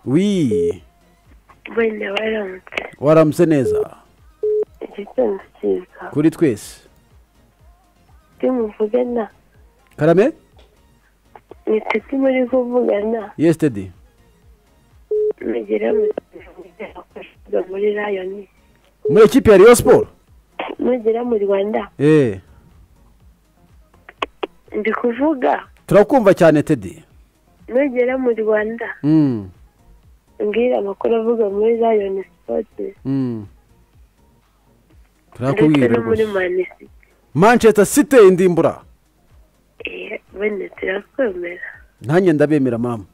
wi wenda waramutse waramutse neza igitondo cyiza kuri twese timuvugana karame mwite timuri kuvugana yesitedi mugera mukorerwa muri rayoni muri ekipi ya riyo siporo mugera mu rwanda eee ndi kuvuga turakumva cyane tedi mugera mu rwanda Mm, mbwira amakuru avuga muri rayoni sipoti mm. ndetse turakubwira no muri rwose manisi manchester city indimbura wenda turakwemera nanjye ndabemera mama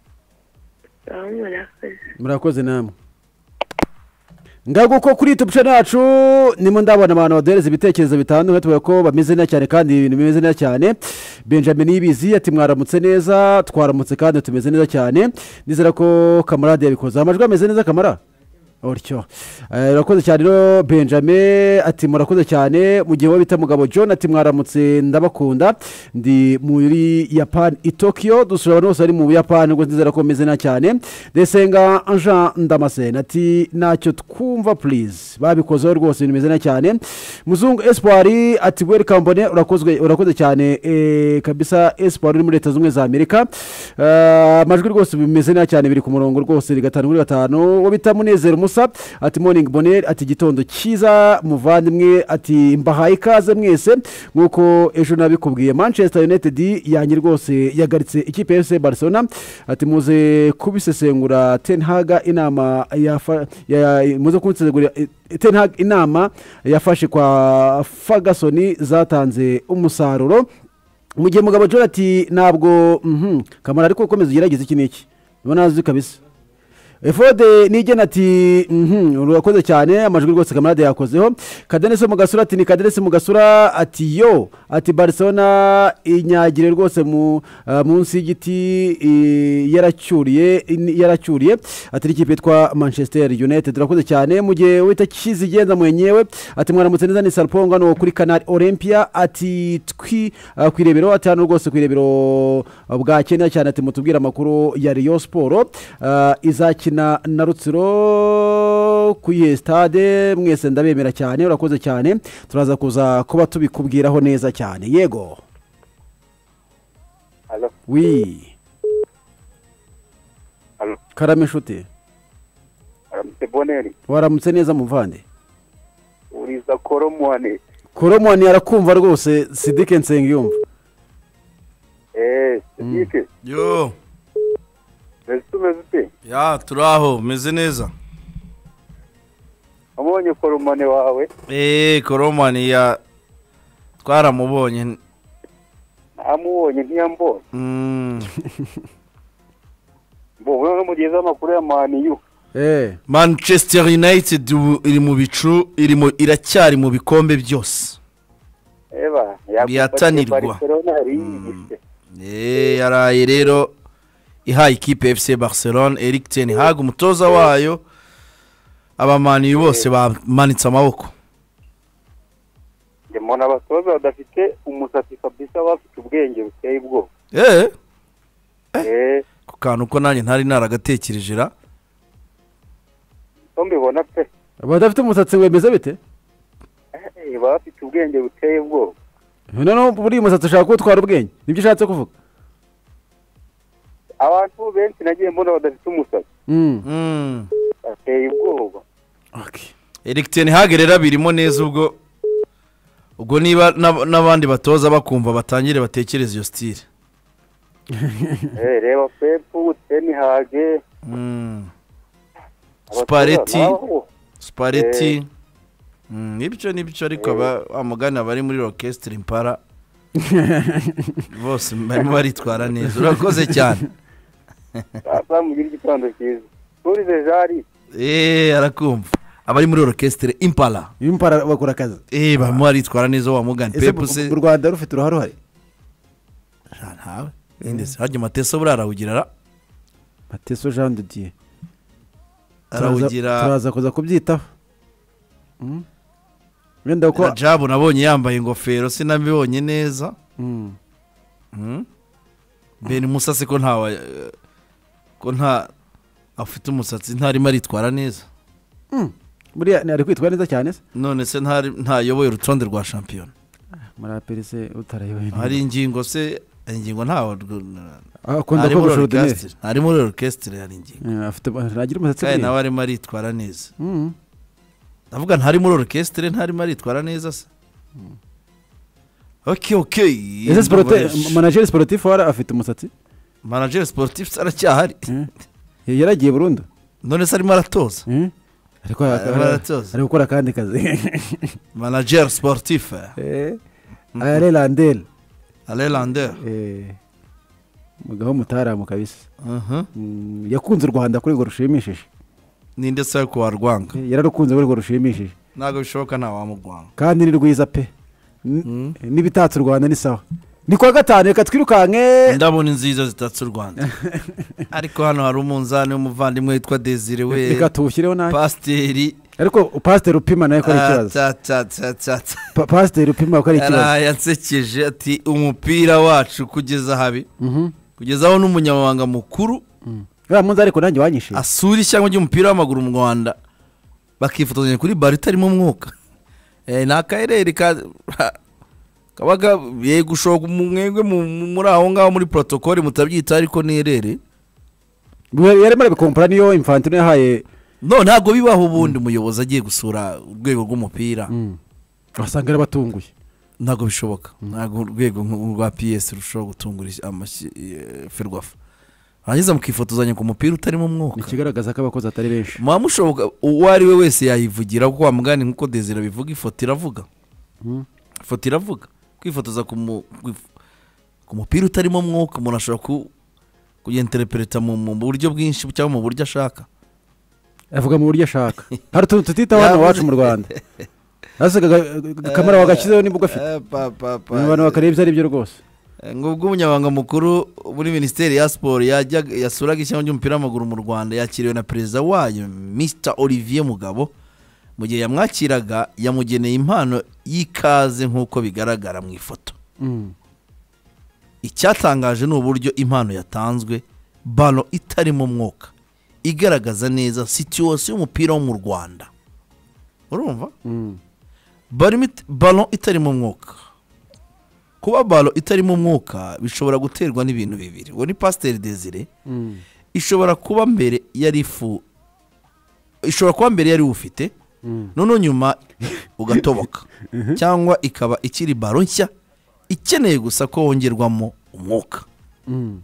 aho murakoze murakoze namwe ndaguko kuri youtube channel yacu nimo ndabona abantu baduhereza ibitekerezo bitandukanye tuvuga ko bameze neza cyane kandi ibintu bimeze neza cyane benjamin yibizi ati mwaramutse neza twaramutse kandi tumeze neza cyane nizera ko kamarade yabikoze amajwi ameze neza kamara utyo Eh, urakoze cyane rero benjamin ati murakoze cyane mu gihe uwo bita mugabo john ati mwaramutse ndabakunda ndi muri japan i tokyo dusura abantu bose bari mu buyapani ubwo nzizera ko bameze neza cyane desenga jean ndamasena ati ntacyo twumva please babikozeho rwose ibintu bimeze neza cyane muzungu espoir ati welcome mbone urakozwe urakoze cyane eh, kabisa espoir uri muri leta zunze ubumwe za amerika Eh, amajwi rwose bimeze neza cyane biri ku murongo rwose iri gatanu kuri gatanu uwo bita munezero musa ati morning bonheur ati gitondo cyiza muvandimwe ati mbahaye ikaze mwese nk'uko ejo nabikubwiye manchester united yanjye rwose yagaritse ikipe ya fc barcelona ati muze kubisesengura tenhaga inama yafa- ya- ya- muze kunsesengurira tenhaga inama yafashe kwa ferguson zatanze umusaruro mu gihe mugabo John ati ntabwo mhm, kamara ariko ukomeza ugerageze iki n'iki ubona azi kabisa efode nigena ati mhm, urakoze cyane amajwi rwose kamarade yakozeho kadenesi wo mu gasura ati ni kadenesi mu gasura ati yo ati barcelona inyagire rwose mu ah, munsi y'igiti i- yaracyuriye in- yaracyuriye ati n'ikipe yitwa manchester united urakoze cyane mu gihe wita kizigenza mwenyewe ati mwaramutse neza ni salpongo hano kuri kanari olympia ati twi ah, ku irebero ati hano rwose ku irebero ah, bwa kenya cyane ati mutubwire amakuru ya riyo siporo ah, izakina na rutsiro ku iye sitade mwese ndabemera cyane urakoze cyane turaza kuza kuba tubikubwiraho neza cyane yego Alo, wi alo, karame inshuti aramutse boneri, waramutse neza muvande uriza koromwane, koromani arakumva rwose sidike nsengiyumva eee, sibike, yo mbese umeze ute? ya turi aho meze neza Wabonye koromane wawe, eee koromani ya twaramubonye namubonye ntiyambonye, Mm. mbona n'umugezi w'amakuru ya maniyu, eee manchester united ubu iri mu bicu iri mu iracyari mu bikombe byose eba, yakumva Bihatanirwa. ati Barcelona yariyigishe, eee yaraye rero ihaye ikipe fc barcelone eric ten hag umutoza wayo abamaniyi bose bamanitse amaboko njye mbona abatoza badafite umusatsi kabisa bafite ubwenge buteye ubwoba, eee eee, ku kantu ko nanjye ntari naragatekereje ra ko mbibona pe, abadafite umusatsi wemeza bite Eh, bafite ubwenge buteye ubwoba, noneho buriya umusatsi ushaka kuwutwara ubwenge nibyo ushatse kuvuga abantu benshi nagiye mbona badafite umusatsi, Mm. Mm. bateye ubwoba, Okay. eric ten hag rero abirimo neza ubwo ubwo niba n'ab- n'abandi batoza bakumva batangire batekereze iyo sitire eee, reba pepu, tenihage, Mm. abatoza Spalletti. nabo, spaleti Mm, ibyo ni byo ariko aba- wa mugani abari muri orokesitiri impara bose barimo baritwara neza urakoze cyane bazamugira igitondo cyiza turize jari eee arakumva abari muri orokesitiri impara impara bakora akazi eee barimo baritwara neza wa mugani ese pepu se u rwanda rufite uruhare uhari Ja, ntawe ndetse hajya amatesa buriya arawugira ra mateso jean de dieu arawugira turaza kuza kubyitaho Mm. wenda ko ko jabu nabonye yambaye ingofero sinabibonye neza Mm. ben musase ko ntawe eh, ko nta afite umusatsi ntarimo aritwara neza buriya ni- ari kwitwa neza cyane se none se ntari- ntayoboye urutonde rwa shampiyona muraperi se utarayoboye neza. hari ingingo se ingingo ntawe akunda muri kogosha urudeneri orchestre ari muri orchestre hari ingingo Eh, afite ntagira umusatsi kandi nawe buriya arimo aritwara neza Mm. ndavuga ntari muri orchestre ntarimo aritwara neza se ok ok ese sporoti manajeri siporutifu wari afite umusatsi manager sportif se aracyahari Eh. yaragiye burundu none se arimo aratoza Eh? ariko Arimo aratoza. ari gukora akandi kazi manager sportif eh, ayare landeli ale lander mugaho mutaramu kabisa Mhm. Mm, yakunze u rwanda kuri urwo rushimishije ninde se ariko warwanga Eh, yararukunze kuri urwo rushimishije ntabwo bishoboka nta wamugwanga kandi ni rwiza pe N- n'ibitatse u rwanda ni sawa ni kuwa gatanu reka twirukanke indabo ni nziza zitatse u rwanda ariko hano hari umunzani w'umuvandimwe witwa desire we reka tuwushyireho nawe pasiteri ariko pasiteri upima nawe ko ari ikibazo atatatata Pa- pasiteri upima ko ari ikibazo yaraye ansekeje ati umupira wacu kugeza habi Mhm. kugeza aho n'umunyamabanga mukuru uriya munsi ariko nanjye wanyishije asura ishyamba ry'umupira w'amaguru mu rwanda bakifotozanya kuri baro itarimo umwuka Eh, ni akarere ka- kabaga yego ushoka umwenge mu- mu- muri aho ngaho muri porotokole mutabyita ariko ni erere yarimo arabikompara niyo infantino yahaye no ntabwo bibaho ubundi umuyobozi agiye gusura urwego rw'umupira Mm. wasanga yarabatunguye ntabwo bishoboka ntabwo urwego nk'u- rwa piyesi rushobora gutungura is- amashyi eh, ferwafa hanyuma mukifotozanya ku mupira utarimo ni umwuka ikigaragaza ko abakozi atari benshi muba mushoboka uwo ari we wese yayivugira kuko wa mugani nk'uko desire bivuga ifoto iravuga Mm. ifoto iravuga kwifotoza ku mu- kwif- ku mupira utarimo umwuka umuntu ashobora ku kuyenterepereta mu mu buryo bwinshi cyangwa mu buryo ashaka avuga mu buryo ashaka hari utuntu tutitaho hano Yavuze. iwacu mu rwanda hasi kamera wagashyizeho nibwo afite Eh, pa- pa- pa- ni abantu bakareba ibyo ari byo rwose Eh, ngo ubwo umunyamabanga mukuru muri minisiteri ya siporo yajyaga- yasuraga ishyamba ry'umupira w'amaguru mu rwanda yakiriwe na perezida wayo mr olivier mugabo mu gihe yamwakiraga yamugeneye impano y'ikaze nk'uko bigaragara mu ifoto Mm. icyatangaje ni uburyo impano yatanzwe balo itarimo umwuka igaragaza neza situwasiyo y'umupira wo mu rwanda urumva Mm. barimo it- ballon itarimo umwuka kuba ballon itarimo umwuka bishobora guterwa n'ibintu bibiri uwo ni pasiteri desire Mm. ishobora kuba mbere yari ifu ishobora kuba mbere yari ufite Mm. noneho nyuma ugatoboka cyangwa ikaba ikiri ballon nshya ikeneye gusa ko wongerwamo umwuka Mm.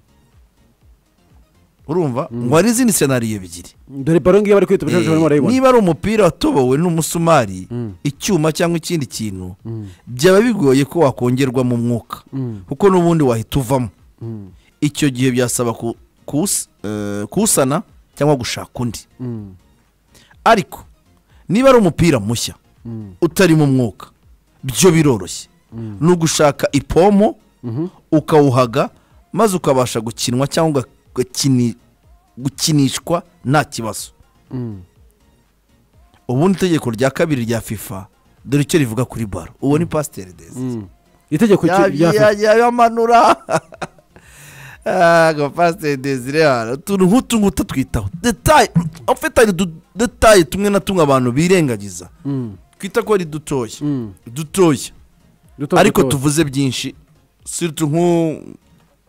urumva ngo hari izindi senariyo ebyiri dore baro ngiyo bari kwita ubushobozi barimo barayibona niba ari umupira watobowe n'umusumari Mm. icyuma cyangwa ikindi kintu Mm. byaba bigoye ko wakongerwamo umwuka Mm. kuko n'ubundi wahita uvamo Mm. icyo gihe byasaba ku- kus- eh, kuwusana cyangwa gushaka undi Mm. ariko niba ari umupira mushya Mm. utarimo umwuka byo biroroshye ni ugushaka ipomo Mhm. ukawuhaga maze ukabasha gukinwa cyangwa ugakini- gukinishwa nta kibazo Mm. ubundi itegeko rya kabiri rya fifa dore icyo rivuga kuri baro uwo ni pasiteri dezi Mm. itegeko ki- rya Ya- FIFA. ya- yamanura Ah, ngo pasiteri desire hano utuntu nk'utu ngutu twitaho detaye ufite ari detaye tumwe na tumwe abantu birengagiza Mm. twita ko ari dutoya Mm. dutoya Duto- ariko duto. tuvuze byinshi siritu nk'u-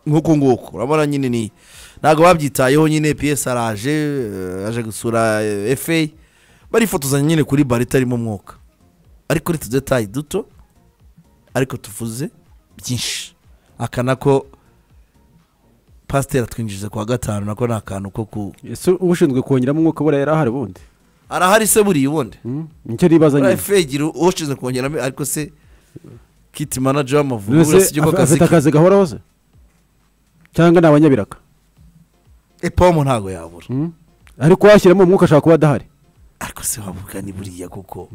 nk'uku nguku urabona nyine ni ntabwo babyitayeho nyine piyesi araje eh, aje gusura eh, fa barifotozanya nyine kuri baro itarimo umwuka ariko ni tudetaye duto ariko tuvuze byinshi aka nako pasiteri atwinjiriza ku wa gatanu nako ni akantu ko ku Ese ushinzwe kongeramo umwuka buriya yari ahari ubundi arahari se buriya ubundi Mm. nicyo nibaza nyine fa gira ushinzwe kongeramo ariko se kiti manager w'amavubi None se buriya si ko af- kazi afite ke akazi gahoraho se cyangwa ni abanyabiraka ipomo ntabwo yabura Mm. ariko washyiramo umwuka ashobora kuba adahari ariko se wavuga ni buriya kuko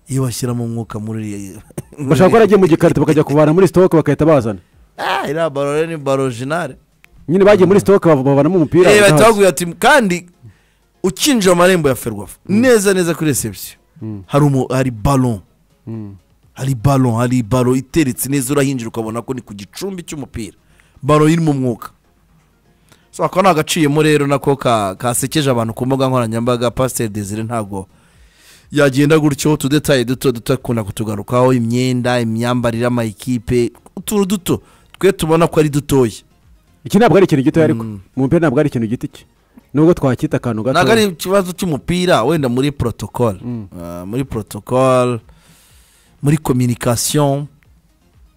iyo washyiramo umwuka muri bashobora kuba yaragiye mu gikarito bakajya kuvana muri sitoke bagahita bazana ah iriya baro rero ni baro orojinale nyine bagiye muri sitoke bavanamo umupira eh bahita udahari. bakubwira ati kandi ukinjira amarembo ya ferwafa neza neza kuri resebusiyo Mm. hari umu hari ballon Mm. hari ballon hari baro iteretse neza urahinjira ukabona ko ni ku gicumbi cy'umupira baro irimo umwuka so ako ni agaciyemo rero nako ka- kasekeje abantu ku mbuga nkoranyambaga pasiteri desire ntabwo yagenda gutyo tudetaye duto duto akunda kutugarukaho imyenda imyambarire amayikipe utuntu duto twe tubona ko ari dutoya iki ntabwo ari ikintu gitoya ariko mu mupira ntabwo ari ikintu giti cye nubwo twakwita akantu gato ntabwo ari ikibazo cy'umupira wenda muri protocol Ah, muri protocol muri communication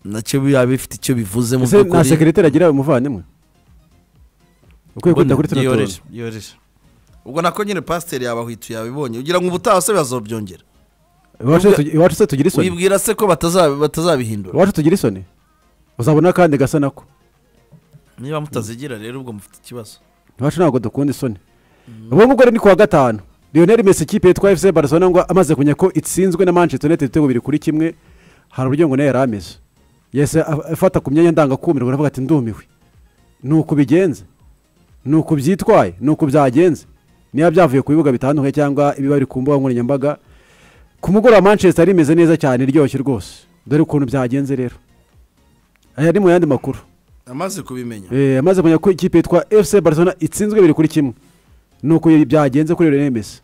nacyo biba bifite icyo bivuze mu ese nta by'ukuri sekiriteri agira umuvandimwe ukwiye kwita kuri tuno tuntu yoroheje ubwo nako nyine pasiteri yabahwituye yabibonye ugira ngo ubutaha se bazobyongera iwacu se tugi- iwacu se tugira isoni wibwira se ko bataza- batazabihindura iwacu tugira isoni uzabona kandi gasa nako niba mutazigira rero ubwo mufite ikibazo iwacu ntabwo dukunda isoni ubu ngubu rero ni kuwa gatanu lionel messi ikipe yitwa fc barcelona ngo amaze kumenya ko itsinzwe na manchester united ibitego bibiri kuri kimwe hari uburyo ngo nayo yari ameze yahise af- afata ku myanya ndangakumirwa aravuga ati ndumiwe ni uku bigenze ni uku byitwaye ni uku byagenze niba byavuye ku bibuga bitandukanye cyangwa ibiba biri ku mbuga nkoranyambaga ku mugoroba manchester rimeze neza cyane iryoshye rwose dore ukuntu byagenze rero aya ni mu yandi makuru amaze kubimenya Eh, amaze kumenya ko ikipe yitwa fc barcelona itsinzwe bibiri kuri kimwe ni uko byagenze kuri rene mesi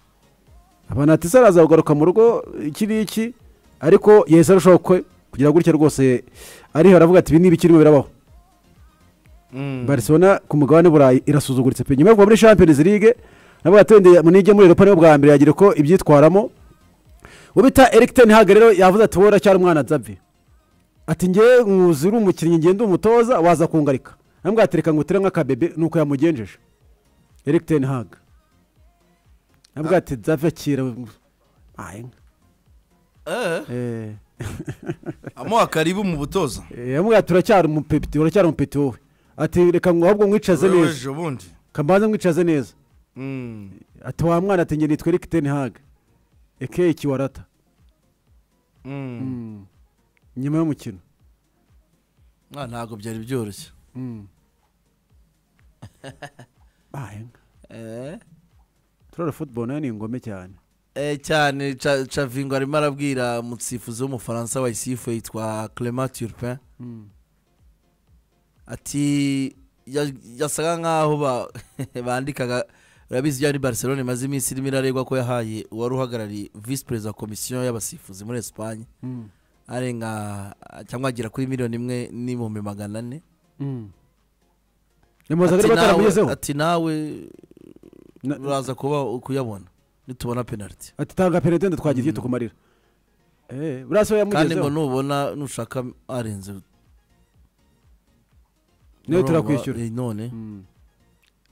abantu ati saraza kugaruka mu rugo iki ngiki ariko yahise arushaho kwe kugira gutya rwose ariho aravuga ati ibi ni ibikirimo birabaho barcelona ku mugabane burayi irasuzuguritse pe nyuma yo kuva muri champions league navuga ati wenda munige muri europa niho bwa mbere yagira ko ibyitwaramo uwo bita eric ten hag rero yavuze ati wowe uracyari umwana davi ati ngewe nkuzi uri umukinnyi ngenda umutoza waza kungarika nambwa atereka ngo utere nk'akabebe nuko yamugenjeje eric ten hag nabwo ati davi akira aye eh amuha karibu mu butoza Eh, yamubwira ati uracyari umupeti uracyari umupeti wowe ati reka ngo ahubwo nkwicaze neza Weweje ubundi kambanza nkwicaze neza Mm. ati wa mwana ati ngenda itwereke ten hag ekeye kiwarata Mm. nyuma y'umukino Ah, ntabwo byari byoroshye aye Eh? turara football nayo ni ingome cyane Eh, cyane Ca- cavingo arimo arabwira umusifuzi w'umufaransa wa isifu yitwa clement turpin ati ya- yasaga nk'aho ba- bandikaga urabizi byari barcelona imaze iminsi irimo iraregwa ko yahaye uwari uhagarariye visi perezida wa komisiyo y'abasifuzi muri esipanye arenga cyangwa agera kuri miliyoni imwe n'ibihumbi magana ane nimubaza Ati ko nawe- bataramugezeho ati nawe Na- uraza kuba kuyabona nitubona penaliti ati tanga penaliti wenda twagira icyo tukumarira eh burasa we kandi ngo yamugezeho nubona nushaka arenze nayo urumva, turakwishyura eh, none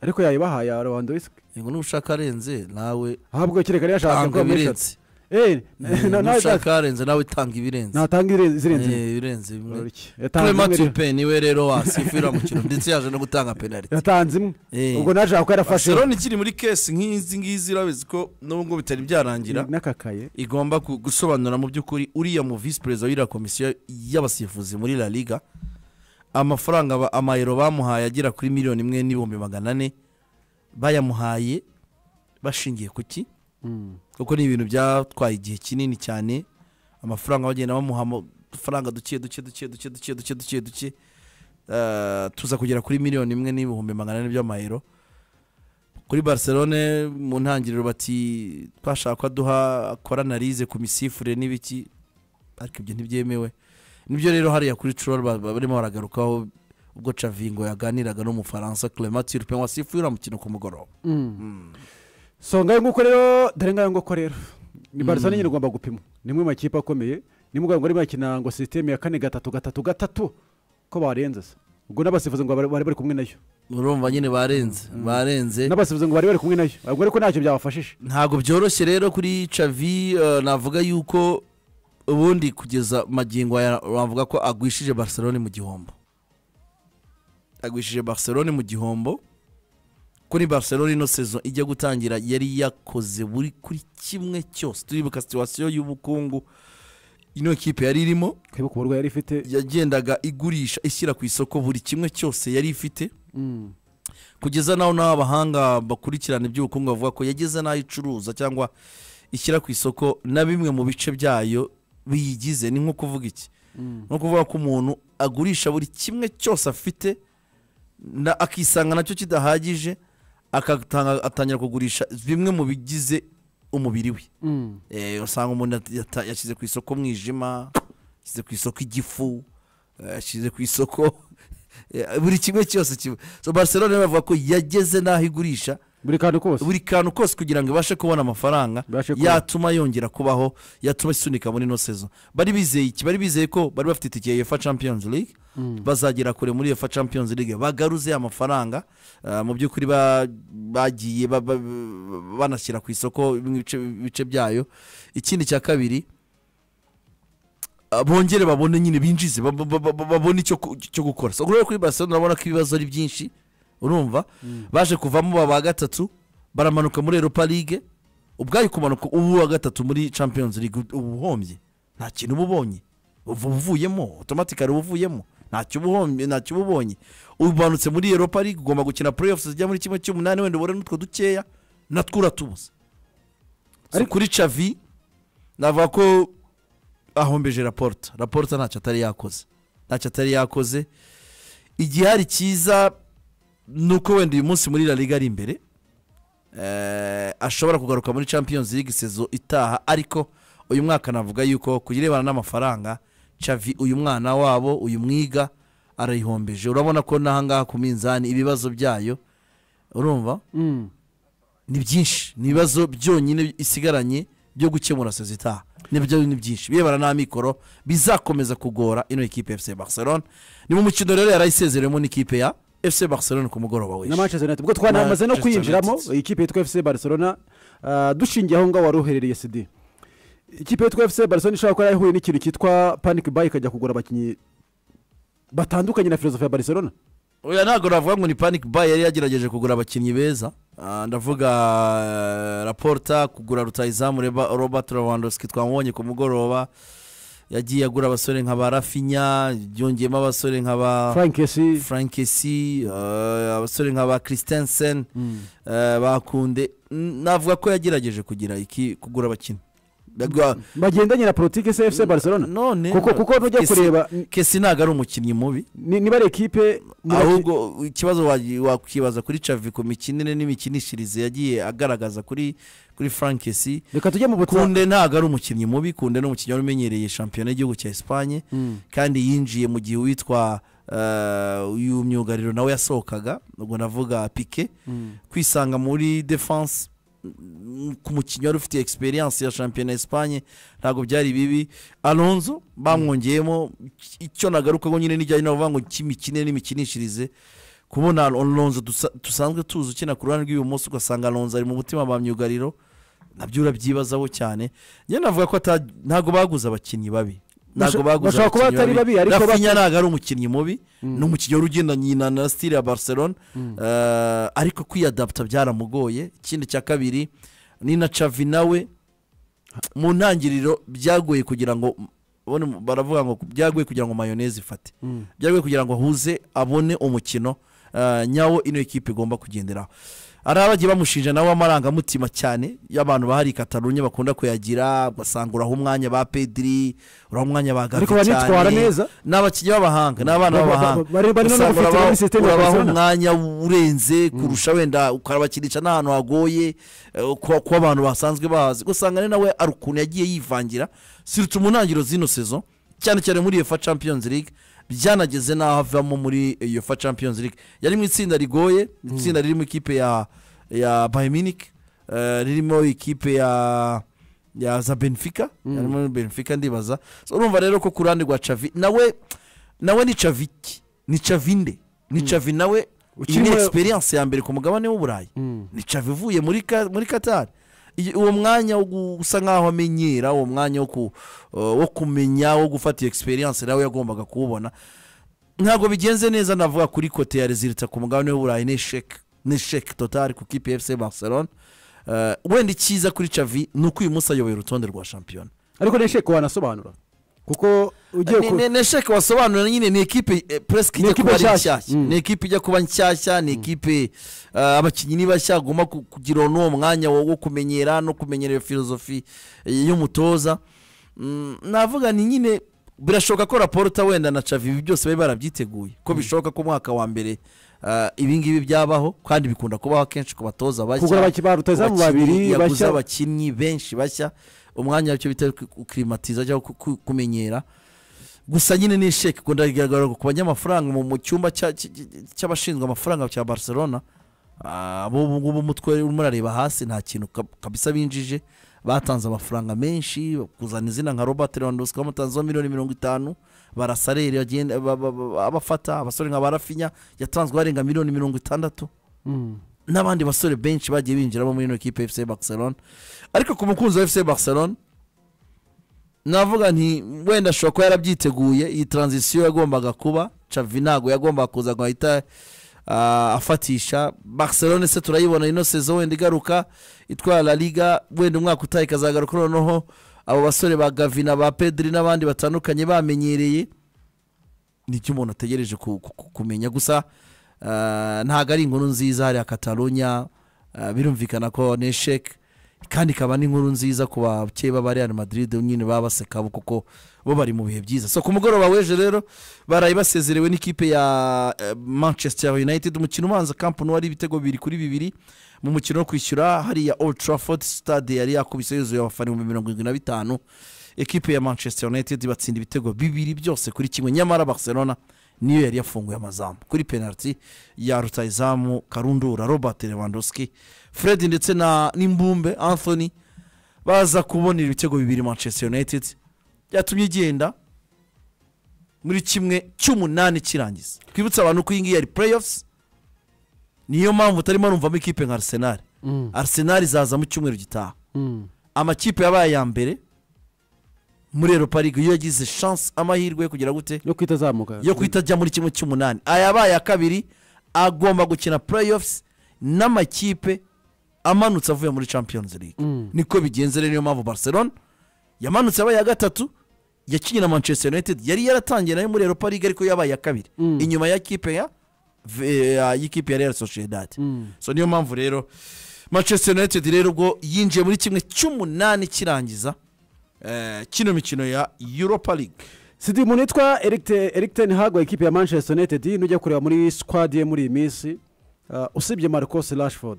ariko yayibaha ya rwandowisike Eh, ngo nushaka arenze nawe ahubwo kereka rero yashaka tanga kuba muri eshatu ibirenze eh Eh, na- nawe nushaka arenze nawe tanga ibirenze natanga irenze- izirenze imwe. Eh, ibirenze bimwe Uriki. Yatanze imwe rero. clematipe niwe rero wasifira umukino ndetse yaje no gutanga penaliti yatanze imwe Eh. ubwo naje ako yarafashe barcelona ikiri muri kesi nk'izi ngizi urabizi ko nubwo bitari byarangira n'akakaye igomba ku- gusobanura mu by'ukuri uriya mu visi perezida w'iriya komisiyo y'abasifuzi muri la liga amafaranga ba- amayero bamuhaye agera kuri miliyoni imwe n'ibihumbi magana ane bayamuhaye bashingiye ku ki kuko ni ibintu byatwaye igihe kinini cyane amafaranga bagenda bamuha amafaranga duke duke duke duke duke duke duke duke Eh, tuza kugera kuri miliyoni imwe n'ibihumbi magana ane by'amayero kuri barcelone mu ntangiriro bati twashaka ko aduha akora analize ku misifure n'ibiki ariko ibyo ntibyemewe nibyo rero hariya kuri curol barimo baragarukaho ubwo cavingo yaganiraga n'umufaransa clement turpin wasifurira umukino ku mugoroba so ngayo nguko rero dore ngayo nguko rero ni barcelona nyine ugomba gupima ni imwe mu makipe akomeye ni muganga urimo yakina ngo sisiteme ya kane gatatu gatatu gatatu ko barenze se ubwo n'abasifuzi ngo bari bari bari kumwe nayo urumva nyine barenze barenze n'abasifuzi ngo bari bari kumwe nayo ubwo ariko ntacyo byabafashije ntabwo byoroshye rero kuri cavi eh, navuga yuko ubundi kugeza magingo aya bavuga ko agwishije barcelone mu gihombo agwishije barcelone mu gihombo kuri barcelone ino sezo ijya gutangira yari yakoze buri kuri kimwe cyose turibuka situwasiyo y'ubukungu ino kipe yari irimo twibuke uburwayi yari ifite yagendaga igurisha ishyira ku isoko buri kimwe cyose yari ifite kugeza n'aho n'aho abahanga bakurikirana iby'ubukungu bavuga ko yageze n'aho icuruza cyangwa ishyira ku isoko na bimwe mu bice byayo biyigize ni nko kuvuga iki ni nko kuvuga ko umuntu agurisha buri kimwe cyose afite na- akisanga nacyo kidahagije agatanga atangira kugurisha bimwe mu bigize umubiri we Mm. Eh, usanga umuntu yata- yata- yashyize ku isoko umwijima yashyize ku isoko igifu eh, yashyize ku isoko eh, buri kimwe cyose kiba so barcelona rero bavuga ko yageze n'aho igurisha buri kantu kose buri kantu kose kugira ngo ibashe kubona amafaranga Ibashe kubona. yatuma yongera kubaho yatuma isunika muri ino sezo bari bizeye iki bari bizeye ko bari bafite itike ya uefa champions league bazagera kure muri uefa champions league bagaruze amafaranga ah, mu by'ukuri ba- bagiye ba- ba- banashyira ku isoko bimwe ibice- ibice byayo ikindi cya kabiri ah, bongere babone nyine binjize ba- ba- ba- ba- babone icyo ku- cyo gukora so rero kuri barcelona urabona ko ibibazo ari byinshi urumva baje kuvamo baba gatatu baramanuka muri europa league ubwayo kumanuka ubu wa gatatu muri champions league uba uhombye nta kintu uba ubonye uva uvuyemo otomatikari uba uvuyemo ntacyo uba uhombye ntacyo uba ubonye umanutse muri europa league ugomba gukina playoffs zijya muri kimwe cy'umunani wenda ubone n'utwo dukeya natwo uratubuza so, Ariko- kuri cavi navuga ko ahombeje raporta raporta ntacyo atari yakoze ntacyo atari yakoze igihari cyiza ni uko wenda uyu munsi muri la liga ari imbere Eh, ashobora kugaruka muri champions league sezo itaha ariko uyu mwaka navuga yuko ku birebana n'amafaranga cavi uyu mwana wabo uyu mwiga arayihombeje urabona ko n'ahangaha ku minzani ibibazo byayo urumva Mm. ni byinshi ni ibibazo byonyine isigaranye byo gukemura sezo itaha nibyo ni byinshi birebana n'amikoro bizakomeza kugora ino ekipe ya fc barcelona ni mu mukino rero yarayisezereyemo n'ikipe ya fc barcelona ku mugoroba na w'ejo manchester united ubwo twanamaze no Manchester kwinjiramo United. ikipe yitwa fc barcelona ah, dushingiye aho ngaho wari uherereye sidi ikipe yitwa fc barcelona ishobora kuba yarahuye n'ikintu cyitwa panic buy ikajya kugura abakinnyi batandukanye na filozofi ya barcelona oya ntabwo navuga ngo ni panic buy yari yagerageje kugura abakinnyi beza Ah, ndavuga eh, raporta kugura rutayizamu Reba- robert lewandowski twamubonye ku mugoroba yagiye agura abasore nka ba rafinya yongeyemo abasore nka ba frank esi frankesi abasore nka ba christensen Mm. eh, bakunde N- navuga ko yagerageje kugira iki kugura abakinnyi Nagwa- bagendanye na politiki se fc barcelona none kuko kuko nujya Kesi- kureba ni- kesi ntabwo ari umukinnyi mubi ni- niba ari ekipe muraki- ahubwo ikibazo wagi- wakwibaza kuri cavi ku mikinire n'imikinishirize yagiye agaragaza kuri kuri frankesi reka tujye mu butaka kunde ntabwo ari umukinnyi mubi kunde ni umukinnyi wari umenyereye shampiyona y'igihugu cya esipanye Mm. kandi yinjiye mu gihe uwitwa eh, uyu myugariro nawe yasohokaga ubwo navuga pike kwisanga muri defense mm, ku mukinnyi wari ufite experience ya shampiyona ya esipanye ntabwo byari bibi alonzo bamwongeyemo icyo nagarukaho nyine n'ijyanye navuga ngo cy'imikine n'imikinishirize kubona alonzo dusa- dusanzwe tuzi ukina ku ruhande rw'ibumoso ugasanga alonzo ari mu mutima ba myugariro nabyo urabyibazaho cyane njye navuga ko ata- ntabwo baguze abakinnyi babi Basho- ntabwo baguze bashobora kuba abakinnyi batari babi, ariko Rafinha ntabwo ari umukinnyi mubi ni umukinnyi wari ugendanye na na sitire ya barcelona Eh, ariko kwiyadapta byaramugoye ikindi cya kabiri ni na cavi nawe mu ntangiriro byagoye kugira ngo ubone mu- baravuga ngo byagoye kugira ngo mayoneze ifate byagoye kugira ngo ahuze abone umukino eh, nyawo ino ekipe igomba kugenderaho hari abagiye bamushinja nawe amarangamutima cyane y'abantu bahari i katarunya bakunda kuyagira ugasanga uraha umwanya ba pediri uraha umwanya ba gavi Ariko banitwara neza. ni abakinnyi b'abahanga ni Ba- abana ba- ba- b'abahanga bari- barimo no gufitira Usanga urabaha- muri system ya urabaha Barcelona. umwanya urenze kurusha wenda ukabakinisha n'ahantu hagoye eh, ku ku abantu basanzwe bahazi usanga ari nawe ari ukuntu yagiye yivangira sirutu mu ntangiriro z'ino sezo cyane cyane muri uefa champions league byanageze n'aho avamo muri uefa champions league yari mu itsinda rigoye itsinda ririmo ikipe ya ya bayern munich eh, ririmo ikipe ya ya za benfica yarimo benfica ndibaza So, urumva rero ko ku ruhande rwa cavi nawe nawe ni caviki ni cavinde ni cavi nawe iyi ni Ukiri mu- experience ya mbere ku mugabane w'uburayi ni cavi ivuye muri Ka- muri katari Iyi- uwo mwanya wo gu- usa nkaho amenyera uwo mwanya wo ku- wo kumenya wo gufata iyo experience nawe yagombaga kuwubona ntabwo bigenze neza navuga kuri kote ya rezilita ku mugabane w'uburayi ni sheke ni sheke totari ku kipe ya fc barcelona Eh, wenda icyiza kuri cavi ni uko uyu munsi ayoboye urutonde rwa shampiyona ariko nesheke wanasobanura kuko ugiye Ni- ku ni- ni sheke wasobanura nyine ni ekipe eh, presque Ni ijya ekipe kuba ari nshyashya. nshyashya Mm. ni ekipe ijya kuba nshyashya ni ekipe eh, abakinnyi ni bashya agomba ku- kugira n'uwo mwanya wo wo kumenyera no kumenyera iyo filozofi eh, y'umutoza Mm, navuga ni nyine birashoboka ko raporta wenda na cavi ibi byose bari barabyiteguye ko bishoboka ko umwaka wa mbere ah, ibi ngibi byabaho kandi bikunda kubaho akenshi ku batoza bashya Kugura abakinnyi ba rutahizamu ku bakinnyi babiri yaguze bashya. abakinnyi benshi bashya umwanya wacyo bita kukirimatiza cyangwa ku- ku- kumenyera gusa nyine ni sheke ikunda kugaragara ku banyamafaranga mu- mu cyumba cya- cy- cy- cy'abashinzwe amafaranga cya barcelona Ah, bo ubu ngubu umutwe urimo urareba hasi nta kintu ka- kabisa binjije batanze amafaranga menshi kuzana izina nka robert lewandowski bamutanzeho miliyoni mirongo itanu barasareri bagenda- ba- ba- ba- abafata abasore nka barafinya yatanzwe arenga miliyoni mirongo itandatu n'abandi basore benshi bagiye binjiramo muri ino kipe fc barcelona ariko ku mukunzi wa fc barcelona navuga nti wenda ashobora kuba yarabyiteguye iyi taranzisiyo yagombaga kuba cavi ntabwo yagombaga kuza ngo ahita ah, afatisha barcelona se turayibona ino sezo wenda igaruka itwara la liga wenda umwaka utaha ikazagaruka noneho abo basore ba gavina ba pedri n'abandi batandukanye bamenyereye nicyo umuntu ategereje ku- ku- ku- kumenya gusa ah, ntabwo ari inkuru nziza hariya katarunya ah, birumvikana ko ni esheke kandi ikaba n'inkuru nziza ku bakeye ba real madrid nyine baba baseka bo kuko bo bari mu bihe byiza so ku mugoroba w'ejo rero baraye basezerewe n'ikipe ya eh, manchester united umukino ubanza kampani wari ibitego bibiri kuri bibiri mu mukino wo kwishyura hariya old trafford stade yari yakubise yuzuye abafana ibihumbi mirongo irindwi na bitanu ekipe ya manchester united batsinda ibitego bibiri byose kuri kimwe nyamara barcelona niyo yari yafunguye amazamu kuri penaliti ya rutayizamu karundura robert lewandowski fred ndetse na n'imbumbe anthony baza kubonera ibitego bibiri manchester united byatumye igenda muri kimwe cy'umunani kirangiza twibutse abantu ko iyi ngiyi yari playoffs niyo mpamvu utarimo rumvamo ikipe nka arsenal arsenal izaza mu cyumweru gitaha amakipe yabaye aya mbere muri europa league iyo yagize chance amahirwe yo kugira gute yo kwita azamuka yo guhita ajya muri kimwe cy'umunani ayabaye ya kabiri agomba gukina playoffs n'amakipe amanutse avuye muri champions league Mm. niko bigenze rero niyo mpamvu barcelona yamanutse abaye iya gatatu yakinnye na manchester united yari yaratangiye nayo muri europa league ariko yabaye iya kabiri Mm. inyuma ya kipe ya V- ya- y'ikipe ya real sociedad Mm. so niyo mpamvu rero manchester united rero ubwo yinjiye muri kimwe cy'umunani kirangiza eh, kino mikino ya europa league sidi umuntu yitwa eric ten hag wa ekipi ya manchester united nujya kureba muri squad ye muri iyi minsi ah, usibye marcos rashford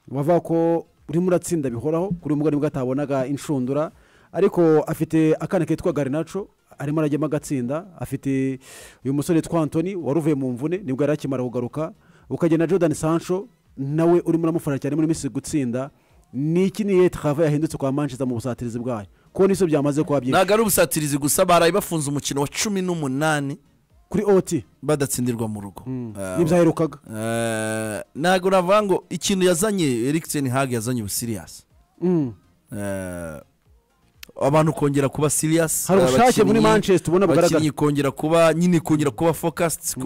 wavuga ko urimo uratsinda bihoraho kuri umugani nibwo atabonaga inshundura ariko afite akana kitwa garinaco arimo arajyamo agatsinda afite uyu musore witwa antoni wari uvuye mu mvune nibwo yari akimara kugaruka ukagenda jordan sancho nawe urimo uramufasha cyane muri minsi gutsinda ni iki ni iyihe travaye yahindutse kwa manchester mu busatirizi bwayo kuko niso byamaze kuba byinshi ntabwo ari ubusatirizi gusa baraye bafunze umukino wa cumi n'umunani kuri oti badatsindirwa mu rugo Eh, n'ibyaherukaga eh, ntabwo navuga ngo ikintu yazanye eric ten hag yazanye ubusiriyasi Mm. Eh, abantu kongera kuba siriyasi Hari ubushake muri Manchester ubona bugaragara. abakinnyi kongera kuba nyine kongera kuba fokasiti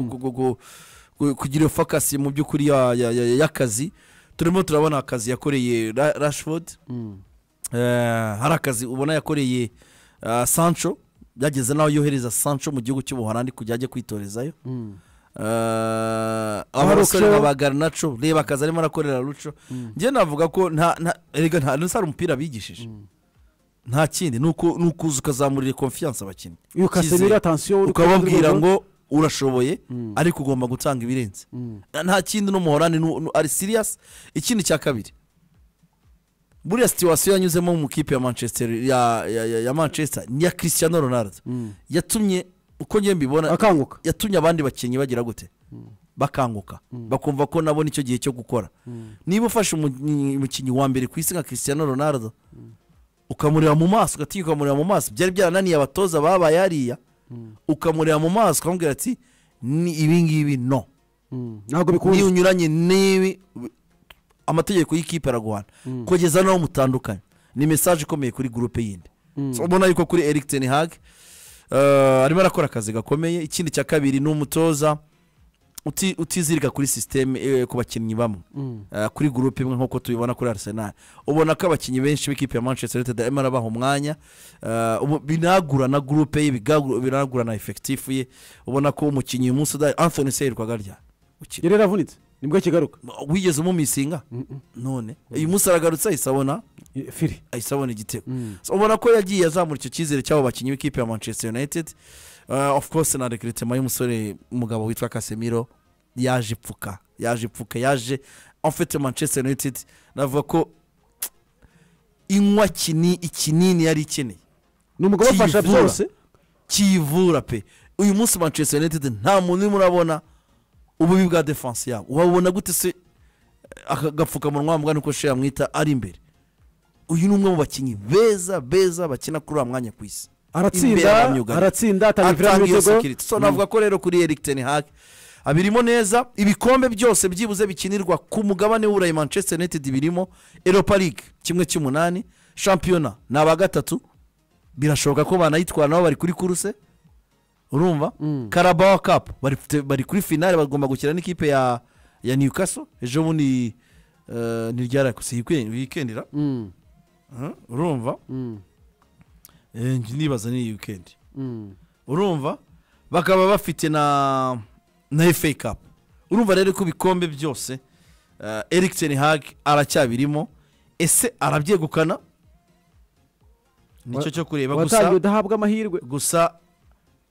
kugira iyo fokasi mu by'ukuri ya- ya- ya- y'akazi turimo turabona akazi yakoreye Ra- rashford Mm. Eh, hari akazi ubona yakoreye ah, sancho byageze n'aho yohereza sancho mu gihugu cy'ubuholandi kugira ajye kwitorezayo Mm. Eh, aba Marucho. basore nka ba garinaco reba akazi arimo arakorera ruco njye navuga ko nta nta erega nta nta umupira bigishije nta kindi ni uku- ni ukuza ukazamurira confiance abakinnyi Iyo Casemiro Icyizere. atansiyo uri ukababwira kuri- ngo urashoboye ariko ugomba gutanga ibirenze Na- nta kindi n'umuhorani ari siriyasi ikindi cya kabiri buriya situwasiyo yanyuzemo mu kipe ya manchester ya, ya, ya, ya manchester ni iya cristiano ronaldo yatumye uko ngiye mbibona akanguka yatumye abandi bakinnyi bagira gute bakanguka bakumva ko nabo nicyo gihe cyo gukora niba ufashe umu- umukinnyi wa mbere ku isi nka cristiano ronaldo ukamureba mu maso ugatinya ukamureba mu maso byari byarananiye abatoza babaye hariya ukamureba mu maso ukamubwira ati ni ibi ngibi no Mm. ntabwo niyo bikunze unyuranye n'ibi amategeko y'ikipe araguhana kugeza n'aho mutandukanye ni mesaje ikomeye kuri gurupe yindi So, ubona yuko kuri eric ten hag eh, arimo arakora akazi gakomeye ikindi cya kabiri ni umutoza uti- utizirika kuri sisiteme eh, ku bakinnyi bamwe Eh, kuri gurupe imwe nk'uko tubibona kuri arsenal ubona ko abakinnyi benshi b'ikipe ya manchester united arimo arabaha umwanya Eh, ubu- binagurana gurupe ye bigagu- binagurana efekitifu ye ubona ko umukinnyi uyu munsi udahari anthony se yirirwaga aryamye ukina yari yaravunitse nibwo akigaruka wigeze umumisinga none uyu munsi aragarutse ahise abona I- firi ahise abona igitego Mm. So, ubona ko yagiye azamura icyo cyizere cy'abo bakinnyi b'ikipe ya manchester united Eh, of course na rekiritema y'umusore umugabo witwa casemiro yaje ipfuka yaje ipfuka yaje amfite manchester united navuga ko inywa kini ikinini yari ikeneye ni umugabo wafasha kiyivura. byose kiyivura pe uyu munsi manchester united nta muntu urimo urabona ububi bwa defanse yabo wabona gute se aka gapfukamunwa wa mbwa niko shira mwita ari imbere uyu ni umwe mu bakinnyi beza beza bakina kuri uriya mwanya ku isi Imbere aratsinda abamyugarira. aratsinda atanga imipira atanga iyo n'ibitego sekiriti so navuga ko rero kuri eric ten hag abirimo neza ibikombe byose byibuze bikinirwa ku mugabane w'uburayi manchester united birimo europa league kimwe cy'umunani shampiyona ni aba gatatu birashoboka ko banayitwara nabo bari kuri kuruse urumva karabawa kapu bari kuri finale bagomba gukina n'ikipe ya ya newcastle ejo bundi eh, ni ryarakuse wikendira Mm, urumva mm, Eh, njye nibaza ni wikendi mm. urumva bakaba bafite na na FA Cup urumva rero ko ibikombe byose uh, Eric Ten Hag aracyabirimo ese arabyegukana nicyo cyo kureba watangiye gusa udahabwa amahirwe gusa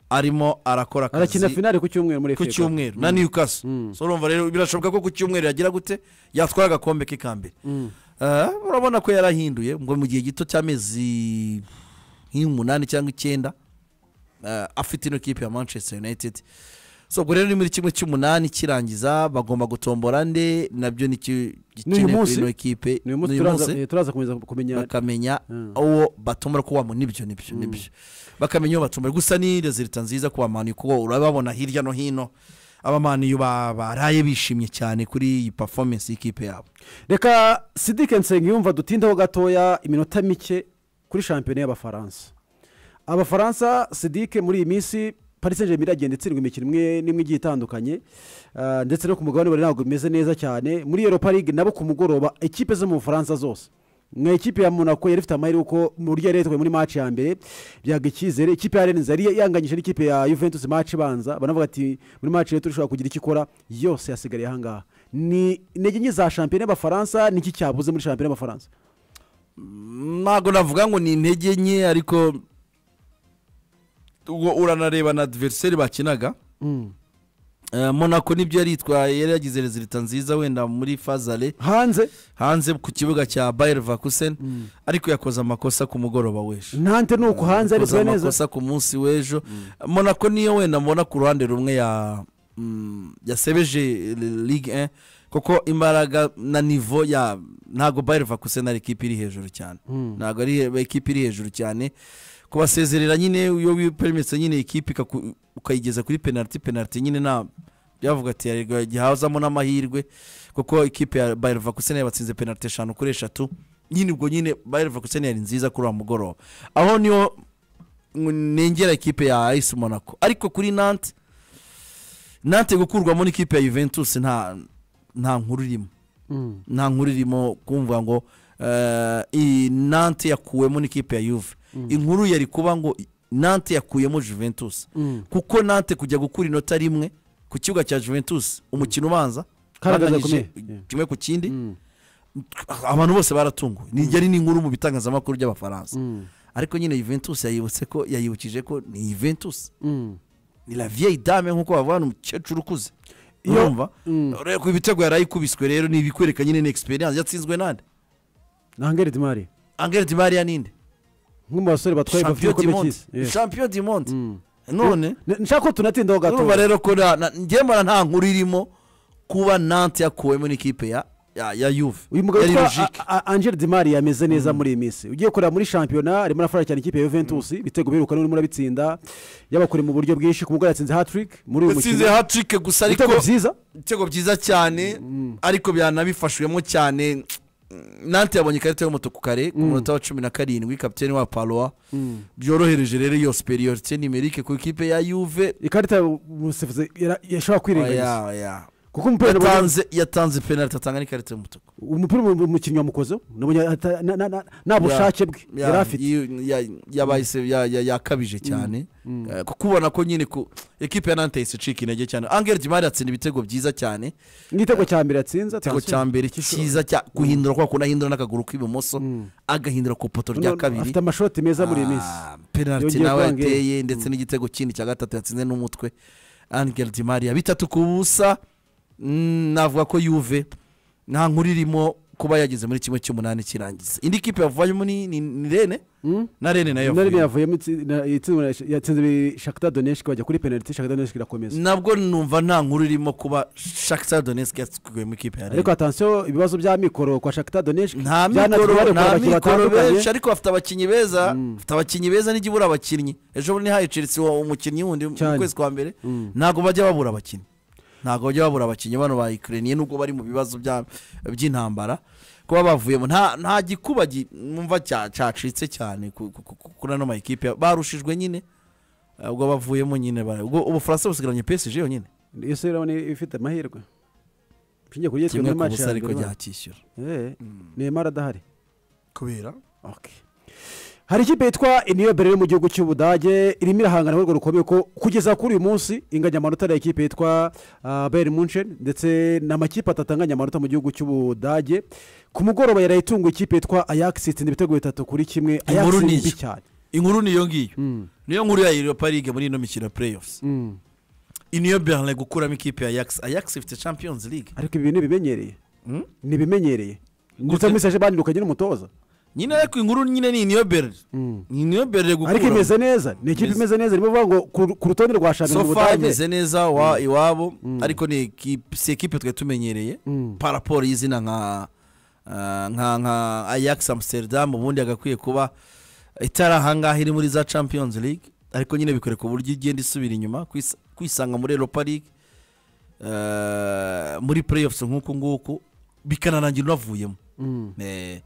arimo arakora arakina akazi finale ku cyumweru muri ku FA Cup. cyumweru na Newcastle Mm. so urumva rero birashoboka ko ku cyumweru yagira gute yatwara agakombe ke ka mbere Mm. Ah, urabona ko yarahinduye ngo mu gihe gito cy'amezi nk'umunani cyangwa icyenda ah, afite ino kipe ya manchester united so ubwo rero ni muri kimwe cy'umunani kirangiza bagomba gutombora nde nabyo ni iki- gikenewe kuri munsi. ino kipe ni uyu munsi turaza- eh, turaza kumenya kumenya bakamenya Mm. uwo batomora ko wamu nibyo nibyo nibyo bakamenya uwo batomora gusa ni rezilita nziza ku bamani kuko urababona hirya no hino abamani ba- baraye bishimye cyane kuri iyi performance y'ikipe yabo reka sidike nsenga yumva dutindeho gatoya iminota mike kuri shampiyona y'abafaransa abafaransa sidike muri iyi minsi paris saint germain iragenda itsindwa imikino imwe n'imwe igiye itandukanye Ah, ndetse no ku mugabane bari ntabwo bimeze neza cyane muri europa league nabo ku mugoroba ekipe zo mu bufaransa zose nka ekipe ya monaco yari ifite amahirwe kuko mu buryo yari yitwaye muri match ya mbere byaga icyizere ikipe ya rennes yari yanganyije n'ikipe ya juventus match ibanza banavuga ati muri match rero turashobora kugira icyo ikora yose yasigariye ahangaha ni intege nke za shampiyona y'abafaransa niki cyabuze muri shampiyona y'abafaransa ntabwo navuga ngo ni intege nke ariko ubwo uranareba na diveriseri bakinaga Mm. Eh, monaco nibyo yari yitwaye yari yagize rezilita nziza wenda muri fazare hanze hanze ku kibuga cya bayer vakusen ariko yakoze amakosa ku mugoroba w'ejo ntante ni uko hanze ari yakoze twe neza amakosa ku munsi w'ejo monaco niyo wenda mbona ku ruhande rumwe ya mm, yasebeje ligue 1 kuko imbaraga na nivo ya ntabwo bayer vakusen ari ikipe iri hejuru cyane ntabwo ari ikipe iri hejuru cyane kubasezerera nyine iyo wiperemitse nyine ikipe ikaku- ukayigeza kuri penaliti penaliti nyine nta byavuga ati yarega gihazamo n'amahirwe kuko ikipe ya bayer vakusen yabatsinze penaliti eshanu kuri eshatu nyine ubwo nyine bayer vakusen yari nziza kuri uwo mugoroba aho niho ngo nengera ikipe ya ayisi monaco ariko kuri nante nante gukurwamo n'ikipe ya juventus nta nta nkuru irimo Mm. nta nkuru irimo kumva ngo eh, iyi nante yakuwemo n'ikipe ya yuve inkuru yari kuba ngo nante yakuyemo juventus Mm. kuko nante kujya gukura inota rimwe ku kibuga cya juventus umukino ubanza Kari agahinda banganyije gakomeye. kimwe ku kindi Mm. abantu bose baratunguwe ni yari n'inkuru mu bitangazamakuru by'abafaransa Mm. ariko nyine juventus yayibutse ko yayibukije ko ni juventus Mm. ni la vieille dame nk'uko bavuga hano umukecuru ukuze Iyo- urumva Mm. ureba ko ibitego yarayikubiswe rero ni ibikwereka nyine ni experience yatsinzwe nande na hangeri dimari angel di maria ninde nk'u mu basore batwaye champion bavuye du ko monde cy'isi Yes. champion du monde Mm. none N- nshaka ko tunatindaho urumva gatoya rero ko na- na- njye mbona nta nkuru irimo kuba nante yakuwemo n'ikipe ya ya ya yuve uyu mugabo yari witwa logique. A- A- angel dimari yameze neza muri iyi minsi ugiye kureba muri shampiyona arimo arafasha cyane ikipe ya juventus ibitego birukana urimo urabitsinda yabakore mu buryo bwinshi ku mugore yatsinze hatrick muri uyu yatsinze mukino hatrike gusa ariko ibitego byiza ibitego byiza cyane ariko byanabifashwemo cyane nante yabonye ikarita y'umutuku kare ku munota wa cumi na karindwi kapitene wa parowa byorohereje rero iyo superiyorite nimerike ku ikipe ya yuve ikarita umusifuzi yara- yashobora kwirengagiza Oya, oya. kuko umupira nabonye- yatanze yatanze penaliti atanga n'ikarita y'umutuku umupira umu- umukinnyi wamukozeho nabonye ata- na- na- na- nta bushake bwe Ya- yari afite iyo- ya- yabaye se- ya- ya- yakabije cyane Eh, kuko ubona ko nyine ku ekipe ya nante yahise icika intege cyane angel dimari atsinda ibitego byiza cyane n'igitego cya mbere yatsinze igitego atsinze. cya mbere cyiza cya guhindura kwa kundi ahindura n'akaguru k'ibumoso Mm. agahindura ku ipoto None rya kabiri afite amashoti meza muri iyi minsi Ah, penaliti Yongeye nawe kwanga iyi. yateye ndetse n'igitego kindi cya gatatu yatsinze n'umutwe angel dimari bitatu ku busa Mm, navuga ko yuve nta nkuru irimo kuba yageze muri kimwe cy'umunani kirangiza indi kipe yavuyemo ni ni- ni rene Mm? na rene nayo na rimwe yavuyemo yavuyemo itsi- na- itsinda yatsinze shakita doneshiki bajya kuri penaliti shakita doneshiki irakomeza nabwo numva nta nkuru irimo kuba shakisa donesike yatwikuye mu ikipe ya ariko rene atansiyo ibibazo bya mikoro kwa shakita doneshiki nta mikoro nta mikoro benshi ariko bafite abakinnyi beza Mm. bafite abakinnyi beza nijya ibura abakinnyi ejo bundi haye chelsea wa- umukinnyi wundi mu Cyane. kwezi kwa mbere Mm. ntabwo bajya babura abakinnyi ntabwo bajya babura abakinnyi bano ba ukraine nubwo bari mu bibazo bya- by'intambara kuba bavuyemo nta nta gikuba gi- numva cya- cyacitse cyane ku- ku- ku- kuri ano makipe barushijwe nyine eh, ubwo bavuyemo nyine bara- ubwo ubufaransa busigaranye psg yonyine ese urabona ifite amahirwe nshingiye kuri yitwe kimwe muri ku maci busa ariko ryakishyura nemara adahari kubera Okay. hari ikipe yitwa iniyobere yo mu gihugu cy'ubudage irimo irahangana urwego rukomeye ko kugeza kuri uyu munsi inganya amanota ari ikipe yitwa ah, bayern munchen ndetse ni amakipe atatu anganya amanota mu gihugu cy'ubudage ku mugoroba yaraye itunguye ikipe yitwa ajax itsinda ibitego bitatu kuri kimwe ajax Inkuru ni ni mbi iyo. cyane inkuru niyo ngiyo Mm, niyo nkuru ya europa league muri ino mikino ya playoffs mm. iyi niyo berlin gukuramo ikipe ya ajax ajax ifite champions league ariko ibi bintu bimenyereye Mm? ni ibimenyereye ndetse Gute? muri saje bandi ukagira umutoza nyine ariko inkuru nyine ni niyo berlin Mm. ni niyo berlin ariko gukuramo imeze neza ni ikipe Imeze- imeze neza irimo kuvuga ngo ku- ku rutonde rwa shampiyona sofa y'ubudage imeze neza wa iwabo ariko ni ekipe si ekipe twari tumenyereye Mm. paraporo y'izina nka ah, nka nka ajax amsterdam ubundi yagakwiye kuba itari ahangaha iri muri za champions league ariko nyine bikoreka uburyo igenda isubira inyuma kwis- kwisanga muri europa league eh, muri playoffs nk'uku nguku bikanarangira unavuyemo Mm. Eh,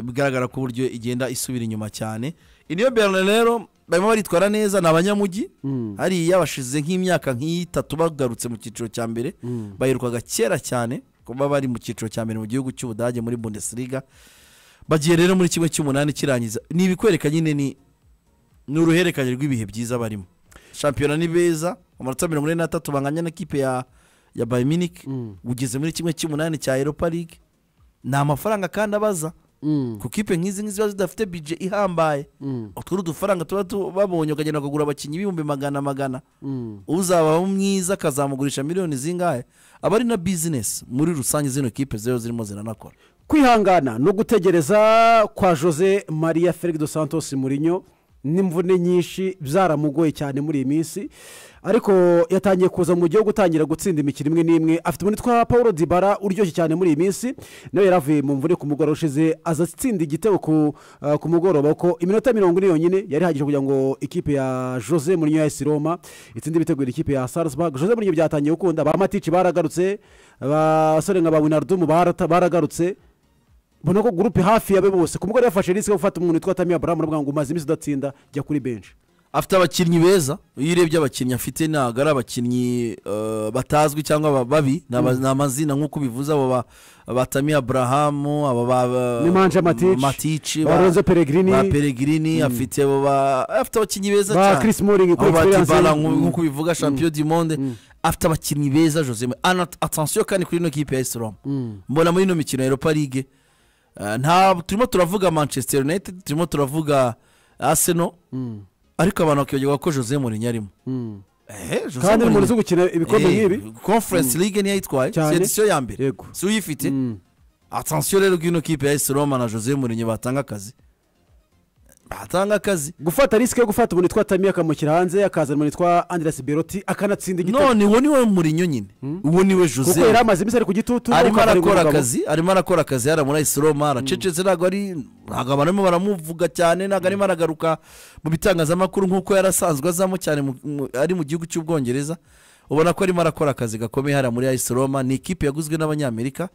bigaragara ko uburyo igenda isubira inyuma cyane iniyo berlin rero barimo baritwara neza ni abanyamujyi Mm. hariya bashize nk'imyaka nk'itatu bagarutse mu cyiciro cya mbere Mm. bayirukaga kera cyane kuba bari mu cyiciro cya mbere mu gihugu cy'ubudage muri bundesliga bagiye rero muri kimwe cy'umunani kirangiza ni ibikwereka nyine ni ni uruhererekane rw'ibihe byiza barimo shampiyona ni beza amanota mirongo ine n'atatu banganya n'ikipe ya ya bayiminike Mm. ugeze muri kimwe cy'umunani cya europa league ni amafaranga kandi abaza Mm. ku kipe nk'izi ngizi ziba zidafite bije ihambaye Mm. utwo ni udufaranga tuba tu- babonye ukagenda ukagura abakinnyi ibihumbi magana magana Mm. uzaba mwiza akazamugurisha miliyoni zingahe aba ari na bizinesi muri rusange zino kipe zero zirimo ziranakora kwihangana no gutegereza kwa jose maria felix dos santos murinyo n'imvune nyinshi byaramugoye cyane muri iyi minsi ariko yatangiye kuza mu gihugu utangira gutsinda imikino imwe n'imwe afite umuntu witwa paul dibara uryoshye cyane muri iyi minsi nawe yari avuye mu mvune ku mugoroba ushize aza atsinda igitego ku, ah, ku mugoroba ko iminota mirongo ine yonyine yari ihagije kugira ngo ikipe ya jose murinyo ya esi roma itsinde ibitegura ikipe ya salzburg jose murinyo byatangiye gukunda ba matici baragarutse abasore nka ba winardumu barata- baragarutse mbona ko gurupe hafi yabe bose ku mugore yafashe risike yo gufata umuntu witwa tamiya buramu aravuga ngo umaze iminsi udatsinda jya kuri benshi afite abakinnyi beza iyo urebye abakinnyi afite ntabwo ari abakinnyi eh, batazwi cyangwa ba- babi ni aba- ni amazina nk'uko bivuze abo ba- ba tami aburahamu aba ba ba- Ni Manje Matici, matici ba ba- Lorenzo Pellegrini, ba peregrini afite abo ba- afite abakinnyi beza ba cyane Chris Smalling ku abo ba experience Dybala ye. nku- Mm. nk'uko bivuga champion du monde afite abakinnyi beza jose atansiyo kandi kuri ino kipe ya esi roma mbona muri ino mikino ya europa league eh, nta turimo turavuga manchester united turimo turavuga arsenal ariko abantu bakibagirwa ko jose Mourinho arimo Ehe, Jose kandi ni umuntu uzi Mourinho. gukina ibikombe Eh, nk'ibi conference league niyo yitwaye Cyane. si edisiyo ya mbere Yego. si uyifite Mm. atansiyo rero bw'ino kipe ya esi roma na jose Mourinho batanga akazi batanga akazi gufata risike yo gufata umuntu witwa tamiya akamushyira hanze akazana umuntu witwa anderesi beroti akanatsinda igitego none uwo niwe Mourinho nyine uwo niwe kuko jose yari amaze iminsi ari ku gitutu arimo akaba ari arakora umugabo. akazi arimo arakora akazi yari muri esi roma aracecetse ntabwo ari ntabwo abantu barimo baramuvuga cyane ntabwo arimo aragaruka mu bitangazamakuru nk'uko yari asanzwe azamo cyane mu- mu- ari mu gihugu cy'ubwongereza ubona ko arimo arakora akazi gakomeye hariya muri esi roma ni ikipe yaguzwe n'abanyamerika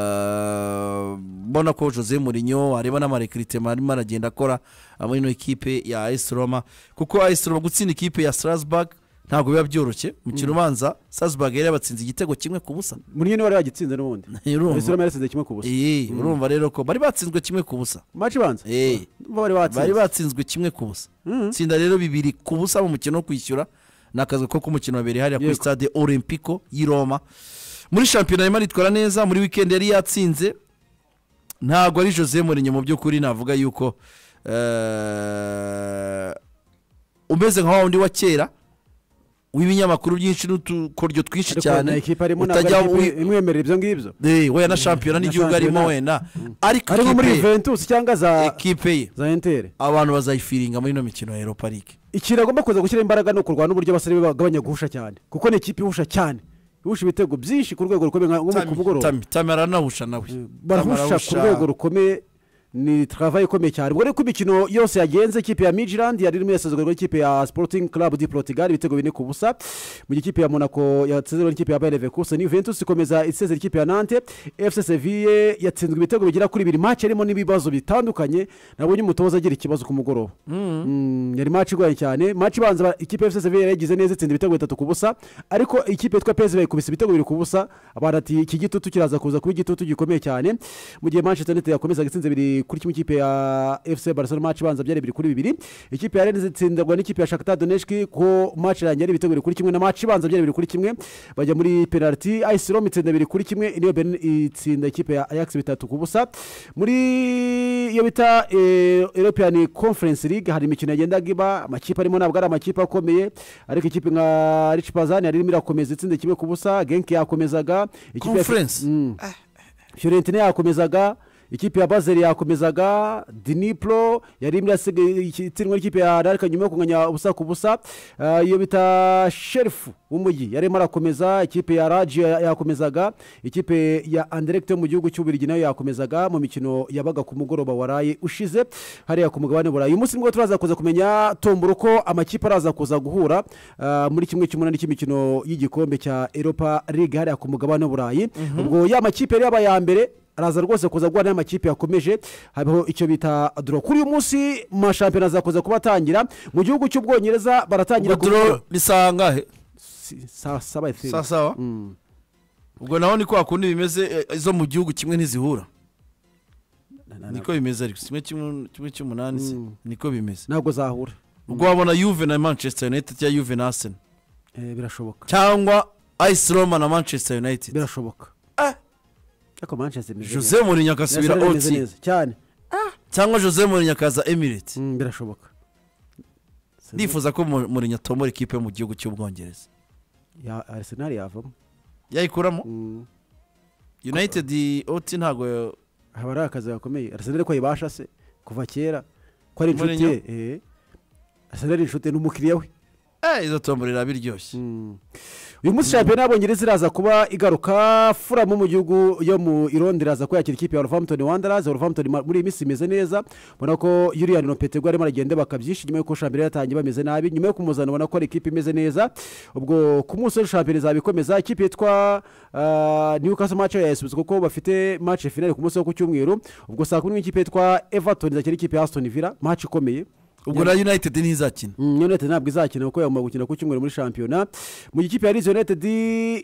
Eh, mbona ko jose Mourinho areba n'amarekiritima arimo aragenda akora muri ino kipe ya esi roma kuko esi roma gutsinda ikipe ya strasburg ntabwo biba byoroshye mu kirumanza strasburg yari yabatsinze igitego kimwe ku busa murinyo niwe wari wagitsinze n'ubundi Urumva. esi roma yatsinze kimwe ku busa Iyi urumva rero ko bari batsinzwe kimwe ku busa maci ibanza Eh. Bo bari bari batsinze batsinzwe kimwe ku busa tsinda rero bibiri ku busa mu mukino wo kwishyura ni akazi ko k'umukino wa mbere hariya kuri Yego. stade olympico y'i roma muri shampiyona arimo aritwara neza muri wikendi yari yatsinze ntabwo ari jose Mourinho mu by'ukuri navuga yuko eh, umeze nka wa wundi wa kera w'ibinyamakuru byinshi n'utukoryo twinshi ariko cyane na ikipe arimo ntabwo utajya ari ikipe wi- imwemerera ibyo ngibyo Eh, wenda na shampiyona Na n'igihugu arimo shampiyona. wenda ariko ari nko muri ikipe ye- juventus cyangwa za ikipe ye za enteri abantu bazayifiringa muri ino mikino ya europa league ikintu agomba kuza gushyira imbaraga ni ukurwana n'uburyo abasore be bagabanya guhusha cyane kuko ni ikipe ihusha cyane ihusha ibitego byinshi ku rwego rukomeye nka- nko mu kuvugurura Tami- Tami aranahusha nawe Tami barahusha ku rwego rukomeye ni travaye ikomeye cyane ubwo rero imikino yose yagenze ikipe ya midland yari irimo yasezerwa n'ikipe ya sporting club di portugal ibitego bine ku busa mu gihe ikipe ya monaco yatsinzwe n'ikipe ya bayer leverkusen ni juventus ikomeza isezera ikipe ya nante fc seville yatsinzwe ibitego bigera kuri bibiri match yarimo n'ibibazo bitandukanye nabonye umutoza agira ikibazo ku mugoroba Mm, yari match igoye cyane match ibanza ba- ikipe ya fc seville yari yagize neza itsinda ibitego bitatu ku busa ariko ikipe yitwa psv ikubise ibitego bibiri ku busa abantu ati iki gitutu kiraza kuza kuba igitutu gikomeye cyane mu gihe manchester united yakomezaga itsinze bibiri kuri kimwe ikipe ya fc barcelona match ibanza byari bibiri kuri bibiri ikipe ya rennes itsindagwa n'ikipe ya shakhtar donetsk ko match irangiye ari ibitego bibiri kuri kimwe na match ibanza byari bibiri kuri kimwe bajya muri penalty ice rome itsinda bibiri kuri kimwe niyo benin itsinda ikipe ya ajax bitatu ku busa muri iyo bita eh, european conference league hari imikino yagendaga iba amakipe arimo ntabwo ari amakipe akomeye ariko ikipe nka rich pazani yari irimo irakomeza itsinda kimwe ku busa genki yakomezaga ikipe ya- Conference? Mm. Fiorentina yakomezaga ikipe ya bazeri yakomezaga dinipro yari imwe yasigaye itsindwa n'ikipe ya rarika nyuma yo kunganya ubusa ku busa Ah, iyo bita sherifu w'umujyi yarimo arakomeza ikipe ya raji ya- yakomezaga ikipe ya anderegite yo mu gihugu cy'ubirigi nayo yakomezaga mu mikino yabaga ku mugoroba waraye ushize hariya ku mugabane burayi uyu munsi nibwo turaza kuza kumenya tombora uko amakipe araza kuza guhura ah, muri kimwe cy'umunani cy'imikino y'igikombe cya europa league hariya ku mugabane w'uburayi ubwo ya makipe yari yaba ya mbere araza rwose kuza guhura n'amakipe yakomeje habaho icyo bita doro kuri uyu munsi mu mashampiyona azakuza kuba atangira mu gihugu cy'ubwongereza baratangira ku doro risangahe Si- sa- saba I think. saa sawa Mm. ubwo naho ni kwa kundi bimeze eh, izo mu gihugu kimwe ntizihura Na- na- na- niko bimeze ariko kimwe kimwe- kimwe cy'umunani se, Mm. niko bimeze ntabwo zahura ubwo wabona yuve na manchester united cyangwa yuve na arsenal Eh, birashoboka cyangwa ice roma na manchester united birashoboka Ah. ariko manchester imeze neza. jose mourinho agasubira Manchester imeze oti neza cyane cyangwa jose mourinho akaza emirate Mm, birashoboka ndifuza ko Mou- mourinho atombora ikipe yo mu gihugu cy'ubwongereza ya arisenali yavamo yayikuramo Mm. united oti ntabwo haba ari akazi gakomeye arisenali ko ayibasha se kuva kera ko ari inshuti ye Mourinho? eh. arisenali inshuti ni umukiriya we eh, izo tombora iraba iryoshye uyu munsi shampiyona y'abongereza iraza kuba igaruka furamu mu gihugu yo mu irondi iraza kwakira ikipe ya wolverhampton wanderers wolverhampton ma- muri iyi minsi imeze neza ubona ko yuriya nopetego arimo aragenda bakabyisha nyuma y'uko shampiyona yatangiye bameze nabi nyuma yo kumuzana ubona ko ari ikipe imeze neza ubwo ku munsi w'ejo shampiyona izabikomeza ikipe yitwa ah, newcastle match yayasubizwa kuko bafite match finale ku munsi wo ku cyumweru ubwo saa kumi n'imwe ikipe yitwa everton izakira ikipe ya aston villa match ikomeye ubwo na united ntizakina Mm, united ntabwo izakina kuko yagomba gukina ku cyumweru muri shampiyona mu gihe ikipe ya leeds united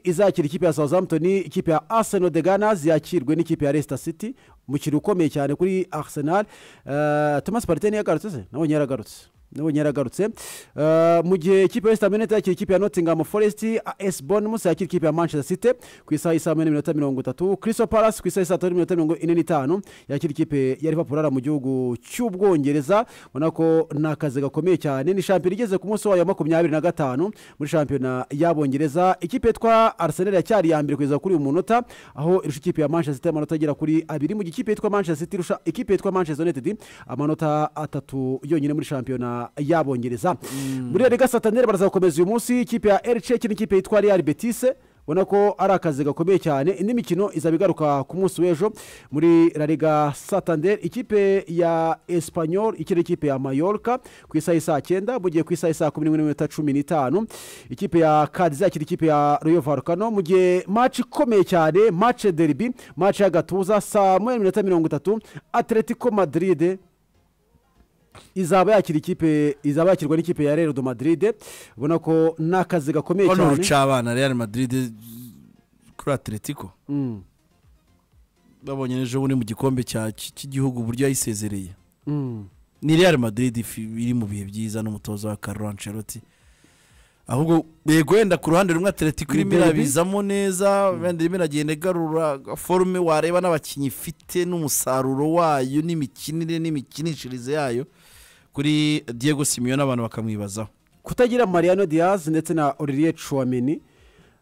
izakira ikipe ya southampton ikipe ya arsenal de ganas yakirwe n'ikipe ya leicester city umukino ukomeye cyane kuri arsenal Eh, thomas partey ntiyagarutse se nabonye yaragarutse nabonye yaragarutse Eh, mu gihe ikipe ya west ham united yakira ikipe ya nottingham forest as bonus yakira ikipe ya manchester city ku isaha y'i saa moya n'iminota mirongo itatu crystal palace ku isaha y'i saa tatu n'iminota mirongo ine n'itanu yakira ikipe ya liverpool ara mu gihugu cy'ubwongereza ubona ko ni akazi gakomeye cyane ni shampiyona igeze ku munsi wayo wa makumyabiri na gatanu muri shampiyona y'abongereza ikipe yitwa arsenal yacyari iya mbere kugeza kuri uyu munota aho irusha ikipe ya manchester city amanota agera kuri abiri mu gihe ikipe yitwa manchester city irusha ikipe yitwa manchester united amanota atatu yonyine muri shampiyona y'abongereza muri rega sataneri baraza gukomeza uyu munsi ikipe ya ericeki n'ikipe yitwa real betise ubona ko ari akazi gakomeye cyane indi mikino izaba igaruka ku munsi w'ejo muri la liga santander ikipe ya espanyol ikina ikipe ya mayorka ku isaha y'i saa cyenda mu gihe ku isaha y'i saa kumi n'imwe n'iminota cumi n'itanu ikipe ya kadizi yakira ikipe ya royo varukano mu gihe maci ikomeye cyane mace deribi maci y'agatuza saa moya n'iminota mirongo itatu atletico madrid izaba yakira ikipe izaba yakirwa n'ikipe ya real de madrid ubona ko ni akazi gakomeye hano cyane ruca abana real madrid eh, kuri atletico Mm, babonye n'ejo bundi mu gikombe cya- cy- cy'igihugu uburyo yayisezereye mm. ni real madrid ifi- iri mu bihe byiza n'umutoza wa carlo ancelotti ahubwo yego wenda ku ruhande rumwe atletico Ni irimo derby? irabizamo neza wenda irimo iragenda igarura forume wareba n'abakinnyi ifite n'umusaruro wayo n'imikinire n'imikinishirize yayo kuri diego simiyo n'abantu bakamwibazaho kutagira mariano diaz ndetse na olivier chouameni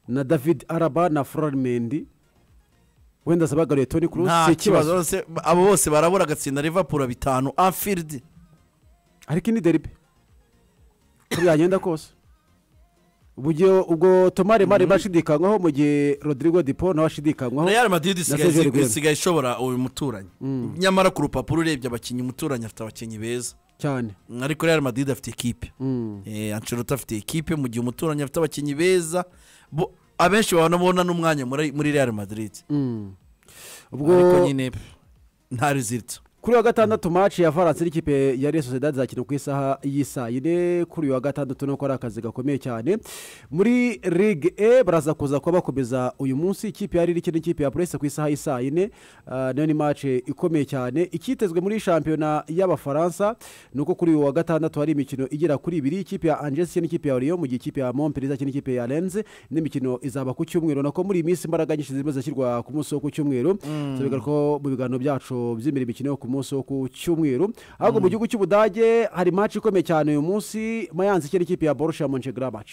na david araba na florent mendy wenda zabagariye toni kurusi si nta kibazo ikibazo bose abo bose barabura agatsinda rivapuro bitanu afiridi ariko ini deribe uko byagenda kose ubugiye ubwo tomari mari bashidikanywaho mu gihe rodrigo dipo nawe ashidikanywaho real madrid isigaye- Sergio Aguero. isigaye ishobora uyu muturanyi nyamara ku rupapuro urebye abakinnyi umuturanyi afite abakinnyi beza cyane ariko real madrid afite ekipe Mm. Eh, ancelotti afite ekipe mu gihe umuturanyi afite abakinnyi beza bo- abenshi banabona n'umwanya muri muri real madrid Mm. ariko ubwo nyine nta rizito kuri uyu wa gatandatu maci ya faransa n'ikipe ya real sociedad izakina ku isaha y'isaa yine kuri uyu wa gatandatu nuko ari akazi gakomeye cyane muri ligue e baraza kuza kuba bakomeza uyu munsi ikipe ya riri ikina n'ikipe ya purese ku isaha y'isaa yine Ah, nayo ni maci ikomeye cyane icyitezwe muri shampiyona y'abafaransa ni uko kuri uyu wa gatandatu hari imikino igera kuri ibiri ikipe ya angers ikina n'ikipe ya oriyo mu gihe ikipe ya momperi izakina n'ikipe ya renze n'imikino izaba ku cyumweru nako muri iyi minsi imbaraga nyinshi zirimo zirashyirwa ku munsi wo ku cyumweru tubigaragara ko mu biganiro byacu by'imbere imikino yo ku munsi wo ku cyumweru ahubwo mu gihugu cy'ubudage hari match ikomeye cyane uyu munsi mayanzi ikina n'ikipe ya borussia monchegramac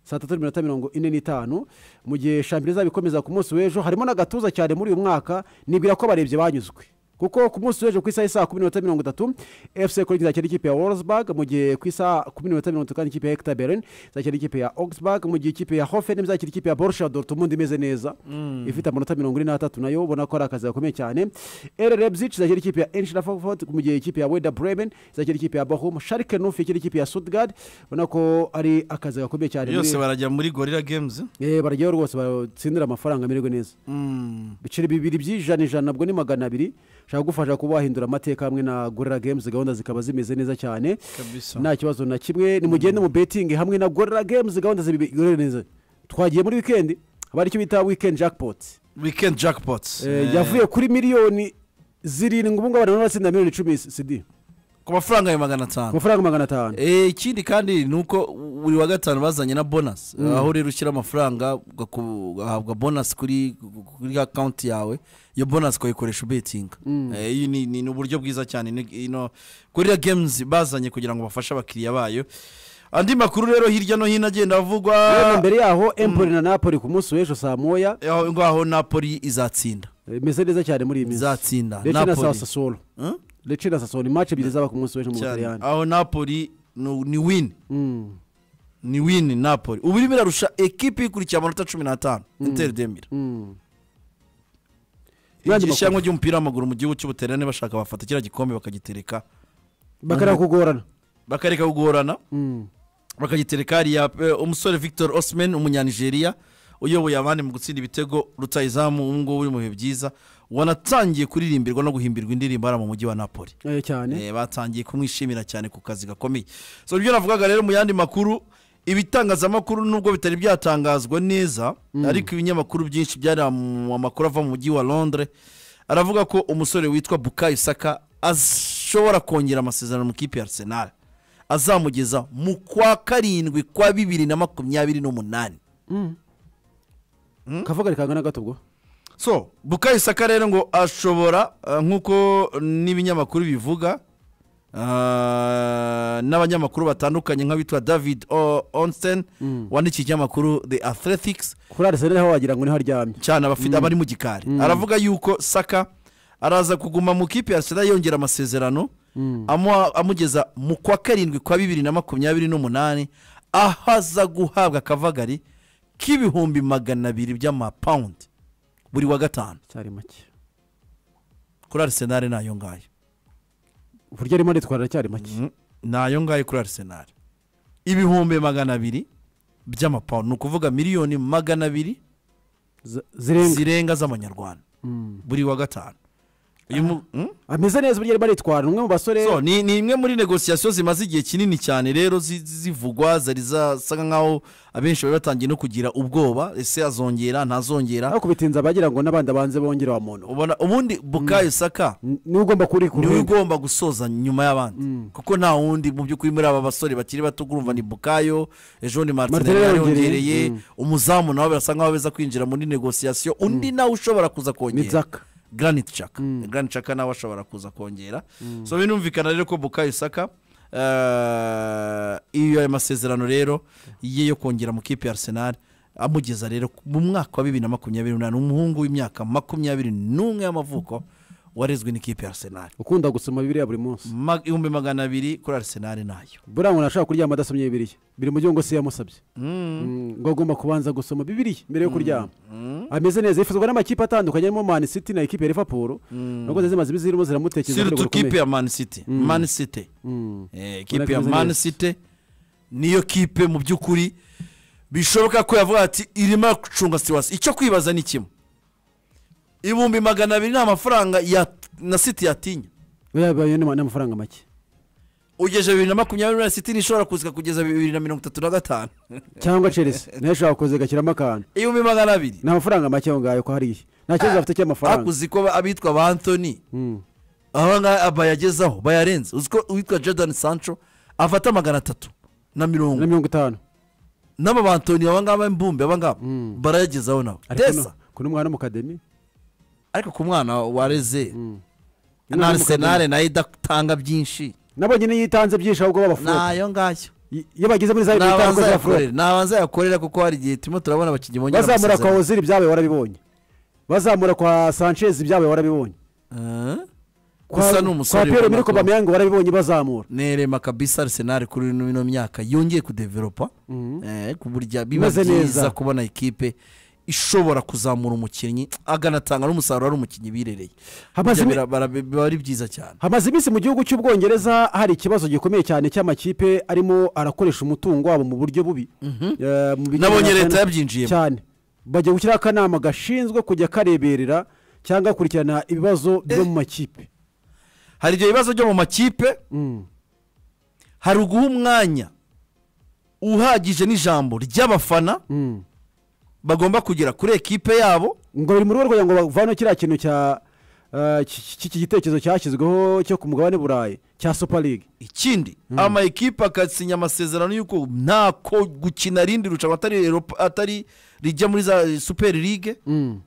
saa tatu n'iminota mirongo ine n'itanu mu gihe shampiyona izaba ikomeza ku munsi w'ejo harimo n'agatuza cyane muri uyu mwaka nibwira ko abarebye banyuzwe kuko ku munsi w'ejo ku isaha saa kumi n'iminota mirongo itatu efuse kuri izakina ikipe ya wolfsburg mu gihe ku isaha kumi n'iminota mirongo itatu kandi ikipe ya hekita beren izakina ikipe ya ogisburg mu gihe ikipe ya hofeni izakina ikipe ya borusha dortmund imeze neza ifite amanota mirongo ine n'atatu nayo ubona ko ari akazi gakomeye cyane erelebzic izakina ikipe ya enshira frankfurt mu gihe ikipe ya weda bremen izakina ikipe ya bahum sharike nufi ikina ikipe ya sudgard ubona ko ari akazi gakomeye cyane muri- yose barajya muri gorira games Eh, barajyayo rwose batsindira amafaranga amererwe neza ibiceri bibiri by'ijana ijana nabwo ni magana abiri ushaka gufasha kuba wahindura amateka hamwe na gorira games gahunda zikaba zimeze neza cyane Kabisa. nta kibazo na kimwe nimugende mu betingi hamwe na gorira games gahunda zimeze neza twagiye muri wikendi haba hari icyo bita wikendi jackpot weekend jackpots Eh, yavuye kuri miliyoni zirindwi ubu ngubu abantu batsinda miliyoni icumi sidi ku mafaranga ya magana ku atanu mafaranga magana atanu Eh, ikindi kandi ni uko buri wa gatanu bazanye na bonasi aho rero ushyira amafaranga ugaku- ugahabwa bonasi kuri kuri akawunti yawe iyo bonasi ukayikoresha ubetinga Eh, iyi ni- ni ni uburyo bwiza cyane ni- ino gorira games bazanye kugira ngo bafashe abakiriya bayo andi makuru rero hirya no hino agenda avugwa Hano mbere yaho empoli na napoli ku munsi w'ejo saa moya aho ngaho napoli izatsinda eh, imeze neza cyane muri iyi minsi izatsinda ndetse na saa Napoli. sasoro Hmm? ndetse na sasoro ni match ebyiri zaba ku munsi w'ejo mu cyane butaliyani aho napoli ni ni win Mm, ni win napoli ubu irimo irarusha ekipi ikurikiye amanota cumi n'atanu interi demira mm. Yandi irushanwa ry'umupira w'amaguru mu gihugu cy'ubuterane bashaka bafata kiriya gikombe bakagitereka bakareba kugorana bakareka kugorana Mm. bakagitereka hariya eh, umusore victor osman umunyanigeriya uyoboye abandi mu gutsinda ibitego rutayizamu ubu ngubu uri mu bihe byiza wanatangiye kuririmbirwa no guhimbirwa indirimbo hariya mu mujyi wa napoli Eh, cyane Eh, batangiye kumwishimira cyane ku kazi gakomeye so ibyo navugaga rero mu yandi makuru ibitangazamakuru nubwo bitari byatangazwa neza ariko ibinyamakuru byinshi byari mu amakuru ava mu mujyi wa londres aravuga ko umusore witwa bukayo saka ashobora kongera amasezerano mu kipe ya arsenal azamugeza mu kwa karindwi kwa bibiri na makumyabiri n'umunani kavuga ni kangana gato ubwo so bukayo saka rero ngo ashobora eh, nk'uko n'ibinyamakuru bivuga ah, n'abanyamakuru batandukanye nk'abitwa david O- onsten wandikiye ikinyamakuru the athletics kuri arisenali aho wagira ngo niho aryamye cyane abafite abari mu gikari aravuga yuko saka araza kuguma mu kipe ya arsenal yongera amasezerano amuha- amugeza mu kwa karindwi kwa bibiri na makumyabiri n'umunani aho aza guhabwa akavagari k'ibihumbi magana abiri by'amapawundi buri wa gatanu cyari make kuri arisenali ni ayo ngayo uburyo arimo aritwara cyari make ni ayo ngayo kuri arisenali ibihumbi magana abiri by'amapawundi ni ukuvuga miliyoni magana abiri Z- zirenga zirenga z'amanyarwanda buri wa gatanu uyu mu- hmm? ameze neza uburyo arimo aritwara umwe mu basore So, ni ni imwe muri negosiyasiyo zimaze igihe kinini cyane rero zi- zivugwa zari zasa nk'aho abenshi bari batangiye no kugira ubwoba ese azongera ntazongera aho kubitinza bagira ngo n'abandi banze bongere wa muntu ubona ubundi bukayo saka N- niwe ugomba kuri ku niwe ruhande. ugomba gusoza nyuma y'abandi kuko nta wundi mu by'ukuri muri aba basore bakiri bato urumva ni bukayo ejo ni martinari Martinelli yariyongereye yongereye, mm. umuzamu nawe birasa nk'aho beza kwinjira muri negosiyasiyo undi nawe ushobora kuza kongera Mitsaka. garaniti caka garaniti caka nawe ashobora kuza kongera so birumvikana rero ko bukayo saka Eh, iyo ayo masezerano rero ye yo kongera mu kipe ya arsenal amugeza rero mu mwaka wa bibiri na makumyabiri n'umunani umuhungu w'imyaka makumyabiri n'umwe y'amavuko warezwe n'ikipe ya arsenal ukunda gusoma bibiriya buri munsi Ma- ibihumbi magana abiri kuri arsenal nayo buriya umuntu ashobora kuryama adasomye bibiriya biri mu gihugu se yamusabye Mm, ngo agomba kubanza gusoma bibiriya mbere yo kuryama ameze neza yifuzwa n'amakipe atandukanye arimo mani city na ekipe ya liverpool nubwo zari zimaze iminsi zirimo ziramutekereza siritu kipe ya man city man city Eh, kipe ya Urakoze man neza. city niyo kipe mu by'ukuri bishoboka ko yavuga ati irimo gucunga situwasi icyo kwibaza ni kimwe ibihumbi magana abiri ni amafaranga ya na city yatinya yabaye n'amafaranga make ugeje bibiri na makumyabiri na city nishobora kuzika kugeza bibiri na mirongo itatu na gatanu cyangwa chelsea nayo ishobora kuza igashyiramo akantu ibihumbi magana abiri ni amafaranga make aho ngaho ko hariya nta kibazo bafite cy'amafaranga hakuzi ko abitwa ba antoni Mm. aho ngaho bayagezaho bayarenze uzi ko uwitwa jordan sancho afata magana atatu na mirongo na mirongo itanu n'aba bantoni aba ngaba mbumbe aba ngaba Mm. barayagezaho nabo ariko desa no- ku n'umwana mu kademi ariko ku mwana wareze Umwana na wo mu arsenal nayo idatanga byinshi nabo nyine yitanze byinshi ahubwo b'abafundi nayo ngayo iyo bageze muri za bibiri itanu nabanza za furore yakorera nabanza yakorera kuko hari igihe turimo turabona abakinnyi bongera bazamura kwa amasezerano. ozil ibyabaye warabibonye bazamura kwa sanchez ibyabaye warabibonye Eh? Kwa- gusa ni umusore kwa piyero ubona miriko ko- bamyango warabibonye bazamura nerema kabisa arsenal kuri ino ino myaka yongeye kudeveropa eh, ku burya biba Imeze byiza neza. kubona ikipe ishobora kuzamura umukinnyi aganatanga n'umusaruro ari umukinnyi birereye Hamaze Burya imi- bira- bara- biba ari byiza cyane hamaze iminsi mu gihugu cy'ubwongereza hari ikibazo gikomeye cyane cy'amakipe arimo arakoresha umutungo wabo mu buryo bubi Eh, mu bijyanye Nabonye na- leta yabyinjiyemo. cyane bajya gushyiraho akanama gashinzwe kujya kareberera cyangwa gakurikirana ibibazo byo mu makipe hari ibyo bibazo byo mu makipe Mm. hari uguha umwanya uhagije n'ijambo ry'abafana Mm. bagomba kugera kuri ekipe yabo ngo biri mu rugo kugira ngo bavane kiriya kintu cya eh, cy- cy- cy'iki gitekerezo cyashyizweho cyo ku mugabane burayi cya super league ikindi ama ekipe akasinya amasezerano y'uko ntako gukina rindi rushanwa atari Europa- atari rijya muri za superi ligue Mm.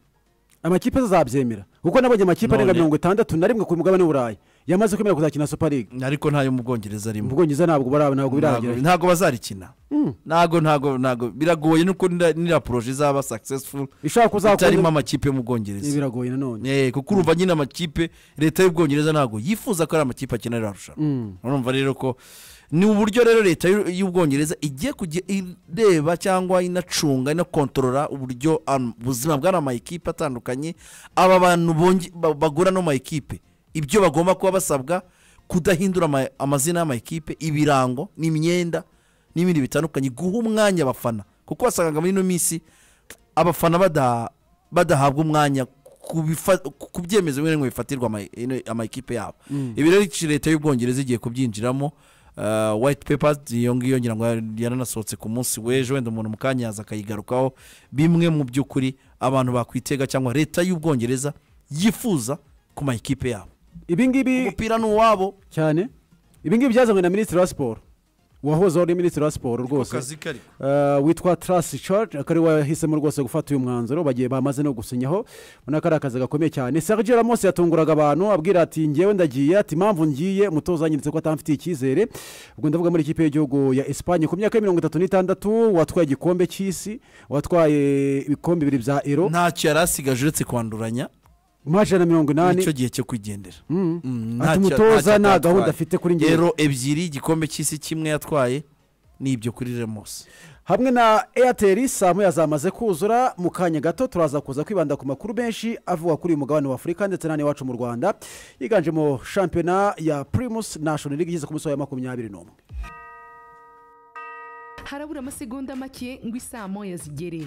amakipe azabyemera kuko nabonye amakipe arenga None- mirongo itandatu na rimwe ku mugabane w'uburayi yamaze kwemera kuzakina super league ariko ntayo mu mu bwongereza arimo bwongereza ntabwo bara- ntabwo Ntago- birahagera ntago bazarikina ntago ntago ntago biragoye nuko nira- nira poroje izaba successful ishobora itarimo kuzakunda amakipe yo mu bwongereza biragoye nanone Eh, kuko urumva nyine amakipe leta y'ubwongereza ntago yifuza ko ari amakipe akenera arushanwa Mm. urumva rero ko ni uburyo rero leta y'u- y'ubwongereza igiye kujya ireba cyangwa inacunga inakontorora uburyo am- ubuzima bw'ari amakipe atandukanye aba bantu bonge- ba- bagura no mayikipe ibyo bagomba kuba basabwa kudahindura ama- amazina y'amakipe ibirango n'imyenda n'ibindi bitandukanye guha umwanya abafana kuko wasangaga muri ino minsi abafana bada- badahabwa umwanya ku bifa- ku byemezo bimwe na bimwe bifatirwa ama- ino- amakipe yabo ibi rero iki leta y'ubwongereza igiye kubyinjiramo Uh, white paper iyo ngiyo ngira ngo yaranasohotse ku munsi w'ejo wenda umuntu mu kanya yaza akayigarukaho bimwe mu by'ukuri abantu bakwitega cyangwa leta y'ubwongereza yifuza ku ma ekipe yabo ibi ngibi umupira ni uwabo cyane ibi ngibi byazanywe na minisitiri wa siporo uwahozeho ari minisitiri wa siporo rwose kari Eh, witwa tarasi cari akari wahisemo rwose gufata uyu mwanzuro bagiye bamaze no gusinyaho ubona ko ari akazi gakomeye cyane serge ramos yatunguraga abantu abwira ati ngewe ndagiye ati impamvu ngiye umutoza yanyeretse ko atamfitiye icyizere ubwo ndavuga muri ikipe y'igihugu ya esipanye ku myaka ya mirongo itatu n'itandatu watwaye igikombe cy'isi watwaye ibikombe bibiri bya ero ntacyo yari asigaje uretse kwanduranya maje na mirongo inani nicyo gihe cyo kwigendera Mm. Mm, Ati ntacyo- umutoza ntacyo nta atatwaye. gahunda afite kuri njyewe. Ero ebyiri igikombe cy'isi kimwe yatwaye ni ibyo kuri remosi hamwe na eyateri saa moya zamaze kuzura mu kanya gato turaza kuza kwibanda ku makuru menshi avuga kuri uyu mugabane wa afurika ndetse n'ane iwacu mu rwanda yiganjemo shampiyona ya pirimusi nashoni liga igeze ku munsi wa makumyabiri n'umwe harabura amasegonda make ngo isaa moya zigere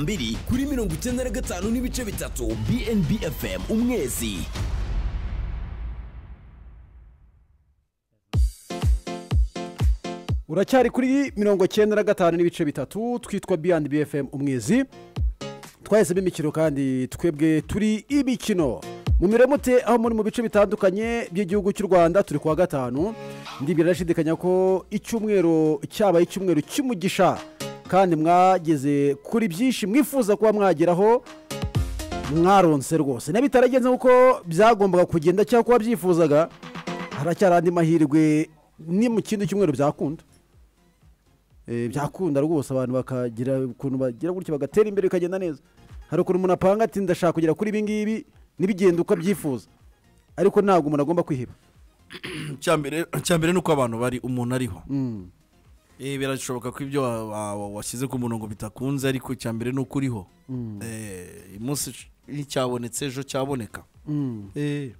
mbiri kuri mirongo icyenda na gatanu n'ibice bitatu bnb fm umwezi uracyari kuri mirongo icyenda na gatanu n'ibice bitatu twitwa biyandi bfm umwizi twahisemo imikino kandi twebwe turi imikino mu mute aho muri mu bice bitandukanye by'igihugu cy'u rwanda turi kuwa gatanu ndibwira ndashidikanya ko icyumweru cyabaye icyumweru cy'umugisha kandi mwageze kuri byinshi mwifuza kuba mwageraho mwaronse rwose niba bitaragenze nk'uko byagombaga kugenda cyangwa kuba byifuzaga haracyari andi mahirwe ni mu kindi cyumweru byakunda Eh, byakunda rwose abantu bakagira ukuntu bagira gutya bagatera imbere bikagenda neza hari ukuntu umuntu apanga ati ndashaka kugera kuri ibi ngibi n'ibigenda uko abyifuza ariko ntabwo umuntu agomba kwiheba icya mbere ni uko abantu bari umuntu ariho Mm. Eh, birashoboka ko ibyo wa- wa- wa- washyize ku murongo bitakunze ariko icya mbere ni uko uriho Eh, umunsi nticyabonetse ejo cyaboneka Eh,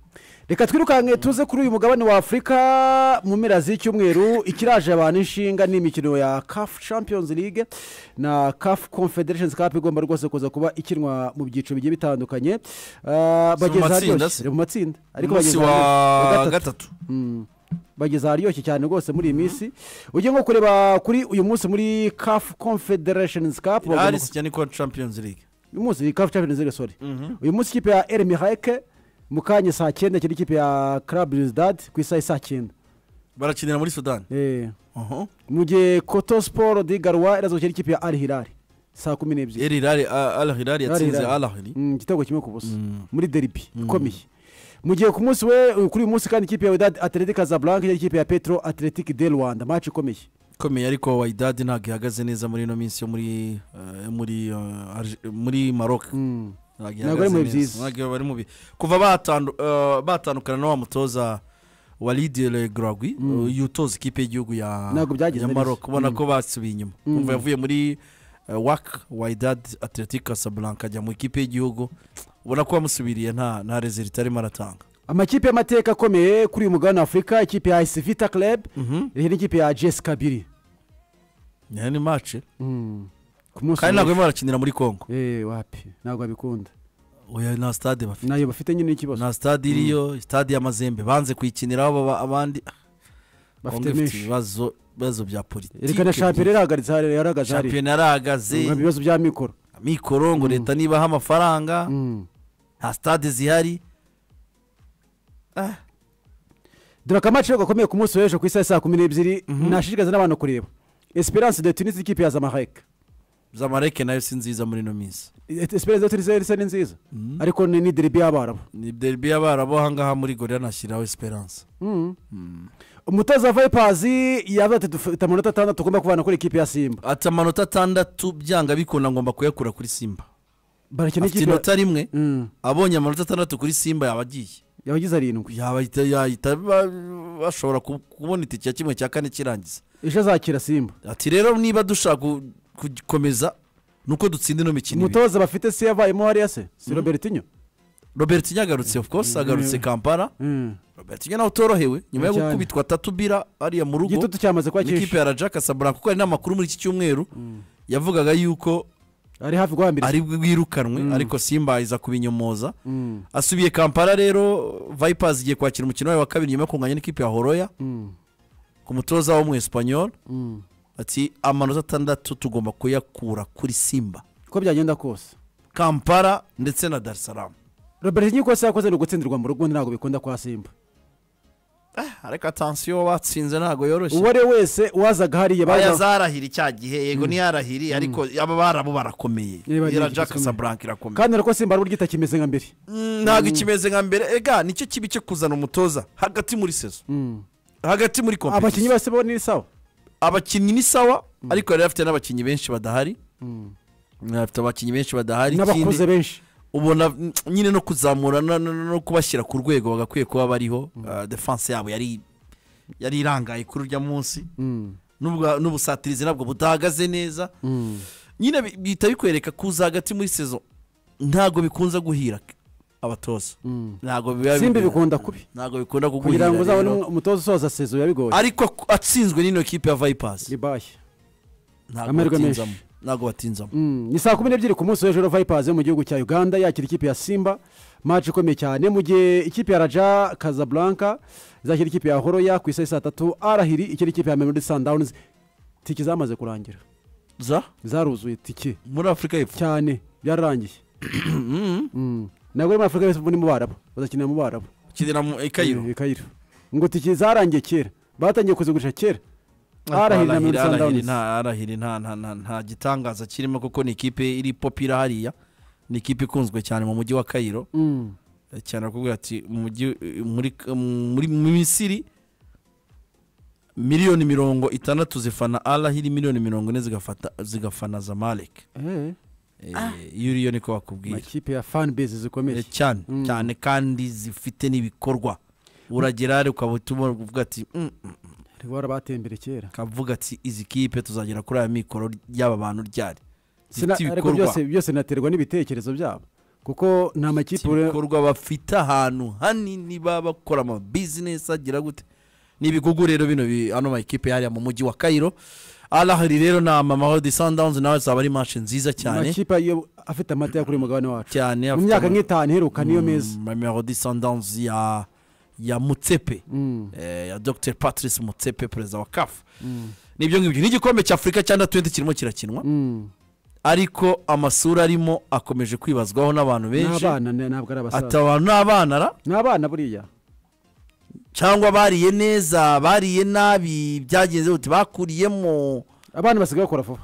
reka twirukanke tuze kuri uyu mugabane wa afurika mu mpera z'icyumweru ikiraje abantu inshinga ni imikino ya caf champions league na caf confederation cup igomba rwose kuza kuba ikinwa mu byiciro bigiye bitandukanye Ah, Si bageze mu matsinda aharyoshye se? mu matsinda ariko umunsi bageze wa aharyoshye. gatatu Mm. bageze aharyoshye cyane rwose muri iyi minsi ugiye nko kureba kuri uyu munsi muri caf confederation cup bagomba arisi cyane ko champions league uyu munsi ni kafu champions league sorry uyu munsi ikipe ya eri mihayike mu kanya saa cyenda ikindi ikipe ya club birizidadi ku isaha saa cyenda barakinira muri sudani Eh, Aha. mu gihe koto siporo di garuwa irazokera ikipe ya ari hilari saa kumi n'ebyiri El Hilal- A- Al Hilal yatsinze Hilal. Al Ahly Mm, igitego kimwe ku busa muri deribi ikomeye mu gihe ku munsi we kuri uyu munsi kandi ikipe ya wedadi atletic casablanca yari ikipe ya petro atletic de rwanda match ikomeye ikomeye ariko wayidadi ntabwo ihagaze neza muri ino minsi yo muri eh, muri eh, Arge- muri maroc Mm. ntabwo Ntabwo ari mu ihagaze byiza. neza ntabwo bari mu bi- kuva batandu- eh, batandukana na wa mutoza wa lidire gragwi yutoza ikipe y'igihugu ya Ntabwo byagenze ya neza. maroc ubona ko basubiye inyuma umva yavuye muri wak wayidadi atletic casablanca ajya mu ikipe y'igihugu ubona ko bamusubiriye nta nta rezilita arimo aratanga amakipe y'amateka akomeye kuri uyu mugabane wa afurika ikipe ya isivita club iyi ni ikipe ya jesi kabiri ni ni mace ku munsi kandi w'ejo. ntabwo barimo barakinira muri congo Eh, wapi ntabwo babikunda oya nta stade bafite nayo bafite nyine ikibazo nta stade iriyo stade y'amazembe banze kuyikiniraho baba abandi bafite Congo ifite menshi. ibibazo ibibazo bya reka na shampiyona politiki irahagaritse hariya yarahagaze hariya shampiyona yarahagaze mu bibazo bya mikoro mikoro ngo leta nibaha amafaranga Mm. nta stade zihari dore akamace gakomeye ku munsi w'ejo ku isaha ya saa kumi n'ebyiri nashishikariza n'abantu kureba esperance de tunisi ikipe ya zamahayike zamareke nayo si nziza muri ino minsi Eh, esperance de tunisi isa ni nziza ariko ni ni deribi y'abarabu ni derby y'abarabu ahangaha muri gorira nashyiraho esperance umutoza wa vipazi yavuze ati dufite amanota atandatu tugomba kubana kuri ikipe ya simba ati amanota atandatu byanga bikunda ngomba kuyakura kuri simba barakina afite ikipe inota rimwe Mm. abonye amanota atandatu kuri simba yaba agiye yabagize arindwi yahita yahita ba- bashobora ku- kubona itike ya kimwe cya kane kirangiza ejo azakira simba ati rero niba dushaka ku- kugikomeza ni uko dutsinda ino mikino ibiri umutoza bafite se yavayemo hariya se si robertinho robert nyagarutse of course agarutse kampala Mm. robert nawe utorohewe nyuma yo Cyane. gukubitwa atatu bira hariya mu rugo igitutu cyamaze kuba n'ikipe cyinshi ya raja kasabura kuko hari n'amakuru muri iki cyumweru yavugaga yuko ari hafi guhambira ari bwirukanwe ariko simba iza kubinyomoza asubiye kampala rero vipers igiye kwakira umukino wayo wa kabiri nyuma yo kunganya n'ikipe ya horoya ku mutoza wo mu esipanyol ati amanota atandatu tugomba kuyakura kuri simba uko byagenda kose kampala ndetse na darisaramu robert nyiko se yakoze ni ugutsindirwa mu rugo undi ntabwo bikunda kwa simba ariko atansiyo batsinze ntabwo yoroshye uwo ari we wese wazaga hariya baya baza zarahira icya gihe yego ntiyarahiri ariko aba barabo barakomeye Niba ari iriya ikipe jack saburanka irakomeye kandi ariko simba aribwo ry'itakimeze nka mbere Mm, ntabwo ikimeze nka mbere ega nicyo kibi cyo kuzana umutoza hagati muri sezo hagati muri abakinnyi kompetisi bose bo ni sawa abakinnyi ni sawa ariko yari afite n'abakinnyi benshi badahari Yari afite abakinnyi benshi badahari n'abakuze ikindi benshi ubona mm, nyine no kuzamura no- no no kubashyira ku rwego bagakwiye kuba bariho Ah, defense yabo yari yari irangaye kuri urya munsi N'ubwa- n'ubusatirizi ntabwo budahagaze neza nyine bi- bihita bikwereka kuza hagati muri sezo ntabwo bikunze guhira abatoza ntabwo biba simba bigera. bikunda kubi ntabwo bikunda kuguhira kugira ngo uzabone rero. umutoza usoza sezo biba bigoye ariko ku- atsinzwe n'ino kipe ya vipers ribaye ntabwo amahirwe atinzamo menshi. ntabwo batinzamo Mm, ni saa kumi n'ebyiri ku munsi w'ejo vayipazi yo mu gihugu cya uganda yakira ikipe ya simba maci ikomeye cyane mu gihe ikipe ya raja kazaburanka izakira ikipe ya horoya ku isaha saa tatu arahiri ikindi ikipe ya memori sandawunizi tike zamaze kurangira za zaruzuye tike muri afurika y'epfo cyane byararangiye Mm. ntabwo muri afurika y'epfo ni mu barabu bazakinira mu barabu kinira mu i kayiro Eh, kayiro ngo tike zarangiye kera batangiye kuzigurisha kera arahiri na memori arahiri sandawunizi nta arahiri nta nta nta nta gitangaza kirimo kuko ni ikipe iri popira hariya ni ikipe ikunzwe cyane mu mujyi wa kayiro Mm. Eh, cyane bakubwira ati mu mujyi eh, muri muri mu misiri miliyoni mirongo itandatu zifana arahiri miliyoni mirongo ine zigafata zigafana zamalek Eh, Eh, iyo uriyo niko bakubwira amakipe ya fanbase zikomeye Eh, cyane cyane kandi zifite n'ibikorwa uragera hariya ukaba utuma uvuga ati "Mm, mm, Bari warabatembere kera kavuga ati izi kipe tuzagera kuri aya mikoro ry'aba bantu ryari Sina- zifite ariko ibikorwa byose byose naterwa n'ibitekerezo byabo kuko nta Zifite makipe ure- ibikorwa bafite ahantu hanini baba bakora ama bizinesi agira gute ni ibigugu rero bino bi- ano ma ekipe hariya mu mujyi wa kayiro arahari rero ni amamaho di sandawunzi nawe zaba ari manshi nziza cyane makipe ayo afite amata yo kuri mugabane wacu cyane mu myaka nk'itanu iheruka niyo meza mamamaho di sandawunzi ya ya mutsepe Mm. eh, ya dr patrice mutsepe perezida wa kafu nibyo ngibyo n'igikombe cya afurika cyangwa twenti kirimo kirakinwa Mm. ariko amasura arimo akomeje kwibazwaho n'abantu ni benshi abana ni- ntabwo ari abasaza ataba n'abana ra ni abana buriya cyangwa bariye neza bariye nabi byagenze uti bakuriyemo abana basigaye bakora vuba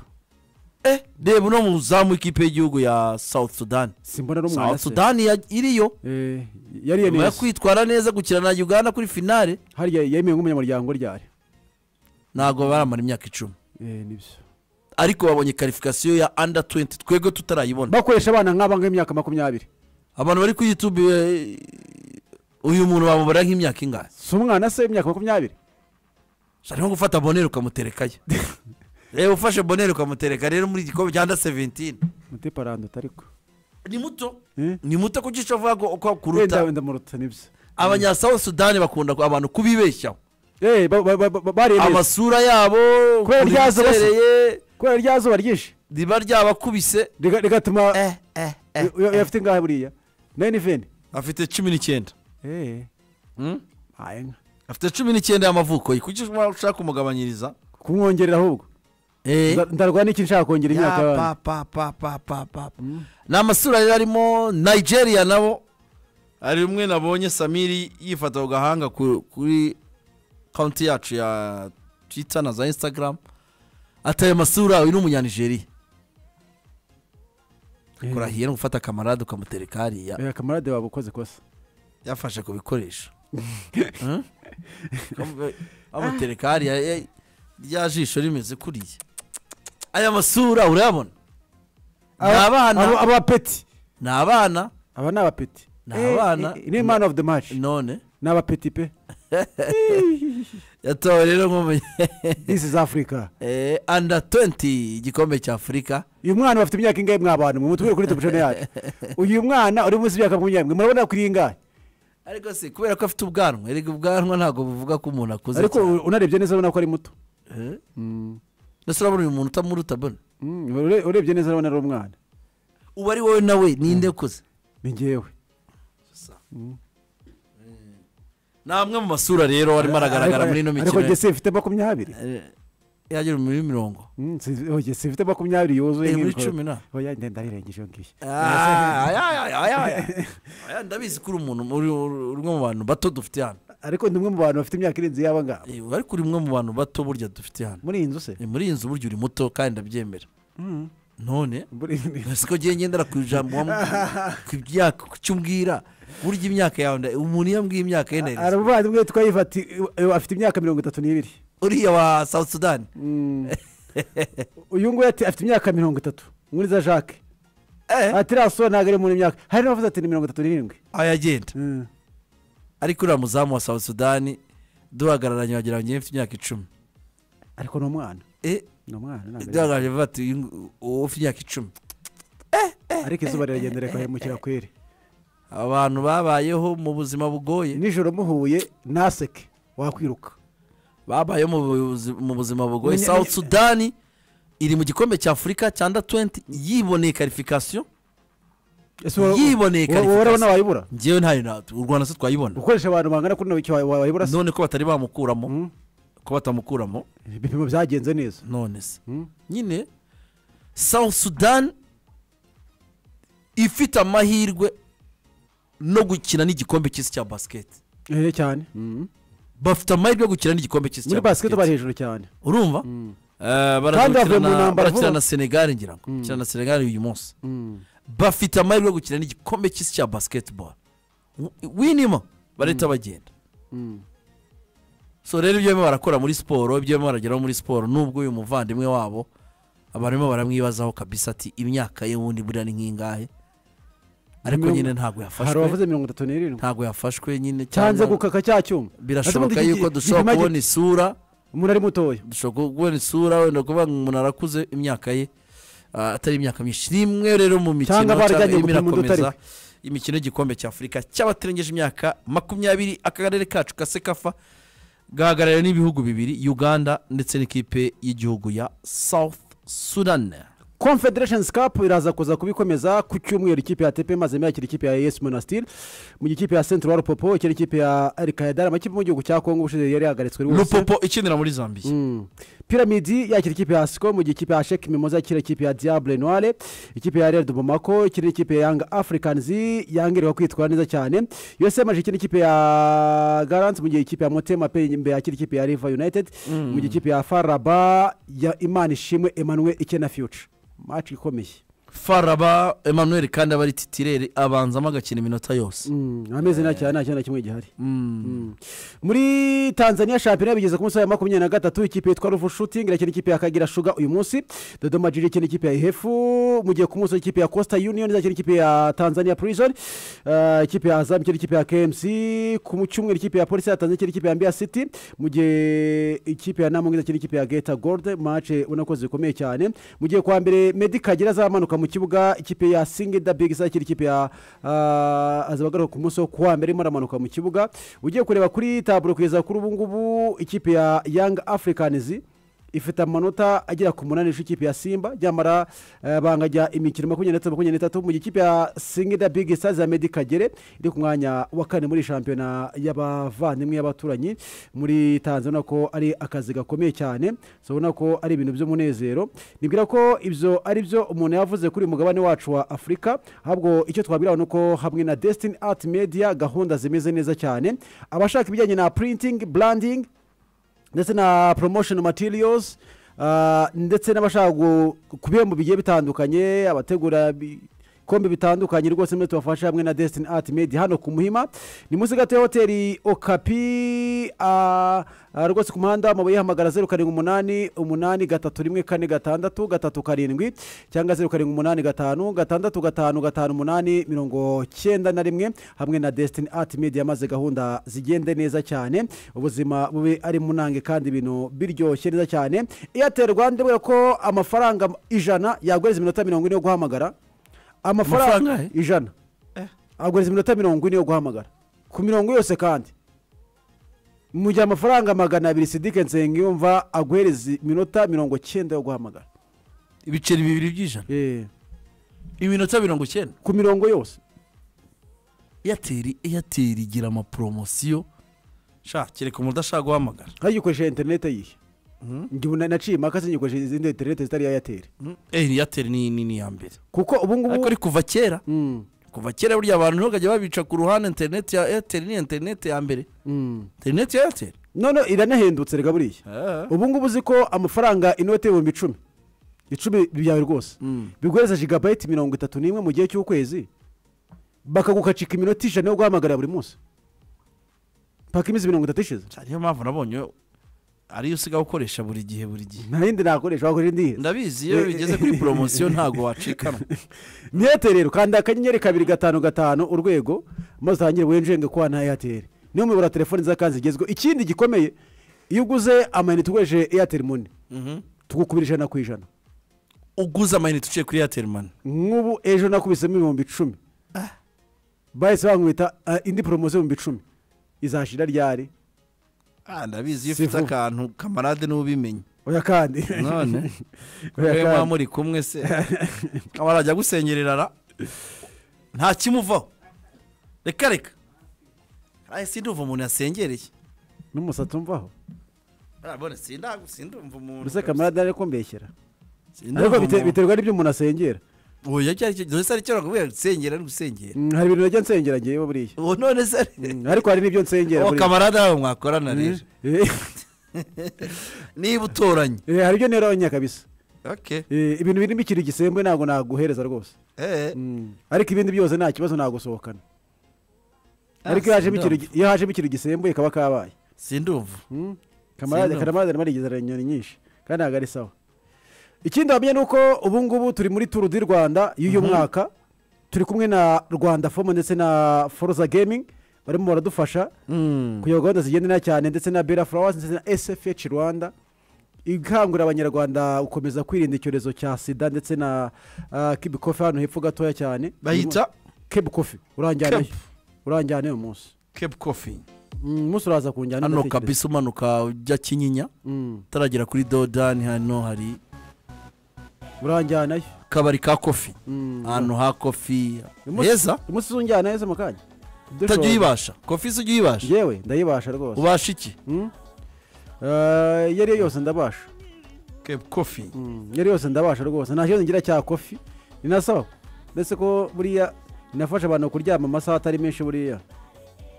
eh reba uno muzamu w'ikipe y'igihugu ya south sudan simbona n'umwana south se sudan ya- iriyo Eh, yariye nyuma yo neza kwitwara neza gukina na uganda kuri finale hariya yemewe nk'umunyamuryango ryari ntabwo baramara imyaka icumi Eh, nibyo ariko babonye karifikasiyo ya under 20 twebwe tutarayibona bakoresha abana nk'aba nk'imyaka makumyabiri abantu bari kuri youtube eh, uyu muntu bamubara nk'imyaka ingahe si umwana se imyaka makumyabiri Ushobora nko gufata boneri ukamuterekayo reba ufashe boneri ukamutereka rero muri igikombe cya under 17 muteparando ariko ni muto Eh? ni muto ku gice avuga ko ko wenda kuruta wenda muruta nibyo abanyasawu sudani bakunda ku- abantu kubibeshyaho Eh, ba- ba- ba- ba- bariye neza amasura yabo Kubera ryazo basa. ubisereye kubera rya zuba ryinshi riba ryabakubise Riga- rigatuma eh eh eh uyu- uyu afite ingahe buriya nayini veni afite cumi n'icyenda haye nka afite cumi n'icyenda y'amavuko ye kuki ushaka kumugabanyiriza kumwongerera ahubwo Nda- ndarwa n'iki nshaka kongera imyaka y'abandi yapapapapapapa ni amasura rero arimo nigeria nabo hari umwe nabonye samiri yifata ku gahanga ku- kuri konti yacu ya twita na za instagram ataye amasura uyu ni umunyanigeriya kurahiye no gufata kamarade ukamutereka hariya Eh, kamarade waba ukoze kosa yafashe ku bikoresho Hmm? Kamu- bamutereka hariya eh, rya jisho rimeze kuriya aya masura urayabona ni Aba- aba- abana abapeti ni abana aba ni abapeti Ni Eh, abana. eh, ni man of the match none ni abapeti pe yatowe rero nk'umunya this is africa Eh, under 20 igikombe cya afurika uyu mwana bafite imyaka ingahe mwabantu mwe mutubwire kuri tubujene yacu uyu mwana uri munsi y'imyaka makumyabiri murabona kuri iyi ingahe ariko se kubera ko afite ubwanwa erega ubwanwa ntabwo buvuga ko umuntu akuze ariko cyane. unarebye neza urabona ko ari muto Eh? mbese urabona uyu muntu utamuruta bona Mm, ure- urebye neza urabona ari umwana uba ari wowe nawe ninde ukuze ni ngewe ni amwe mu masura rero arimo aragaragara muri ino ariko mikino jesi ifite makumyabiri Eh, yagera muri mirongo Mm, si- oye, si ifite makumyabiri yuzuye Eh, muri nk'ibikora. cumi na. oya ndenda arirengeje iyo ngiyo Ah, aya, aya, aya, aya. Aya, ndabizi ko uri umuntu uri uri- uri umwe mu bantu bato dufite hano ariko ni umwe mu bantu bafite imyaka irenze iy'aba ngaba Eh, ariko uri umwe mu bantu bato burya dufite hano muri iyi nzu se Eh, muri iyi nzu burya uri muto kandi ndabyemera none Muri- siko ngiye ngendera ku ijambo wamu- ku byaka ku cyo umbwira burya imyaka yawe nda- umuntu iyo ambwiye imyaka ye hari ndareza umuvandimwe witwa yiva ati "Eh, afite imyaka mirongo itatu n'ibiri uriya wa south sudan Mm. uyu nguyu ati afite imyaka mirongo itatu nkuriza jacques eh ati iriya sura ntabwo ari muri myaka hari n'abavuze ati ni mirongo itatu n'irindwi ayagenda Mm. ariko uriya muzamu wa south sudan duhagararanye wagira ngo ngiye mfite imyaka icumi ariko ni umwana eh ni umwana ntabwo ari- duhagararanye bavuga ati "Uyu ngu- uwo ufite imyaka icumi ariko izuba riragenda rikahemukira kweri abantu babayeho mu buzima bugoye nijoro muhuye ntaseke wakwiruka babayeho mu buzi- mu buzima bugoye Munya- south munya- sudan iri mu gikombe cya afurika cya nda twenti yiboneye karifikasiyo ese wowe yiboneye wowe- wowe urabona wayibura ngewe ntayo na u rwanda se twayibona gukoresha abantu bangana kuri icyo wayibura se none ko batari bamukuramo ko batamukuramo ibipimo byagenze neza none se nyine south sudan ifite amahirwe no gukina n'igikombe cy'isi cya basiketi Eh, cyane bafite amahirwe yo gukina n'igikombe cy'isi muri cya basiketi bari basiketi hejuru cyane urumva Eh, baraza Kandi bavuye gukina mu na- ntambara barakina vuba. na senegali ngira ngo bakina na senegali uyu munsi bafite amahirwe yo gukina n'igikombe cy'isi cya basiketiboro winima barahita bagenda so rero ibyo barimo barakora muri siporo ibyo barimo barageraho muri siporo nubwo uyu muvandimwe wabo barimo baramwibazaho kabisa ati imyaka ye wundi buriya ni nk'ingahe ariko Mirongo- nyine ntabwo hari abavuze yafashwe mirongo itatu n'irindwi ntabwo yafashwe nyine cyanze cyangwa- gukaka cya cyuma birashoboka yuko dushobora kubona isura umuntu ari mutoya dushobora kubona isura wenda kuvuga ngo umuntu arakuze imyaka ye ah, atari imyaka myinshi rimwe rero mu mikino Cyangwa barajyanye cyangwa irimo gupima undi utari irakomeza imikino y'igikombe cya afurika cy'abatarengeje imyaka makumyabiri akarere kacu kase kafa gahagarariwe n'ibihugu bibiri uganda ndetse n'ikipe y'igihugu ya south sudan confederation cup iraza kuza kubikomeza ku cyumweru ikipe ya tepe maze yakira ikipe ya yes monastir mu gihe ikipe ya central popo ikira ikipe ya alkaidar amakipe mu gihugu cya congo ubushize yari yahagaritswe ari wose lupopo ikinira muri zambia Mm. piramidi yakira ikipe ya siko mu gihe ikipe ya sheki mimoza yakira ikipe ya diable noire ikipe ya red bomako ikira ikipe ya young africans yangerewe kwitwara neza cyane yose yamaje ikina ikipe ya garant mu gihe ikipe ya motema pe imbere yakira ikipe ya river united mu gihe ikipe ya faraba ya imana ishimwe emmanuel ikena future match ikomeye faraba emmanuel kandi aba ari titirere abanzamo agakina iminota yose Mm, ameze neza cyane nta kintu na kimwe gihari Mm. muri tanzania shampiyona bigeze ku munsi wa makumyabiri na gatatu ikipe yitwa ruvu shutingi irakina ikipe ya kagira shuga uyu munsi dodoma jiri ikina ikipe ya ihefu mu gihe ku munsi w'ikipe ya costa union izakina ikipe ya tanzania prison Ah, ikipe ya azam ikina ikipe ya kmc ku mu cyumweru ikipe ya polisi ya tanzania ikina ikipe ya mbiya city mu gihe ikipe ya namungi izakina ikipe ya geta gold mace ubona ko zikomeye cyane mu gihe kwa mbere medi kagira azamanuka mu kibuga ikipe ya singida big izakira ikipe ya ah, azabagaruka ku munsi wo kuwa mbere irimo aramanuka mu kibuga ugiye kureba kuri taburo kugeza kuri ubu ngubu ikipe ya young africans ifite amanota agera ku munani ifu ikipe ya simba ryamara eh, bangajya imikino makumyabiri n'itatu makumyabiri n'itatu mu gihe ikipe ya singida big stars ya medi kagere iri ku mwanya wa kane muri shampiyona y'abavandimwe y'abaturanyi muri tanzania ubona ko ari akazi gakomeye cyane so ubona ko ari ibintu by'umunezero nibwira ko ibyo ari byo umuntu yavuze kuri uyu mugabane wacu wa afurika ahubwo icyo twabwiraho ni uko hamwe na desitini ati media gahunda zimeze neza cyane abashaka ibijyanye na printing branding ndetse na promotion materials ah, ndetse n'abashaka gu- ku bihembo bigiye bitandukanye abategura ibikombe bitandukanye rwose muri tubafashe hamwe na desitini ati medi hano ku muhima ni munsi gato ya hoteli okapi ah, ah, rwose ku muhanda amabuye hamagara zeru karindwi umunani umunani gatatu rimwe kane gatandatu gatatu karindwi cyangwa zeru karindwi umunani gatanu gatandatu gatanu gatanu umunani mirongo cyenda na rimwe hamwe na desitini ati medi yamaze gahunda zigende neza cyane ubuzima bube ari munange kandi ibintu biryoshye neza cyane airtel rwanda ibwira ko amafaranga ijana yaguhereza iminota mirongo ine yo guhamagara Amafaranga amafaranga he? ijana aguhereza iminota mirongo ine yo guhamagara ku mirongo yose kandi mu gihe amafaranga magana abiri sidike nsengiyumva aguhereza iminota mirongo cyenda yo guhamagara ibiceri bibiri by'ijana Eh, iminota mirongo icyenda ku mirongo yose eyateri eyateri igira amaporomosiyo sha kereka umuntu udashaka guhamagara hajya ukoresha interinete yihe njye ubu na- naciye impaka sinjye izindi interinete zitari iya airtel eh eyateri ni ni ni iya mbere kuko ubu ariko ngubu ari kuva kera Mm, kuva kera burya abantu niho bakajya babica ku ruhande interineti ya eyateri ni interineti ya mbere mm. interineti ya eyateri none iranahendutse rega buriya ubu ngubu uzi ko amafaranga inote y'ibihumbi icumi icumi byawe rwose biguhereza jigabayiti mirongo itatu n'imwe mu gihe cy'ukwezi bakagukacika iminota ijana yo guhamagarira buri munsi mpaka iminsi mirongo itatu ishize cyane niyo mpamvu nabonye ariyo usigaye ukoresha buri gihe buri gihe nta yindi nakoresha wakoresha indi iheza ndabizi iyo bigeze kuri poromosiyo ntabwo wacikanwa ni eyateri rero kanda akanyenyeri kabiri gatanu gatanu urwego maze utangire winjenge kuba na eyateri niyo muyobora telefoni nziza kandi zigezweho ikindi gikomeye iyo uguze amayinite ukoresheje eyateri muni tugukubira ijana ku ijana uguze amayinite uciye kuri eyateri mani nk'ubu ejo nakubisemo ibihumbi icumi bahise bankubita ah, indi poromosiyo y'ibihumbi icumi izashira ryari Ah, ndabizi iyo Si ufite vuba. akantu kamarade niwe ubimenye oya kandi none Oya we muba kandi. muri kumwe se kamarade ajya gusengerera nta kimuvaho reka reka araye sindumva umuntu yasengereye n'umusatsi umvaho urabona sindagu sindumva umuntu mbese kamarade ari kumbeshyera Sindumva ariko bite- umuntu. biterwa n'ibyo umuntu asengera oya icyo ari cyo dore se ari cyo bakubwira gusengera ari gusengera Mm, hari ibintu najya nsengera ngewe buriya ubu none se ari- Mm, ariko hari n'ibyo nsengera uwo buriya. kamarade nawe mwakorana rero Eh, niba utoranye eh, hari ibyo nerabanya kabisa okay Eh, ibintu birimo ikiri gisembwe ntabwo naguhereza rwose eh Mm, ariko ibindi byose nta kibazo nagusohokana ariko iyo hajemo ikintu gi- iyo hajemo ikintu gisembuye kaba kabaye sindumva Mm. kamarade Sindumva. kamarade arimo arigezera inyoni nyinshi kandi ntabwo ari sawa ikindi wamenya ni uko ubu ngubu turi muri turu di rwanda y'uyu mwaka turi kumwe na rwanda fomu ndetse na foruza gemingi barimo baradufasha kugira ngo gahunda zigendera cyane ndetse na bera furawazi ndetse na sfh rwanda ikangurira abanyarwanda gukomeza kwirinda icyorezo cya sida ndetse na kibi kofi hano hepfo gatoya cyane Bahita? kibi kofi uranjyanayo Kebu. uranjyanayo umunsi kepu kofi Mm, umunsi uraza kunjyana hano ndatekereza. kabisa umanuka ujya kinyinya Mm. utaragera kuri dodani hano hari uranjyanayo akabari ka kofi Mm. ahantu ha kofi Umunsi- heza umunsi uzunjyana heza mu kanya utajya uyibasha kofi se ujya uyibasha yewe ndayibasha rwose ubasha iki Mm. Eh, iyo ariyo yose ndabasha kepu kofi Mm, iyo ariyo yose ndabasha rwose nta kibazo ngira cya kofi ninasaba ndetse ko buriya inafasha abantu kuryama amasaha atari menshi buriya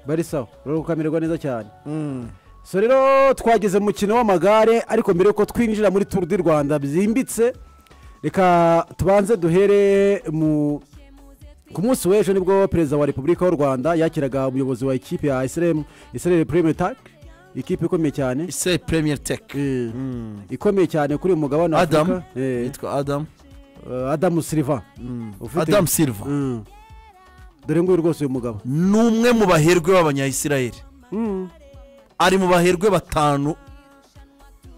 bari sawa rero ukamererwa neza cyane so rero twageze mu mukino w'amagare ariko mbere yuko twinjira muri turu di rwanda byimbitse reka tubanze duhere mu ku munsi w'ejo nibwo perezida wa repubulika y'u rwanda yakiraga umuyobozi wa ikipe ya isiremu isiremu purime taki ikipe ikomeye cyane ise premier tech Eh, ikomeye cyane kuri uyu mugabane wa adam afurika Eh, yitwa adam eh, adamu siriva Ufite- adam silva Mm. dore nguyu rwose uyu mugabo ni umwe mu baherwe b'abanyayisiraheli Mm. ari mu baherwe batanu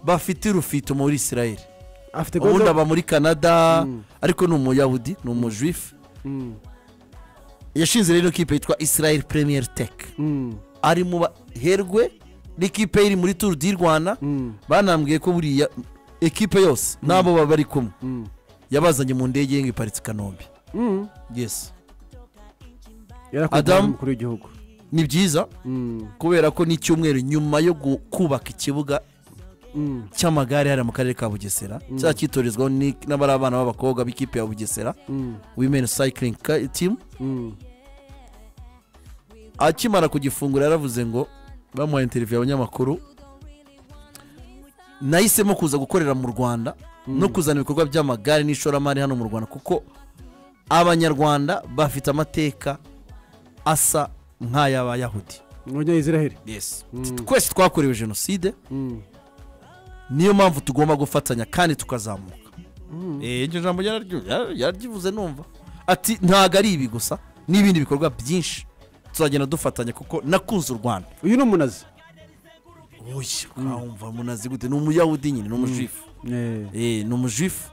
bafite urufito muri isiraheli afite ubundi gahunda- aba muri canada Mm. ariko ni umuyahudi ni umujuifu Mm, yashinze rero ikipe yitwa israel premier tech mm, ari mu baherwe n'ikipe iri muri turu di rwanda mm, banambwiye ko buriya ekipe yose n'abo baba bari kumwe mm, yabazanye mu ndege ye ngo iparitse i kanombe mm. yes Yarakunzwe Adam. n'umukuru w'igihugu ni byiza Mm, kubera ko n'icyumweru nyuma yo gu- kubaka ikibuga mm, cy'amagare hariya mu karere ka bugesera cya cyitorizwaho ni- n'abari abana b'abakobwa b'ikipe ya bugesera mm, women cycling Ka- team mm. akimara kugifungura yaravuze ngo bamuhaye interiviyu abanyamakuru nahisemo kuza gukorera mu rwanda no kuzana ibikorwa by'amagare n'ishoramari hano mu rwanda kuko abanyarwanda bafite amateka asa nk'ay'abayahudi Abanyayisiraheli. yes twese twakorewe jenoside Mm. niyo mpamvu tugomba gufatanya kandi tukazamuka Eh, iryo jambo yararyu- yar- yararyivuze numva ati ntabwo ari ibi gusa n'ibindi bikorwa byinshi tuzagenda dufatanya kuko nakunze u rwanda uyu ni umunazi oya wumva munazi gute ni umuyahudi nyine ni umujifu Eh, Eh, ni umujifu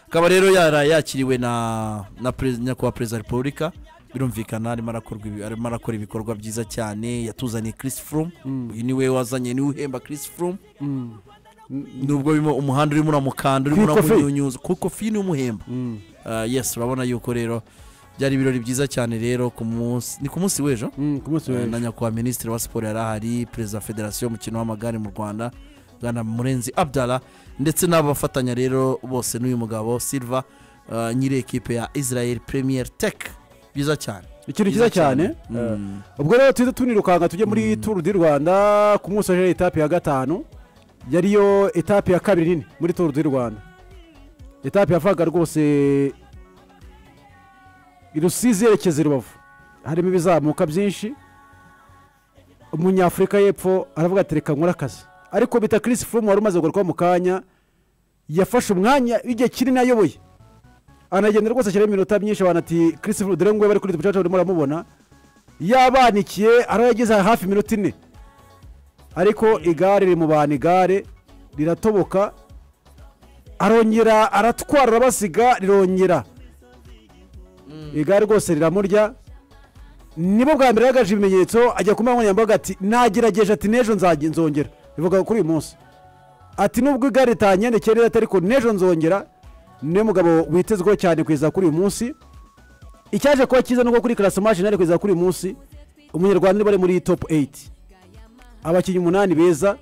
akaba rero yara yakiriwe na na perez- nyakubahwa perezida wa repubulika birumvikana arimo arakorwa ibi- arimo arakora ibikorwa byiza cyane yatuzaniye chris froome uyu niwe wazanye niwe uhemba chris froome mm, nubwo birimo umuhanda urimo uramukanda urimo Kuri kofi. uramunyunyuza kuko fi ni umuhemba mm, Ah, yes urabona yuko rero byari ibirori byiza cyane rero ku munsi ni ku munsi w'ejo mm, ku munsi na w'ejo nyakubahwa minisitiri wa siporo yari ahari perezida wa federasiyo y'umukino w'amagare mu rwanda bwana murenzi abdara ndetse n'abafatanya rero bose n'uyu mugabo silva ah, nyiri ekipe ya israel premier tech byiza cyane ikintu cyiza cyane Eh, Mm. ubwo rero tuhita tunirukanka tujye muri turu di rwanda ku munsi w'ejo etape ya gatanu yariyo etape ya kabiri nini muri turu di rwanda etape yavaga rwose i rusizi yerekeza i rubavu harimo ibizamuka byinshi umunyafurika y'epfo aravuga ati reka nkore akazi ariko bita Chris Froome wari umaze kugaruka mu kanya yafashe umwanya w'igihe kinini ayoboye anagenda rwose ashyiraho iminota myinshi abantu ati Chris Froome dore nguyu bari kuri ducaca urimo uramubona yabanikiye aho yageze hafi iminota ine ariko igare rimubana igare riratoboka arongera aratwara arabasiga rirongera igare rwose riramurya nibo bwa mbere yagaje ibimenyetso ajya ku mbuga nkoranyambaga ati nagerageje ati n'ejo nzajya nzongera bivuga kuri uyu munsi ati nubwo igare ritanyerekeye neza ariko n'ejo nzongera niwe mugabo witezweho cyane kugeza kuri uyu munsi icyaje kuba cyiza nuko kuri karasamashi nari kugeza kuri uyu munsi umunyarwanda niba ari muri topu eyiti abakinnyi umunani beza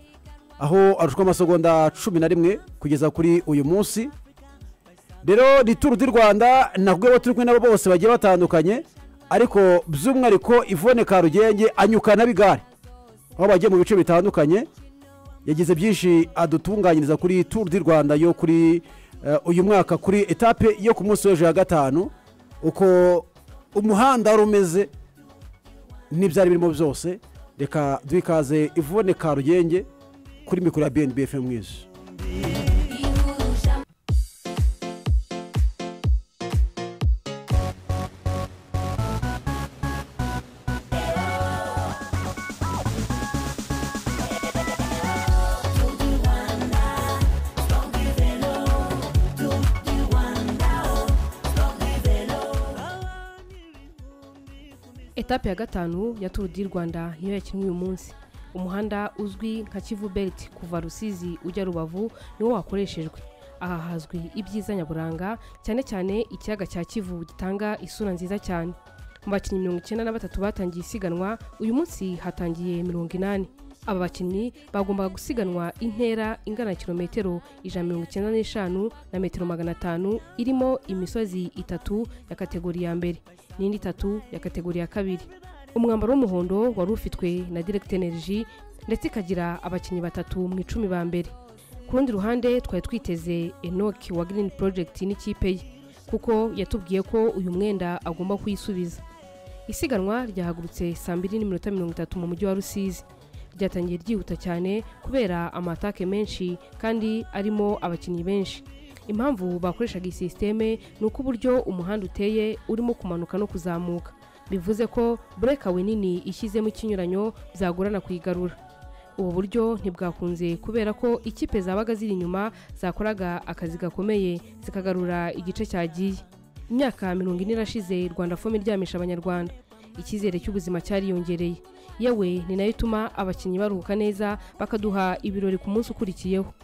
aho arushwa amasegonda cumi na rimwe kugeza kuri uyu munsi rero ni turu di rwanda nakubwiye ko turi kumwe nabo bose bagiye batandukanye ariko by'umwihariko ivone karugenge anyukana bigare aho bagiye mu bice bitandukanye yagize byinshi adutunganyiriza kuri turu di rwanda yo kuri eh, uyu mwaka kuri etape yo ku munsi w'ejo ya gatanu uko umuhanda wari umeze n'ibyari birimo byose reka duhikaze ivone karugenge kuri mikoro ya bnb fm mwiza etape ya gatanu ya turu di rwanda niyo yakinwe uyu munsi umuhanda uzwi nka kivu belt kuva rusizi ujya rubavu niwo wakoreshejwe aha hazwi ibyiza nyaburanga cyane cyane ikiyaga cya kivu gitanga isura nziza cyane mu bakinnyi mirongo icyenda na batatu batangiye isiganwa uyu munsi hatangiye mirongo inani aba bakinnyi bagombaga gusiganwa intera ingana na kilometero ijana na mirongo icyenda n'eshanu na metero magana atanu irimo imisozi itatu ya kategori ya mbere n'indi itatu ya kategori ya kabiri umwambaro w'umuhondo wari ufitwe na direct energy ndetse ikagira abakinnyi batatu mu icumi ba mbere ku rundi ruhande twari twiteze enoki wa green project n'ikipe ye kuko yatubwiye ko uyu mwenda agomba kuyisubiza isiganwa ryahagurutse saa mbiri n'iminota mirongo itatu mu mujyi wa rusizi ryatangiye ryihuta cyane kubera amatake menshi kandi arimo abakinnyi benshi impamvu bakoreshaga iyi sisiteme ni uko uburyo umuhanda uteye urimo kumanuka no kuzamuka bivuze ko burekawe nini ishyizemo ikinyuranyo byagorana kuyigarura ubu buryo ntibwakunze kubera ko ikipe zabaga ziri inyuma zakoraga akazi gakomeye zikagarura igice cyagiye imyaka mirongo ine irashize rwanda fomu iryamisha abanyarwanda icyizere cy'ubuzima cyariyongereye yewe ni nayo ituma abakinnyi baruhuka neza bakaduha ibirori ku munsi ukurikiyeho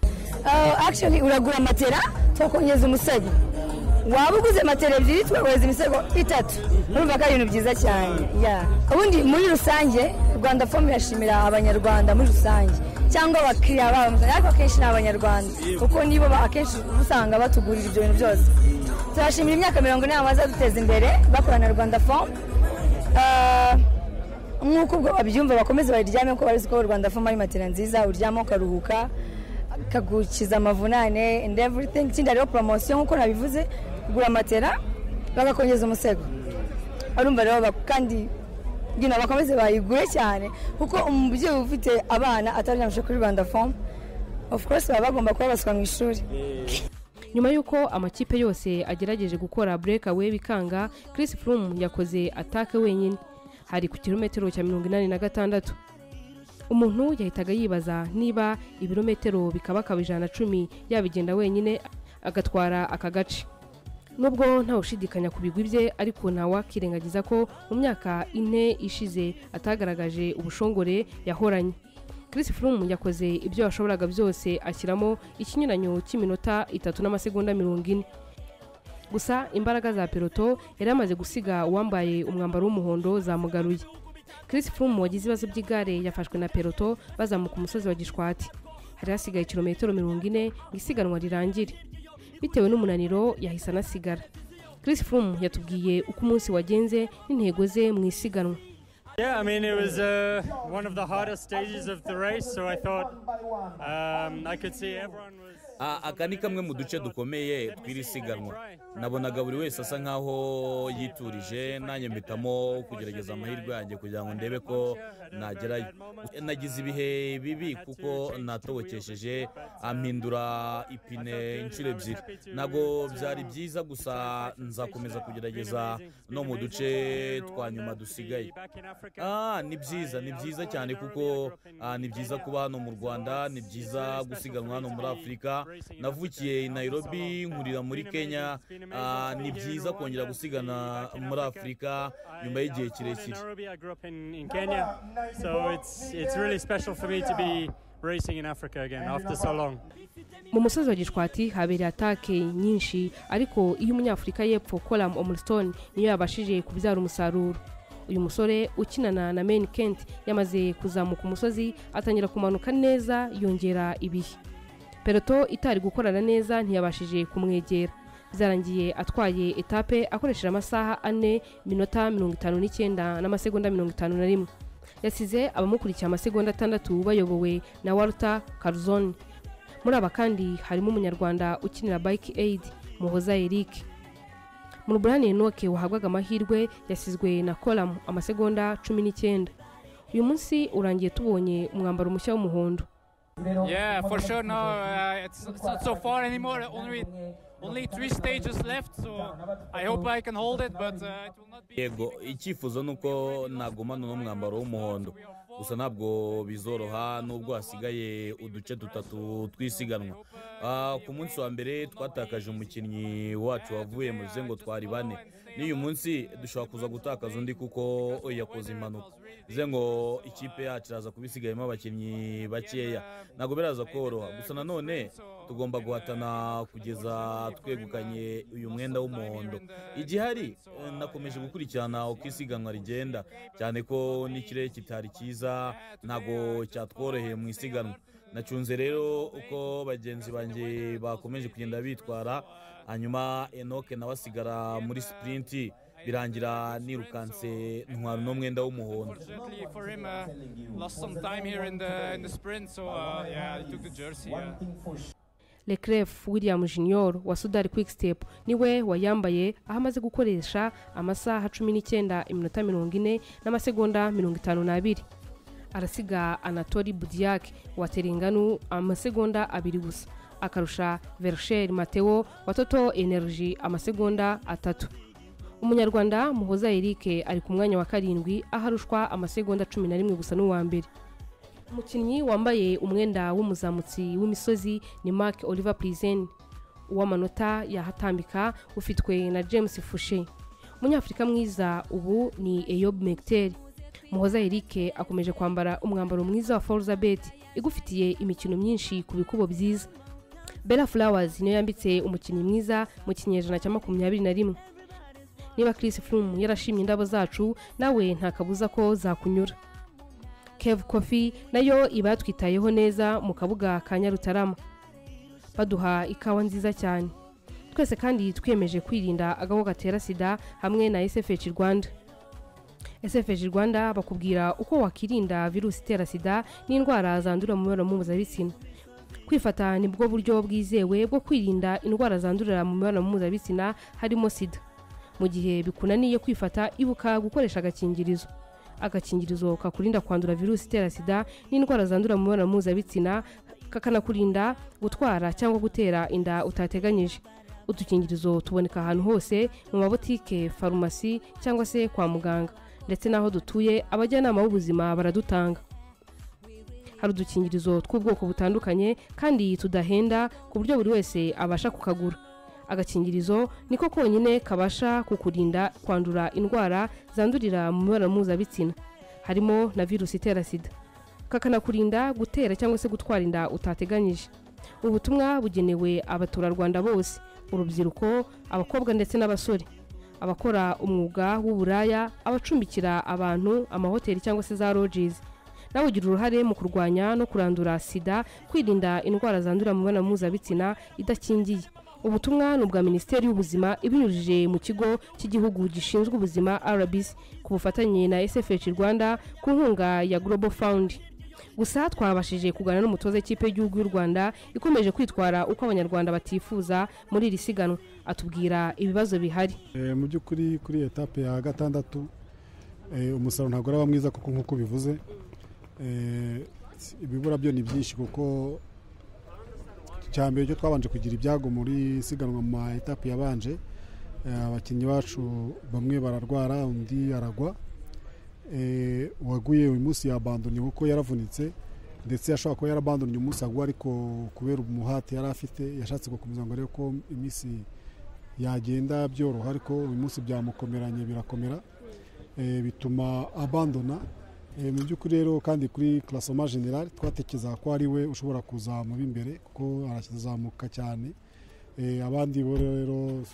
Uh, actually uragura matera tukongeza umusego waba uguze matera ebyiri tugakomeza imisego itatu urumva ko ari ibintu byiza cyane Yeah. ubundi muri rusange rwanda fomu irashimira abanyarwanda muri rusange cyangwa abakiriya babo ariko akenshi ni abanyarwanda kuko nibo ba- akenshi uba usanga batugurira ibyo bintu byose turashimira imyaka mirongo ine bamaze duteza imbere bakorana na rwanda fomu nk'uko ubwo babyumva bakomeze bayiryame kuko bari ko rwanda fomu ari matera nziza uryama ukaruhuka kagukiza amavunane and everything ikindi hariho poromosiyo nk'uko nabivuze gura matera bagakongeza umusego barumva rero ba- kandi nyina bakomeze bayigure cyane kuko umubyeyi ufite abana ataryamishije kuri rwanda fomu of course baba bagomba kubabaswa mu ishuri nyuma y'uko amakipe yose agerageje gukora burekawe bikanga Chris Froome yakoze atake wenyine hari ku kilometero cya mirongo inani na gatandatu umuntu yahitaga yibaza niba ibirometero bikabakaba ijana na cumi yabigenda wenyine agatwara aka gace nubwo ntawushidikanya ku bigwi bye ariko ntawakirengagiza ko mu myaka ine ishize atagaragaje ubushongore yahoranye Chris Froome yakoze ibyo yashoboraga byose ashyiramo ikinyuranyo cy'iminota itatu n'amasegonda mirongo ine gusa imbaraga za peloto yari amaze gusiga uwambaye umwambaro w'umuhondo zamugaruye Chris Froome wagize ibibazo by'igare yafashwe na peloto bazamuka umusozi wa gishwati hari hasigaye kilometero mirongo ine ngo isiganwa rirangire bitewe n'umunaniro yahise anasigara Chris Froome yatubwiye uko umunsi wagenze n'intego ze mu isiganwa Yeah, I mean, it was uh, one of the hardest stages of the race, so I thought um, I could see everyone was. Ah, aka ni kamwe mu duce dukomeye tw'iri siganwa nabonaga buri wese asa nkaho yiturije nanjye mpitamo kugerageza amahirwe yanjye kugira ngo ndebe ko nagerayo nagize ibihe bibi kuko natobokesheje ampindura ipine inshuro ebyiri ntabwo byari byiza gusa nzakomeza kugerageza no mu duce twa nyuma dusigaye Ah, ni byiza ni byiza cyane kuko ah, ni byiza kuba hano mu rwanda ni byiza gusiganwa hano muri afurika navukiye i nairobi nkurira muri kenya Ah, ni byiza kongera gusigana muri afurika nyuma y'igihe kirekire Nairobi, I grew up in, in Kenya, so it's it's really special for me to be racing in Africa again after so long. mu musozi wa gishwati habereye atake nyinshi ariko iyo umunyafurika y'epfo koram omurstone niyo yabashije kubyara umusaruro uyu musore ukinana na meni kenti yamaze kuzamuka umusozi atangira kumanuka neza yongera ibihe peloto itari gukorana neza ntiyabashije kumwegera byarangiye atwaye etape akoresheje amasaha ane minota mirongo itanu n'icyenda n'amasegonda mirongo itanu na rimwe yasize abamukurikiye amasegonda atandatu bayobowe na walter caruzoni muri aba kandi harimo umunyarwanda ukinira bike aid muhoza eric mu burane enoke wahabwaga amahirwe yasizwe na koramu amasegonda cumi n'icyenda uyu munsi urangiye tubonye umwambaro mushya w'umuhondo Yeah, for sure. No, uh, it's, it's not so far anymore. Only only three stages left, so I hope I can hold it. But uh, it will not yego icyifuzo ni uko nagumana uno mwambaro w'umuhondo gusa ntabwo bizoroha nubwo hasigaye uduce dutatu twisiganwa Ah, ku munsi wa mbere twatakaje umukinnyi wacu wavuye mu bizengo twari bane n'uyu munsi dushobora kuza gutakaza undi kuko yakoze impanuka bivuze ngo ikipe yacu iraza kuba isigayemo abakinnyi bakeya ntabwo biraza koroha gusa nanone tugomba guhatana kugeza twegukanye uyu mwenda w'umuhondo igihari eh, nakomeje gukurikirana uko isiganwa rigenda cyane ko n'ikirere kitari cyiza ntabwo cyatworoheye mu isiganwa nacunze rero uko bagenzi banjye bakomeje kugenda bitwara hanyuma enoke nawe asigara muri sipurinti birangira nirukanse ntwara uno mwenda w'umuhondo Unfortunately for him, uh, lost some time here in the in the sprint, so uh, yeah, he took the jersey. Yeah. lecref william junior wa sudari quick step niwe wayambaye aho amaze gukoresha amasaha cumi n'icyenda iminota mirongo ine n'amasegonda mirongo itanu n'abiri arasiga anatori budiyake wa teringanu amasegonda abiri gusa akarusha vershel mateo wa toto energy amasegonda atatu umunyarwanda muhoza erike ari ku mwanya wa karindwi aho arushwa amasegonda cumi na rimwe gusa n'uwa mbere umukinnyi wambaye umwenda w'umuzamutsi w'imisozi ni mark oliver prison uw'amanota yahatambika ufitwe na james fushe umunyafurika mwiza ubu ni eyob mekiteri muhoza eric akomeje kwambara umwambaro mwiza wa forza bet igufitiye imikino myinshi ku bikubo byiza bella flowers niyo yambitse umukinnyi mwiza mu kinyejana cya makumyabiri na rimwe niba chris froome yarashimye indabo zacu nawe nta kabuza ko zakunyura kevu kofi nayo iba yatwitayeho neza mu kabuga ka nyarutarama baduha ikawa nziza cyane twese kandi twiyemeje kwirinda agaho gatera sida hamwe na sfh rwanda sfh rwanda bakubwira uko wakirinda virusi itera sida n'indwara zandurira mu mibonano mpuzabitsina kwifata ni bwo buryo bwizewe bwo kwirinda indwara zandurira mu mibonano mpuzabitsina harimo sida mu gihe bikunaniye kwifata ibuka gukoresha agakingirizo agakingirizo kakurinda kwandura virusi itera sida n'indwara zandura mu mibonano mpuzabitsina kakanakurinda gutwara cyangwa gutera inda utateganyije udukingirizo tuboneka ahantu hose mu mabutike farumasi cyangwa se kwa muganga ndetse n'aho dutuye abajyanama b'ubuzima baradutanga hari udukingirizo tw'ubwoko butandukanye kandi tudahenda ku buryo buri wese abasha kukagura agakingirizo niko konyine kabasha kukurinda kwandura indwara zandurira mu mibonano mpuzabitsina harimo na virusi itera sida kakanakurinda gutera cyangwa se gutwara inda utateganyije ubutumwa bugenewe abaturarwanda bose urubyiruko abakobwa ndetse n'abasore abakora umwuga w'uburaya abacumbikira abantu amahoteli cyangwa se za rojizi nawe ugira uruhare mu kurwanya no kurandura sida kwirinda indwara zandurira mu mibonano mpuzabitsina idakingiye ubutumwa ni ubwa minisiteri y'ubuzima ibinyujije mu kigo cy'igihugu gishinzwe ubuzima rbc ku bufatanye na sfh rwanda ku nkunga ya global fund gusa twabashije kuganira n'umutoza w'ikipe y'igihugu y'u rwanda ikomeje kwitwara uko abanyarwanda batifuza muri iri siganwa atubwira ibibazo bihari Eh, mu by'ukuri kuri etape ya gatandatu eh, umusaruro ntabwo uraba mwiza kuko nk'uko bivuze eh, ibibura byo ni byinshi kuko cya mbere cyo twabanje kugira ibyago muri siganwa mu ma etape yabanje eh, abakinnyi bacu bamwe bararwara undi aragwa Eh, uwaguye uyu munsi yabandonye kuko yaravunitse ndetse yashobora kuba yarabandonye umusago ariko kubera umuhati yari afite yashatse gukomeza ngo arebe ko iminsi yagenda byoroha ariko uyu munsi byamukomeranye birakomera Eh, bituma abandona Eh, mu by'ukuri rero kandi kuri klasoma general twatekerezaga ko ari we ushobora kuzamuba imbere kuko arazamuka cyane Eh, abandi bo rero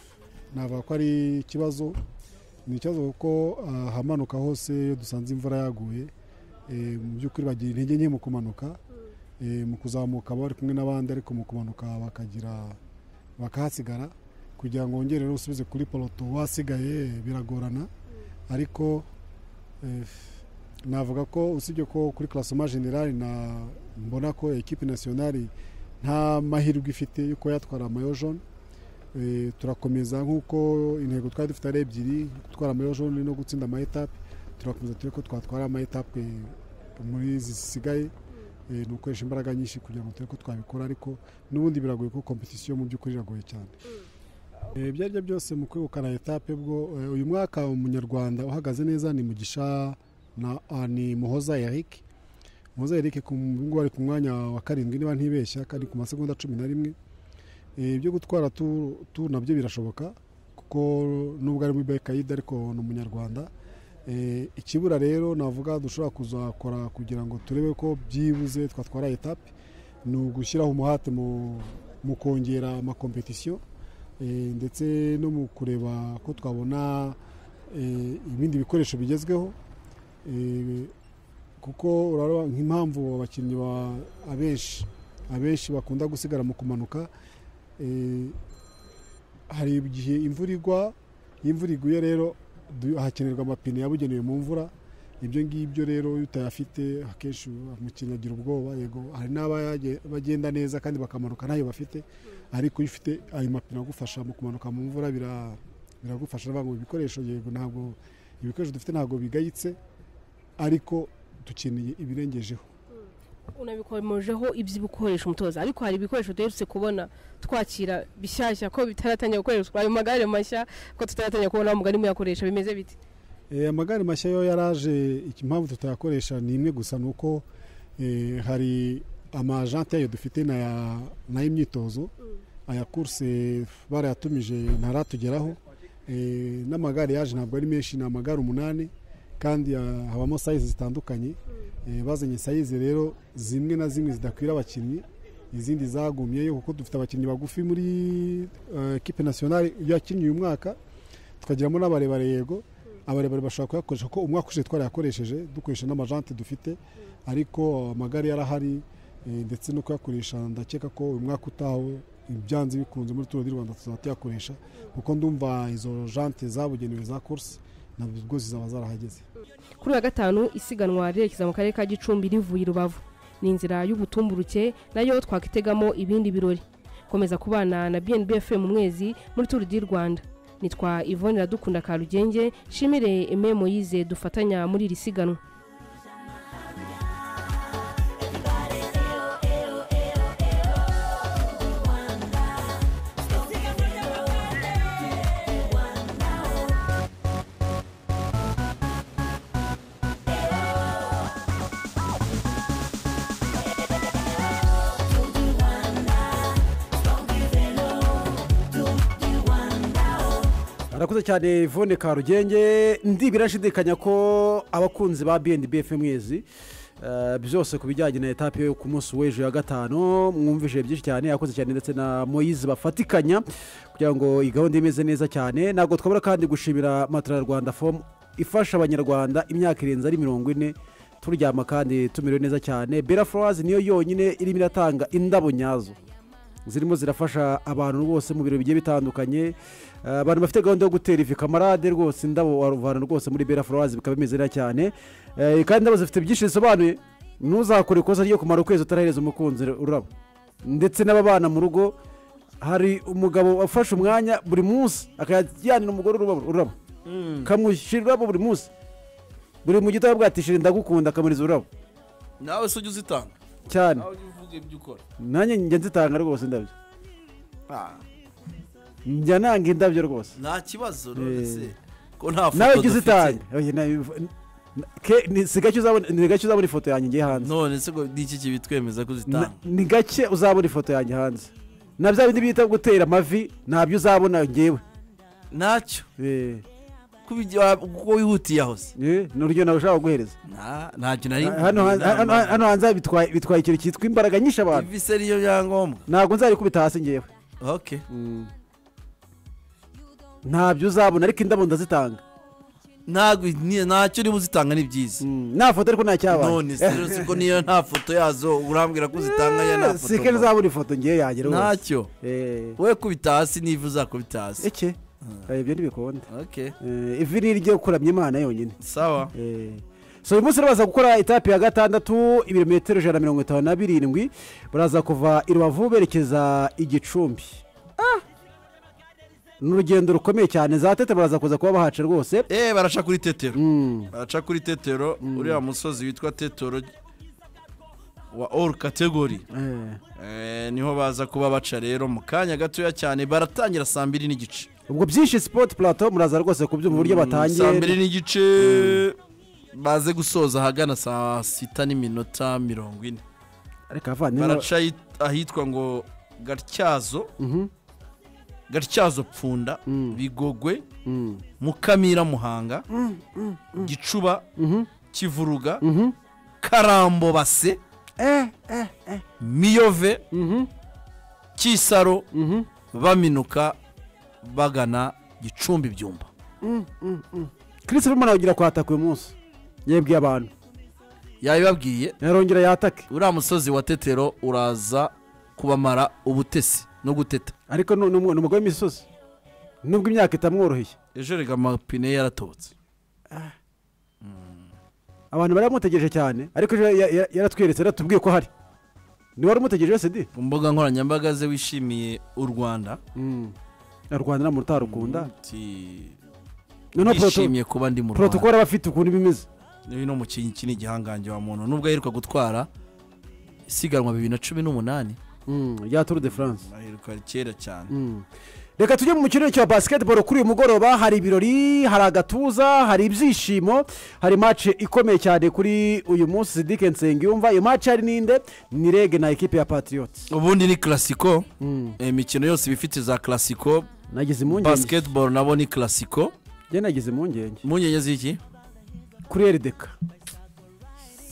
navuga ko ari ikibazo ni ikibazo kuko ahamanuka hose iyo dusanze imvura yaguye eh, mu by'ukuri bagira intege nke mu kumanuka Eh, mu kuzamuka baba bari kumwe n'abandi ariko mu kumanuka bakagira bakahasigara kugira ngo wongere rero usubize kuri poroto wasigaye eh, biragorana ariko eh, navuga ko usibye ko kuri klasoma generali na mbona ko ekipi nasiyonari nta mahirwe ifite yo kuba yatwara amayo jone Eh, turakomeza nk'uko intego twari dufite ari ebyiri gutwara amayo jone no gutsinda amayetape turakomeza turebe ko twatwara amayetape muri zisigaye eh, ni ugukoresha imbaraga nyinshi kugira ngo turebe ko twabikora ariko n'ubundi biragoye ko kompetisiyo mu by'ukuri iragoye cyane Eh, ibyo ari byo byose mu kwegukana etape bwo eh, uyu mwaka umunyarwanda uhagaze neza ni mugisha na ah, ni muhoza eric muhoza eric ku ngubu ari ku mwanya wa karindwi niba ntibeshya kandi ku masegonda cumi na rimwe Eh, ibyo gutwara tu tu nabyo birashoboka kuko nubwo ari muri bekayida ariko ni umunyarwanda Eh, ikibura rero navuga dushobora kuzakora kugira ngo turebe ko byibuze twatwara etape ni ugushyiraho umuhate mu- mu kongera amakompetisiyo eh, ndetse no mu kureba ko twabona eh, ibindi bikoresho bigezweho eh, kuko urareba nk'impamvu abakinnyi ba- abenshi abenshi bakunda gusigara mu kumanuka eh, hari igihe imvura igwa iyo imvura iguye rero du- hakenerwa amapine yabugenewe mu mvura ibyo ngibyo rero iyo utayafite akenshi umukinnyi agira ubwoba yego hari n'abagenda neza kandi bakamanuka ntayo bafite ariko iyo ufite ayo mapine agufasha mu kumanuka mu mvura bira- biragufasha ndavuga ngo ibikoresho yego ntabwo ibikoresho dufite ntabwo bigayitse ariko dukeneye ibirengejeho unabikomejeho iby'ibikoresho umutoza ariko hari ibikoresho duherutse kubona twakira bishyashya ko bitaratangira gukoreshwa ayo magare mashya ko tutaratangira kubona mugari muyakoresha bimeze bite Eh, amagare mashya yo yaraje iki- impamvu tutayakoresha ni imwe gusa ni uko eh, hari amajante yayo dufite n'aya- n'ay'imyitozo aya kurse barayatumije ntaratugeraho Eh, n'amagare yaje ntabwo ari menshi ni amagare umunani kandi ah, habamo sayizi zitandukanye Eh, bazanye sayizi rero zimwe na zimwe zidakwira abakinnyi izindi zagumyeyo kuko dufite abakinnyi bagufi muri eh, ekipe nasiyonari yakinnye uyu mwaka tukagiramo n'abarebare yego abarebare bashobora kuyakoresha kuko umwaka ushize twarayakoresheje dukoresha n'amajante dufite ariko amagare yarahari eh, ndetse no kuyakoresha ndakeka ko uyu mwaka utaho ibyanze bikunze muri turu di rwanda tuzaba tuyakoresha kuko ndumva izo jante zabugenewe za kursi nabwo zizaba zarahageze kuri uyu wa gatanu isiganwa rirerekeza mu karere ka gicumbi rivuye i rubavu ni inzira y'ubutumburuke nayo twakitegamo ibindi birori komeza kubana na bnbf mu mwezi muri turu di rwanda nitwa ivone iradukunda karugenge nshimire eme moyize dufatanya muri iri siganwa arakuze cyane Yvonne karugenge ndibwira nshidikanya ko abakunzi ba bnbf mwezi eh, byose ku bijyanye na etape yo ku munsi w'ejo ya gatanu mwumvije byinshi cyane yakoze cyane ndetse na moyizi bafatikanya kugira ngo iyi gahunda imeze neza cyane ntabwo twabura kandi gushimira matara rwanda fomu ifasha abanyarwanda imyaka irenze ari mirongo ine turyama kandi tumerewe neza cyane bera furazi niyo yonyine irimo iratanga indabo nyazo zirimo zirafasha abantu rwose mu biro bigiye bitandukanye Eh, abantu bafite gahunda yo gutera ivi kamarade rwose indabo waruvana rwose muri bera furawazi bikaba bimeze neza cyane Eh, kandi indabo zifite byinshi bisobanuye ntuzakore ikosa ryo kumara ukwezi utarahereza umukunzi ururabo ndetse n'ababana mu rugo hari umugabo wafashe umwanya buri munsi akajyanira umugore ururabo ururabo kamushyira ururabo buri munsi buri mu gitoya bwatishije ndagukunda akamuriza ururabo nawe se ujya uzitanga cyane nawe ujya uvuga ibyo ukora nanjye njya nzitanga rwose indabyo Ah, njya nanga indabyo rwose nta kibazo Eh. rwose ko nta nawe foto ujya dufite uzitanga Oya, nawe- Ke- ni- si gake uzabona ni gake uzabona ifoto yanjye ngiye hanze none se ngo ni iki kibitwemeza ko Na- uzitanga ni gake uzabona ifoto yanjye hanze na bya bindi bita gutera amavi ntabyo uzabona ngewe ntacyo kuko wihutiye aho se ni urugero nawe ushaka guhereza ntacyo nari hano hanze- hano- hano hanze bitwaye bitwaye ikintu cyitwa imbaraga nyinshi abantu vise ariyo byangombwa ntabwo nzarikubita hasi ngewe ok ntabyo uzabona ariko indabo ndazitanga ntabwo ntacyo urimo uzitanga ni byiza nta foto ariko nta cyabaye none se rero siko niyo nta foto yazo urambwira ko uzitanga ya nta si kenshi foto uzabona ifoto ngewe yanjye rwose ntacyo we kubita hasi n'ivu uzakubita hasi eke ibyo ntibikunda ok ivi ni iryo kuramya imana yonyine sawa so uyu munsi baraza gukora etape ya gatandatu ibirometero ijana na mirongo itanu na birindwi baraza kuva i rubavu berekeza igicumbi ni urugendo rukomeye cyane za tete baraza kuza kuba bahaca rwose eh baraca kuri tetero baraca kuri tetero uriya musozi witwa tetero wa all category Eh, niho baza kuba baca rero mu kanya gatoya cyane baratangira saa mbiri n'igice ubwo byinshi sipoti purato muraza rwose kubyumva uburyo batangiye saa mbiri n'igice baze gusoza ahagana saa sita n'iminota mirongo ine ariko abavandimwe baraca ahit- ahitwa ngo gatyazo gatyazo pfunda bigogwe mukamira muhanga gicuba kivuruga karambo base miyove kisaro baminuka bagana gicumbi byumba kirisi vumana kugira kwataka uyu munsi yebwiye abantu yabibabwiye yarongera yatake uriya musozi wa tetero uraza kubamara ubutesi no guteta ariko ni umu- ni umugore w'imisozi nubwo imyaka itamworoheye ejo rega amapine yaratobotse abantu bari bamutegereje cyane ariko ejo ya- ya- yaratweretse yaratubwiye ko hari ni wari umutegereje wese di ku mbuga nkoranyambaga ze wishimiye u rwanda Na rwanda nta muntu utarukunda yishimiye kuba ndi mu rwanda porotokoro aba afite ukuntu bimeze uyu ni umukinnyi iki ni igihangange wa muntu nubwo aheruka gutwara isiganwa bibiri na cumi n'umunani rya turu de france aheruka kera cyane reka tujye mu mukino cya basiketiboro kuri uyu mugoroba hari ibirori hari agatuza hari ibyishimo hari mace ikomeye cyane kuri uyu munsi sidike nsengiyumva iyo mace hari ninde ni rege na ekipe ya patriots ubundi ni klasiko imikino yose iba ifite za klasiko nagize impungenge basketball nabo ni klasiko njye nagize impungenge impungenge z'iki kuri erideka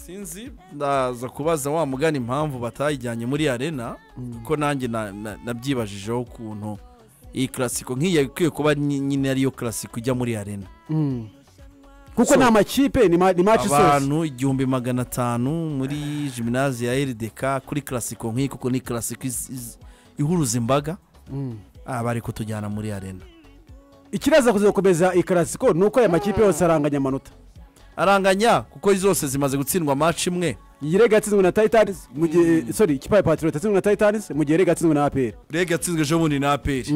sinzi ndaza kubaza wa mugani impamvu batayijyanye muri arena kuko nanjye na- na- nabyibajijeho ukuntu iyi klasiko nk'iyi ikwiye kuba nyi- nyine ariyo klasiko ijya muri arena kuko ni amakipe ni ma- ni mace isoza abantu igihumbi magana atanu muri jiminazi ya rdk kuri klasiko nk'iyi kuko ni klasiko iz- iz- ihuruza imbaga aha bari kutujyana muri arena ikiraza kuzakomeza ikarasiko ni uko aya makipe yose aranganya amanota aranganya kuko zose zimaze gutsindwa maci imwe iyi rege yatsinzwe na titanizi mu gihe sori ikipe ya patriots yatsinzwe na titanizi mu gihe rege yatsinzwe na apr rege yatsinzwe ejo bundi na aperi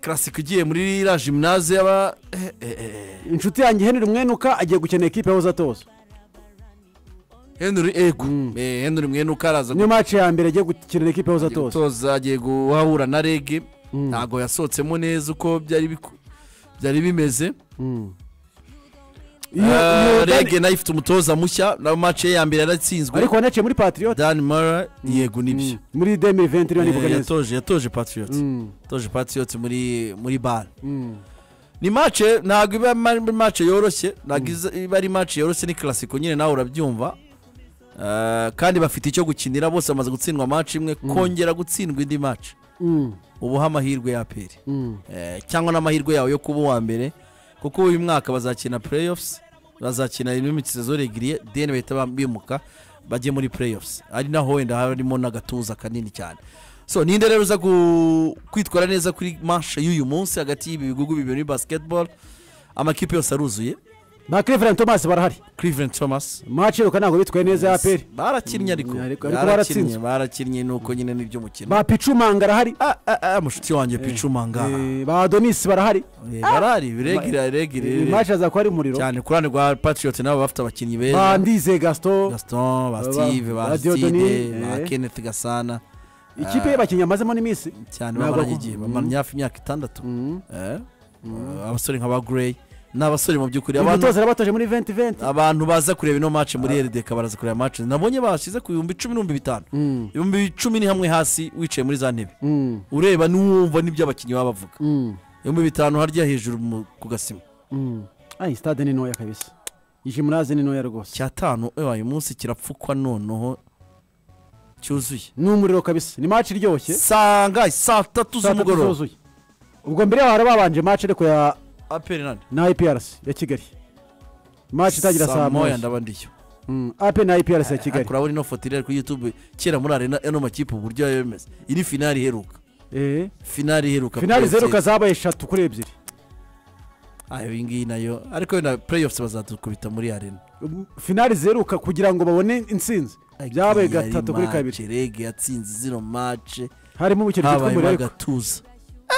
klasiko igiye muri iriya jiminazi y'aba eh, eh, eh. inshuti yanjye henry mwenuka agiye gukina ekipe yahoze atoza henry ego Eh, henry mwenuka araza niyo mace ya mbere agiye gukinira ekipe yahoze agiye atoza gutoza agiye guhahura na rege ntabwo yasohotsemo neza uko byari biku- byari bimeze Iyo- iyo Eh, Dan- rege nayo ifite umutoza mushya na mace ye ya mbere yaratsinzwe ariko wanaciye muri patriots dan mara yego nibyo muri demi venti niba nibuka Eh, neza yatoje yatoje patriots yatoje patriots muri muri bare ni mace ntabwo iba ari mace yoroshye ntabwo iza- iba ari mace yoroshye ni klasiko nyine nawe urabyumva Eh, kandi bafite icyo gukinira bose bamaze gutsindwa mace imwe kongera gutsindwa indi mace Mm. ubuho amahirwe ya peri Mm. Eh, cyangwa n'amahirwe yawe yo kuba uwa mbere kuko uyu mwaka bazakina playoffs bazakina imikino regiriye deni bahita bam- bimuka bajye muri playoffs ari naho wenda harimo n'agatuza kanini cyane so ninde rero uza ku- kwitwara neza kuri manshe y'uyu munsi hagati y'ibi bihugu bibiri muri basketball amakipe yose aruzuye na cleveland thomas barahari cleveland thomas mace iruka ntabwo bitwaye neza ya apr barakinnye ariko ariko barakinnye baratsinzwe barakinnye nuko nyine nibyo mukino ba picumanga arahari mushuti wanjye picumanga Eh, ba adonis barahari Eh, barahari biregira biregira mace aza kuba ari umuriro cyane ku ruhande rwa patriot nabo bafite abakinnyi beza bandize gaston gaston ba Ba- steve ba ba stide Dieudonné, ba eh. kenneth gasana ikipe y'abakinnyi amazemo n'iminsi cyane Ntabwo bamaranye akum- igihe Mm. bamaranye hafi imyaka itandatu Eh, abasore nk'aba grey ni abasore mu by'ukuri Uyu mutoza batoje muri venti venti abantu baza kureba ino match muri rdk baraza kureba match nabonye bashyize ku bihumbi icumi n'ibihumbi bitanu ibihumbi icumi ni hamwe hasi wicaye muri za ntebe ureba n'uwumva n'ibyo abakinnyi baba bavuga ibihumbi bitanu harya hejuru mu- ku gasima ayi sitade ni ntoya kabisa ijimunazi ni ntoya rwose cyatanu uyu munsi kirapfukwa noneho cyuzuye ni umuriro kabisa ni match iryoshye sanga saa tatu z'umugoroba. ubwo mbere yaho hari babanje match ariko ya aperi nani na iprc ya kigali match itangira saa moya ndaba ndiyo aperi na iprc ya kigali kurabona ino foto irera kuri youtube kera muri arena ano makipe uburyo yari bimeze iri finari iheruka finari iheruka finali PFC. zeruka zabaye eshatu kuri ebyiri Ah, iyi ngiyi nayo ariko wenda playoffs bazadukubita muri arena finali zeruka kugira ngo babone intsinzi byabaye gatatu kuri kabiri rege yatsinze zino mace harimo umukino witwa habayemo umuriro agatuza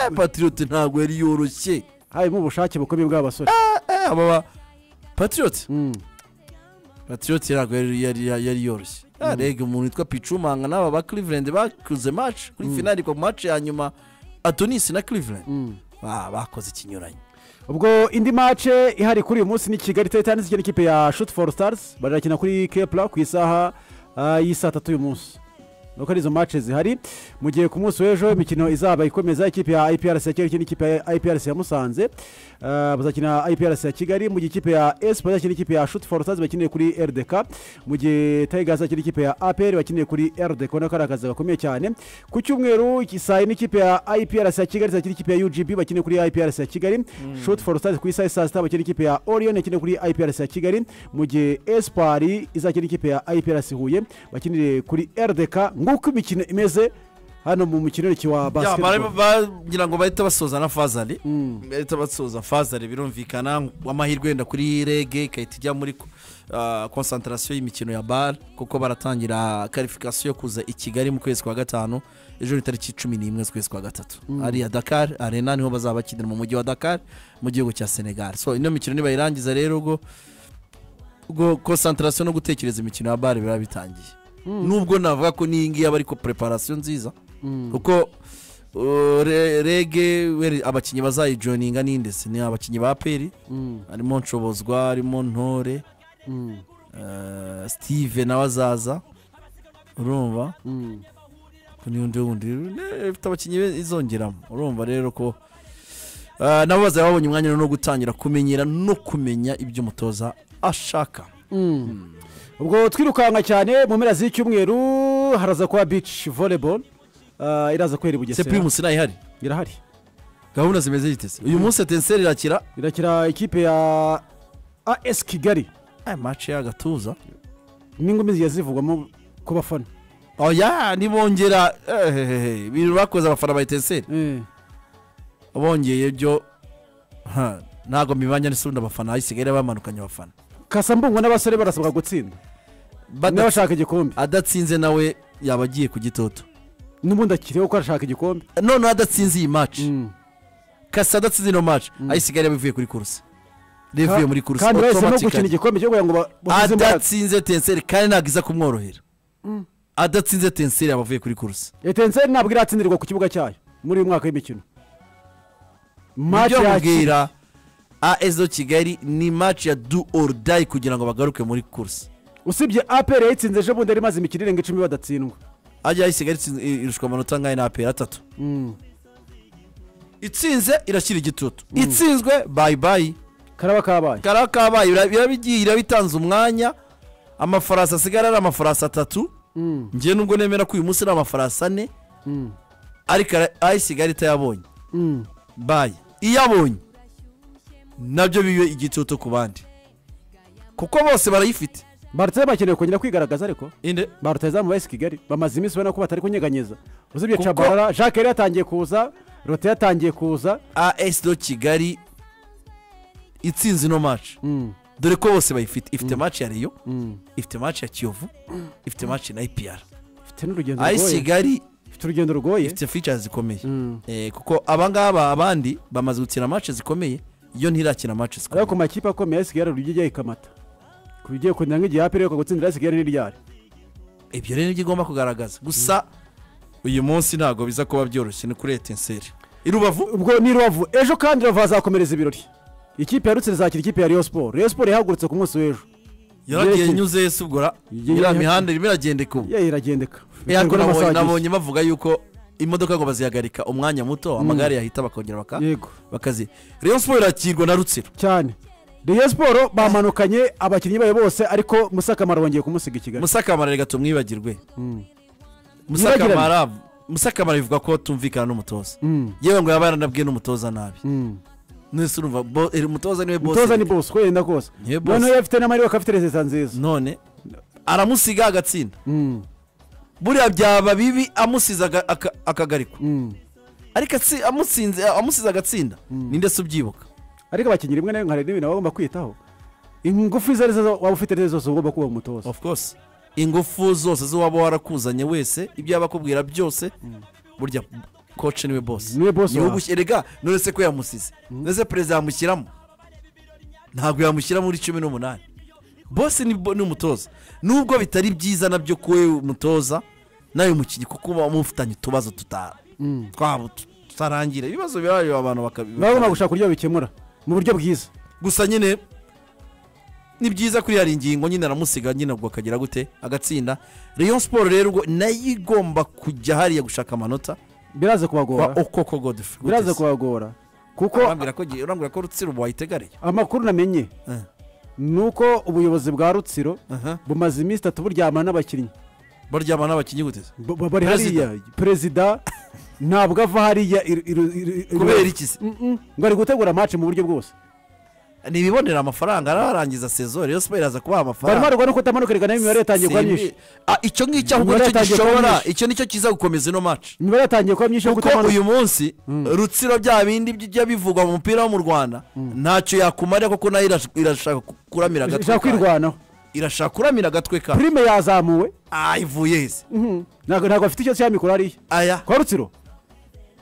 Eh, patriote ntabwo yari yoroshye harimo ubushake bukomeye bw'abasore aba ba patriote patriote ntabwo yari yari- yari yari yoroshye Ah, Mm. rege umuntu witwa picumanga n'aba ba cleveland bakuze mace kuri Mm. finali kwa mace ya nyuma atonisi na cleveland Ah, bakoze ikinyuranye ubwo indi mace ihari kuri uyu munsi ni kigali titans ikina ikipe ya shoot for stars barakina kuri kepla ku isaha ah, y'isaa tatu uyu munsi nuko ari izo mace zihari mu gihe ku munsi w'ejo imikino izaba ikomeza ikipe ya iprc ya kigali ikina ikipe ya iprc ya musanze Ah, bazakina iprc ya kigali mu gihe ikipe ya esp bazakina ikipe ya shoot for stars bakineye kuri rdk mu gihe tigers akina ikipe ya apr bakineye kuri rdk ubona ko ari akazi gakomeye cyane ku cyumweru iki- saa yine ikipe ya iprc ya kigali izakina ikipe ya ugb bakineye kuri iprc ya kigali shoot for stars ku isaha ya saa sita bakina ikipe ya orion ikina kuri iprc ya kigali mu gihe espoir izakina ikipe ya iprc huye bakinire kuri rdk nguko imikino imeze hano mu mukinoniki wa Ya, basketball barimo- bagira ngo bahita basoza na fazari bahita basoza fazari birumvikana amahirwe wenda kuri rege ikahita ijya muri konsantarasiyo y'imikino ya bare kuko baratangira karifikasiyo yo kuza i kigali mu kwezi kwa gatanu ejo ni tariki cumi n'imwe z'ukwezi kwa gatatu Mm. ariya dakar arena niho bazaba bakinira mu mujyi wa dakar mu gihugu cya senegal so ino mikino nibayirangiza rero ubwo ubwo konsantarasiyo no gutekereza imikino ya bare biba bitangiye Mm. nubwo navuga ko n'iyi ngiyi aba ariko preparasiyo nziza Mm. kuko uh, re- rege weri- abakinnyi bazayijoininga ni ndetse ni abakinnyi ba peri Mm. harimo nshobozwa harimo ntore Mm. eh, steve nawe azaza urumva Ko n'undi wundi ne- ifite abakinnyi be izongeramo urumva rero ko eh, nabo bazaba babonye umwanya rero no gutangira kumenyera no kumenya ibyo umutoza ashaka Mm. ubwo twirukanka cyane mu mpera z'icyumweru haraza kuba beach volleyball Ah, iraza kwera i bugesera se primus irahari irahari gahunda zimeze zitese uyu munsi etenseri irakira irakira ikipe ya as kigali aya mace y'agatuza n'ingumi zigiye zivugwamo ku bafana oya nibongera ehehehe, ibintu bakoze abafana ba etenseri bongeye ibyo ha, ntabwo mibanya n'isundi abafana hasigaye bamanukanye abafana kasambungo n'abasore barasabwa gutsinda n'abashaka igikombe adatsinze nawe yaba agiye ku gitoto n'ubundi akiriho ko arashaka igikombe noneho adatsinze iyi maci kasa adatsinze ino maci ayisigaye yaba ivuye kuri kurusi rivuye muri kurusi kandi bahisemo automatically. gukina igikombe cyo kugira ngo ba- bahuze imbaraga. adatsinze tenseri kandi ntabwo iza kumworohera Mm. adatsinze tenseri yaba avuye kuri kurusi etenseri ntabwo iratsindirwa ku kibuga cyayo muri uyu mwaka w'imikino Match ibyo yakira. mubwira aso kigali ni maci ya do or die kugira ngo bagaruke muri kurusi usibye apr yayitsinze ejo bundi yari imaze imikino irenga icumi badatsindwa ajya isigaye itsinze- irushwa amanota angana na aperi atatu itsinze irashyira igitutu itsinzwe bayi bayi karaba kabaye karaba kabaye bira- birabigiye irabitanze umwanya amafarasi asigara ari amafarasi atatu njye nubwo nemera ko uyu munsi ari amafarasi ane ariko ayisigara itayabonye bayi iyabonye nabyo bibe igitutu ku bandi kuko bose barayifite barutse bakeneye kongera kwigaragaza ariko inde baruteza mu basi kigali bamaze iminsi ubona ko batari kunyeganyeza usibye Kuko- cabarara jacques yari yatangiye kuza rote yatangiye kuza as do kigali itsinze ino maci dore ko bose bayifite ifite maci ya riyo ifite maci ya kiyovu ifite maci na ipr ifite n'urugendo ayi rugoye. kigali ifite urugendo rugoye ifite features zikomeye Eh, kuko abangaba abandi bamaze gukina maci zikomeye yo ntirakina maci zikomeye ariko ku makipe akomeye yasi kigali urujya ijya ikamata ku bigiye kongera nk'igihe apere yo gutsindira yasi kigali n'iryari ibyo rero nibyo igomba kugaragaza gusa uyu munsi ntabwo biza kuba byoroshye ni kuri etenseri irubavu ubwo ni rubavu ejo kandi rubavu hazakomereza ibirori ikipe ya rutsiro izakira ikipe ya riyo siporo riyo siporo yahagurutse ku munsi w'ejo yaragiye nyuze subgura iriya mihanda irimo iragendeka ubu ye iragendeka yego Biterwa n'amasaha agize. nabonye nabonye bavuga yuko imodoka ngo bazihagarika umwanya muto amagare yahita bakongera baka Yego. bakazi rayon sport irakirwa na rutsiro cyane Rayon Sport bamanukanye abakinnyi bayo bose ariko Musakamara bongeye kumusiga i Kigali musakamara reka tumwibagirwe Yibagirane. musakamara musakamara bivuga ko tumvikana n'umutoza Mm. yewe ngo yaba yaranabwiye n'umutoza nabi Mm. nese urumva bo- eh, umutoza niwe boss umutoza ni bose wenda rwose Niwe boss. noneho iyo afite n'amahirwe akaba afite resita nziza none aramusiga agatsinda buriya byaba bibi amusize aga- aka- akagarikwa ariko atsi- amutsinze amusize agatsinda ninde se ubyibuka ariko abakinnyi rimwe na rimwe hari n'ibintu baba bagomba kwitaho ingufu izo ari zo waba ufite ari zo zose ugomba kuba umutoza of course ingufu zose z'uwaba warakuzanye wese ibyo yaba akubwira byose burya koci niwe bose Niwe boss wawe. erega none se ko yamusize none se perezida yamushyiramo ntabwo yamushyira muri cumi n'umunani bose ni bo- ni umutoza nubwo bitari byiza nabyo kuwe umutoza nawe mukinnyi kuko uba mufitanye utubazo tuta- Mm. twabo tu- tutarangira ibibazo birayo abantu baba bagomba bakabibona gushaka uburyo babikemura mu buryo bwiza gusa nyine ni byiza kuri yari ingingo nyine aramusiga nyine ubwo akagira gute agatsinda rayon siporo rero ubwo nayo igomba kujya hariya gushaka amanota biraza kubagora kwa okoko godifrey biraza kubagora kuko urambwira ko gi- urambwira ko rutsiro ubu wayitegareye amakuru namenye ni uko ubuyobozi bwa rutsiro bumaze iminsi itatu buryamana n'abakinnyi baryama n'abakinnyi gute se? Ba- bari hariya perezida ntabwo ava hariya iru- iru- iru- iru- kubera iki se Mm-mm. ngo ari gutegura match mu buryo bwose ni ibibonera amafaranga ararangiza sezo rero siporo iraza kubaha barimo amafaranga barwa no kutamanuka rigana imibare yatangiye kuba Simbi- myinshi Ah, icyo ngicyo ahubwo Imibare nicyo yatangiye kuba gishobora myinshi. icyo nicyo kiza gukomeza ino maci imibare yatangiye kuba myinshi yo kuko kutamanuka uyu munsi rutsiro bya bindi bijya bivugwa mu mupira wo mu rwanda ntacyo yakumarira kuko nayo irash- irashaka ku- kuramira agatwe ishaka kayo. kwirwanaho irashaka kuramira agatwe kayo prime yazamuwe ah ivuye heza ntabwo ntabwo afite icyo cyamikoro hariya aya kwa rutsiro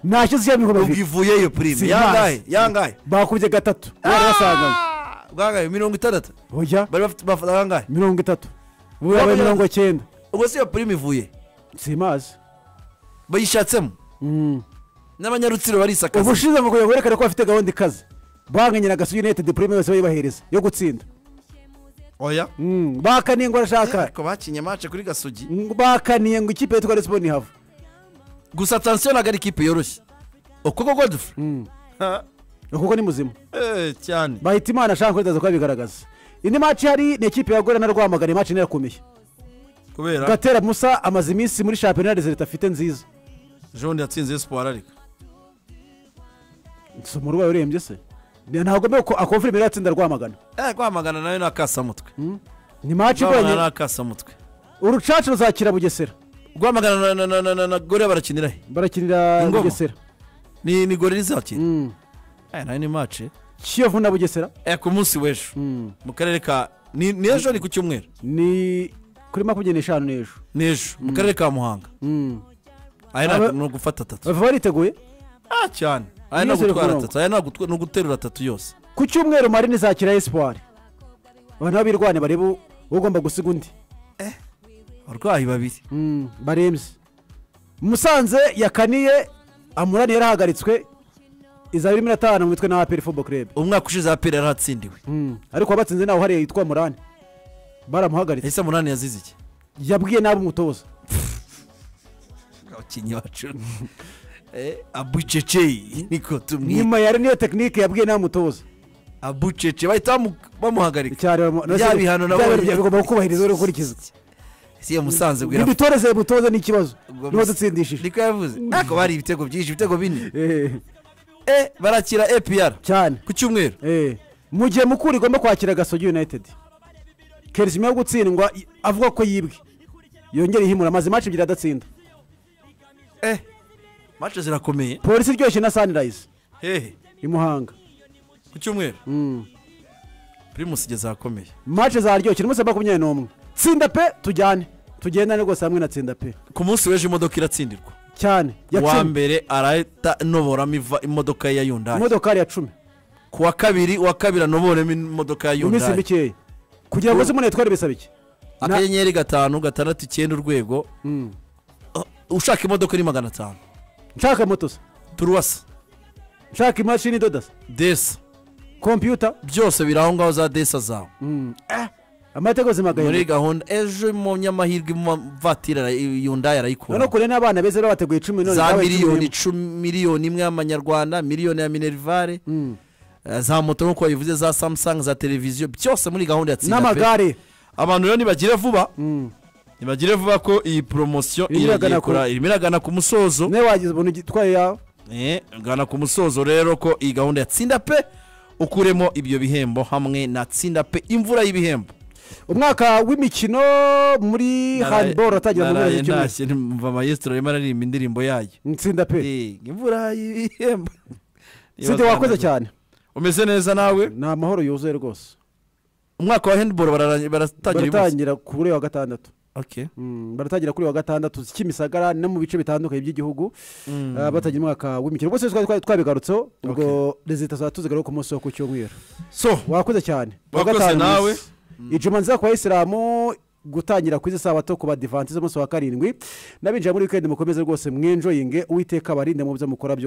nta cyo cyamikoro ubwo ivuye iyo prime yangahe yangahe bakubye gatatu bari basanganywe bwangahe mirongo itandatu oya bari bafite bafata bangahe mirongo itatu ubu yabaye Baba- mirongo cyenda ubwo si iyo prime ivuye simazi bayishatsemo n'abanyarutsiro barisakaza ubushize ngo kugira ngo berekane ko bafite gahunda ikaze banganyira agasugi united prime yose bayibahereza yo gutsinda oya Mm, bakaniye ngo arashaka ariko bakinye mace kuri gasugi bakaniye ngo ikipe yitwa resiponi ihava gusa atansiyo ntabwo ari ikipe yoroshye ukuboko godifrey kuko ni muzima Eh, cyane bahita imana ashaka kuzaza kubigaragaza indi maci hari ni ikipe ya gorena rwamagana maci irakomeye kubera gatera musa amaze iminsi muri shampiyona leta afite nziza jean yatsinze siporo ariko si umurwayi urembye se Ni- ntabwo mbere ko akumva imbere yatsinda rwamagana Eh, rwamagana nayo ni akasamutwe ni maci rwamagana ni igoranye akasamutwe urucaca ruzakira bugesera rwamagana na- na- na- na- na- na gore barakinira he barakinira Ingoma. bugesera ni ni gore rizakina Eh, nayo ni mace kiyovu na bugesera Eh, ku munsi w'ejo mu karere ka ni ni ejo ni ku cyumweru ni kuri makumyabiri n'eshanu n'ejo ni ejo mu karere ka muhanga Mm. aya Aba- ntabwo ni ugufata atatu bava bariteguye ah cyane aya ni Yose ugutwara rekurongo. atatu aya ntabwo utwa- ni uguterura atatu yose ku cyumweru marini zakira esipuwari abantu babirwane barebe ugomba gusiga undi abarwayi babiri Mm, barembye musanze yakaniye amurani yarahagaritswe iza bibiri na atanu mu mitwe na aperi fobo kurebe umwaka ushize aperi yaratsindiwe ariko wabatsinze nawe hariya yitwa murani baramuhagaritse ese munani yazize iki yabwiye nabi umutoza abakinnyi bacu Eh, abucecei niko tumwita nyuma yari niyo tekinike yabwiye nabi umutoza abucece bahita bamu- bamuhagarika cyane bamu- no se- Bya bihano bya nabonye. bintu bigomba gukubahiriza uri gukurikiza si iyo musanze bwira ntidutoreze mutoza ni ikibazo Ubwo niba musa- dutsindishije niko yavuze ntabwo bari ibitego byinshi ibitego bine Eh, Eh, barakira epr cyane ku cyumweru Eh, mu gihe mukuru igomba kwakira gasogi united kerisi nyuma yo gutsindwa i- avuga ko yibwe yongera ihimura amaze imaci ebyiri adatsinda Eh, mace zirakomeye polisi iryoshye na sunrise hehe i muhanga ku cyumweru Mm. primus igeze ahakomeye maci zaryoshye ni munsi wa makumyabiri n'umwe tsinda pe tujyane tugendane rwose hamwe na tsinda pe ku munsi w'ejo imodoka iratsindirwa cyane uwa yatsinda mbere arahita noboramo iva imodoka ya yundayi imodokari ya cumi ku wa kabiri uwa kabiri anoboremo imodoka ya mu minsi yundayi mikeya kugira ngo uze umuntu yatware bisaba iki akanyenyeri gatanu gatandatu icyenda urwego Mm. Uh, ushaka imodoka ni magana atanu nshaka moto se turuwasa nshaka imashini idoda se desa kompiyuta byose biri aho ngaho za desa zawe amateka ubuzima bwawe muri gahunda ejo umunyamahirwe muvatira yundayi arayikura noneho kure n'abana beza rero bateguye cumi none za nawe miliyoni cumi icumi miliyoni imwe y'amanyarwanda miliyoni ya minerivare eh, za moto nk'uko babivuze za samusanga za televiziyo byose muri gahunda ya tsinda pe. N'amagare. abantu rero nibagire vuba nibagire vuba ko iyi poromosiyo Irimo iragana ku- irimo iragana ku musozo niba wagize umuntu ugitwaye yawe Eh, gana ku musozo rero ko iyi gahunda ya tsinda pe ukuremo ibyo bihembo hamwe na tsinda pe imvura y'ibihembo umwaka w'imikino muri handiboro watangira mu naraye mezi kimwe ntashye numva mayesitoro arimo aririmba indirimbo yayo nsinda pe imvura y'ibihembo sida wakoze cyane umeze neza nawe ni amahoro yuzuye rwose umwaka wa handiboro barara- baratangira uyu munsi? baratangira kuri wa gatandatu Okay. Mm, baratangira kuri wa gatandatu kimisagara no mu bice bitandukanye by'igihugu Mm. Ah, batangira umwaka w'imikino rwose twari twa- twabigarutseho ubwo rezita zaba tuzigaruka ku munsi wo ku cyumweru so wakoze cyane Wa Wakoze gatanu nawe. munsi. ijuma nziza ku bayisilamu gutangira ku izi sabato ku badivanti z'umunsi wa karindwi n'abinjira muri wikendi mukomeze rwose mwenjoyinge uwiteka abarinde mu byo mukora byose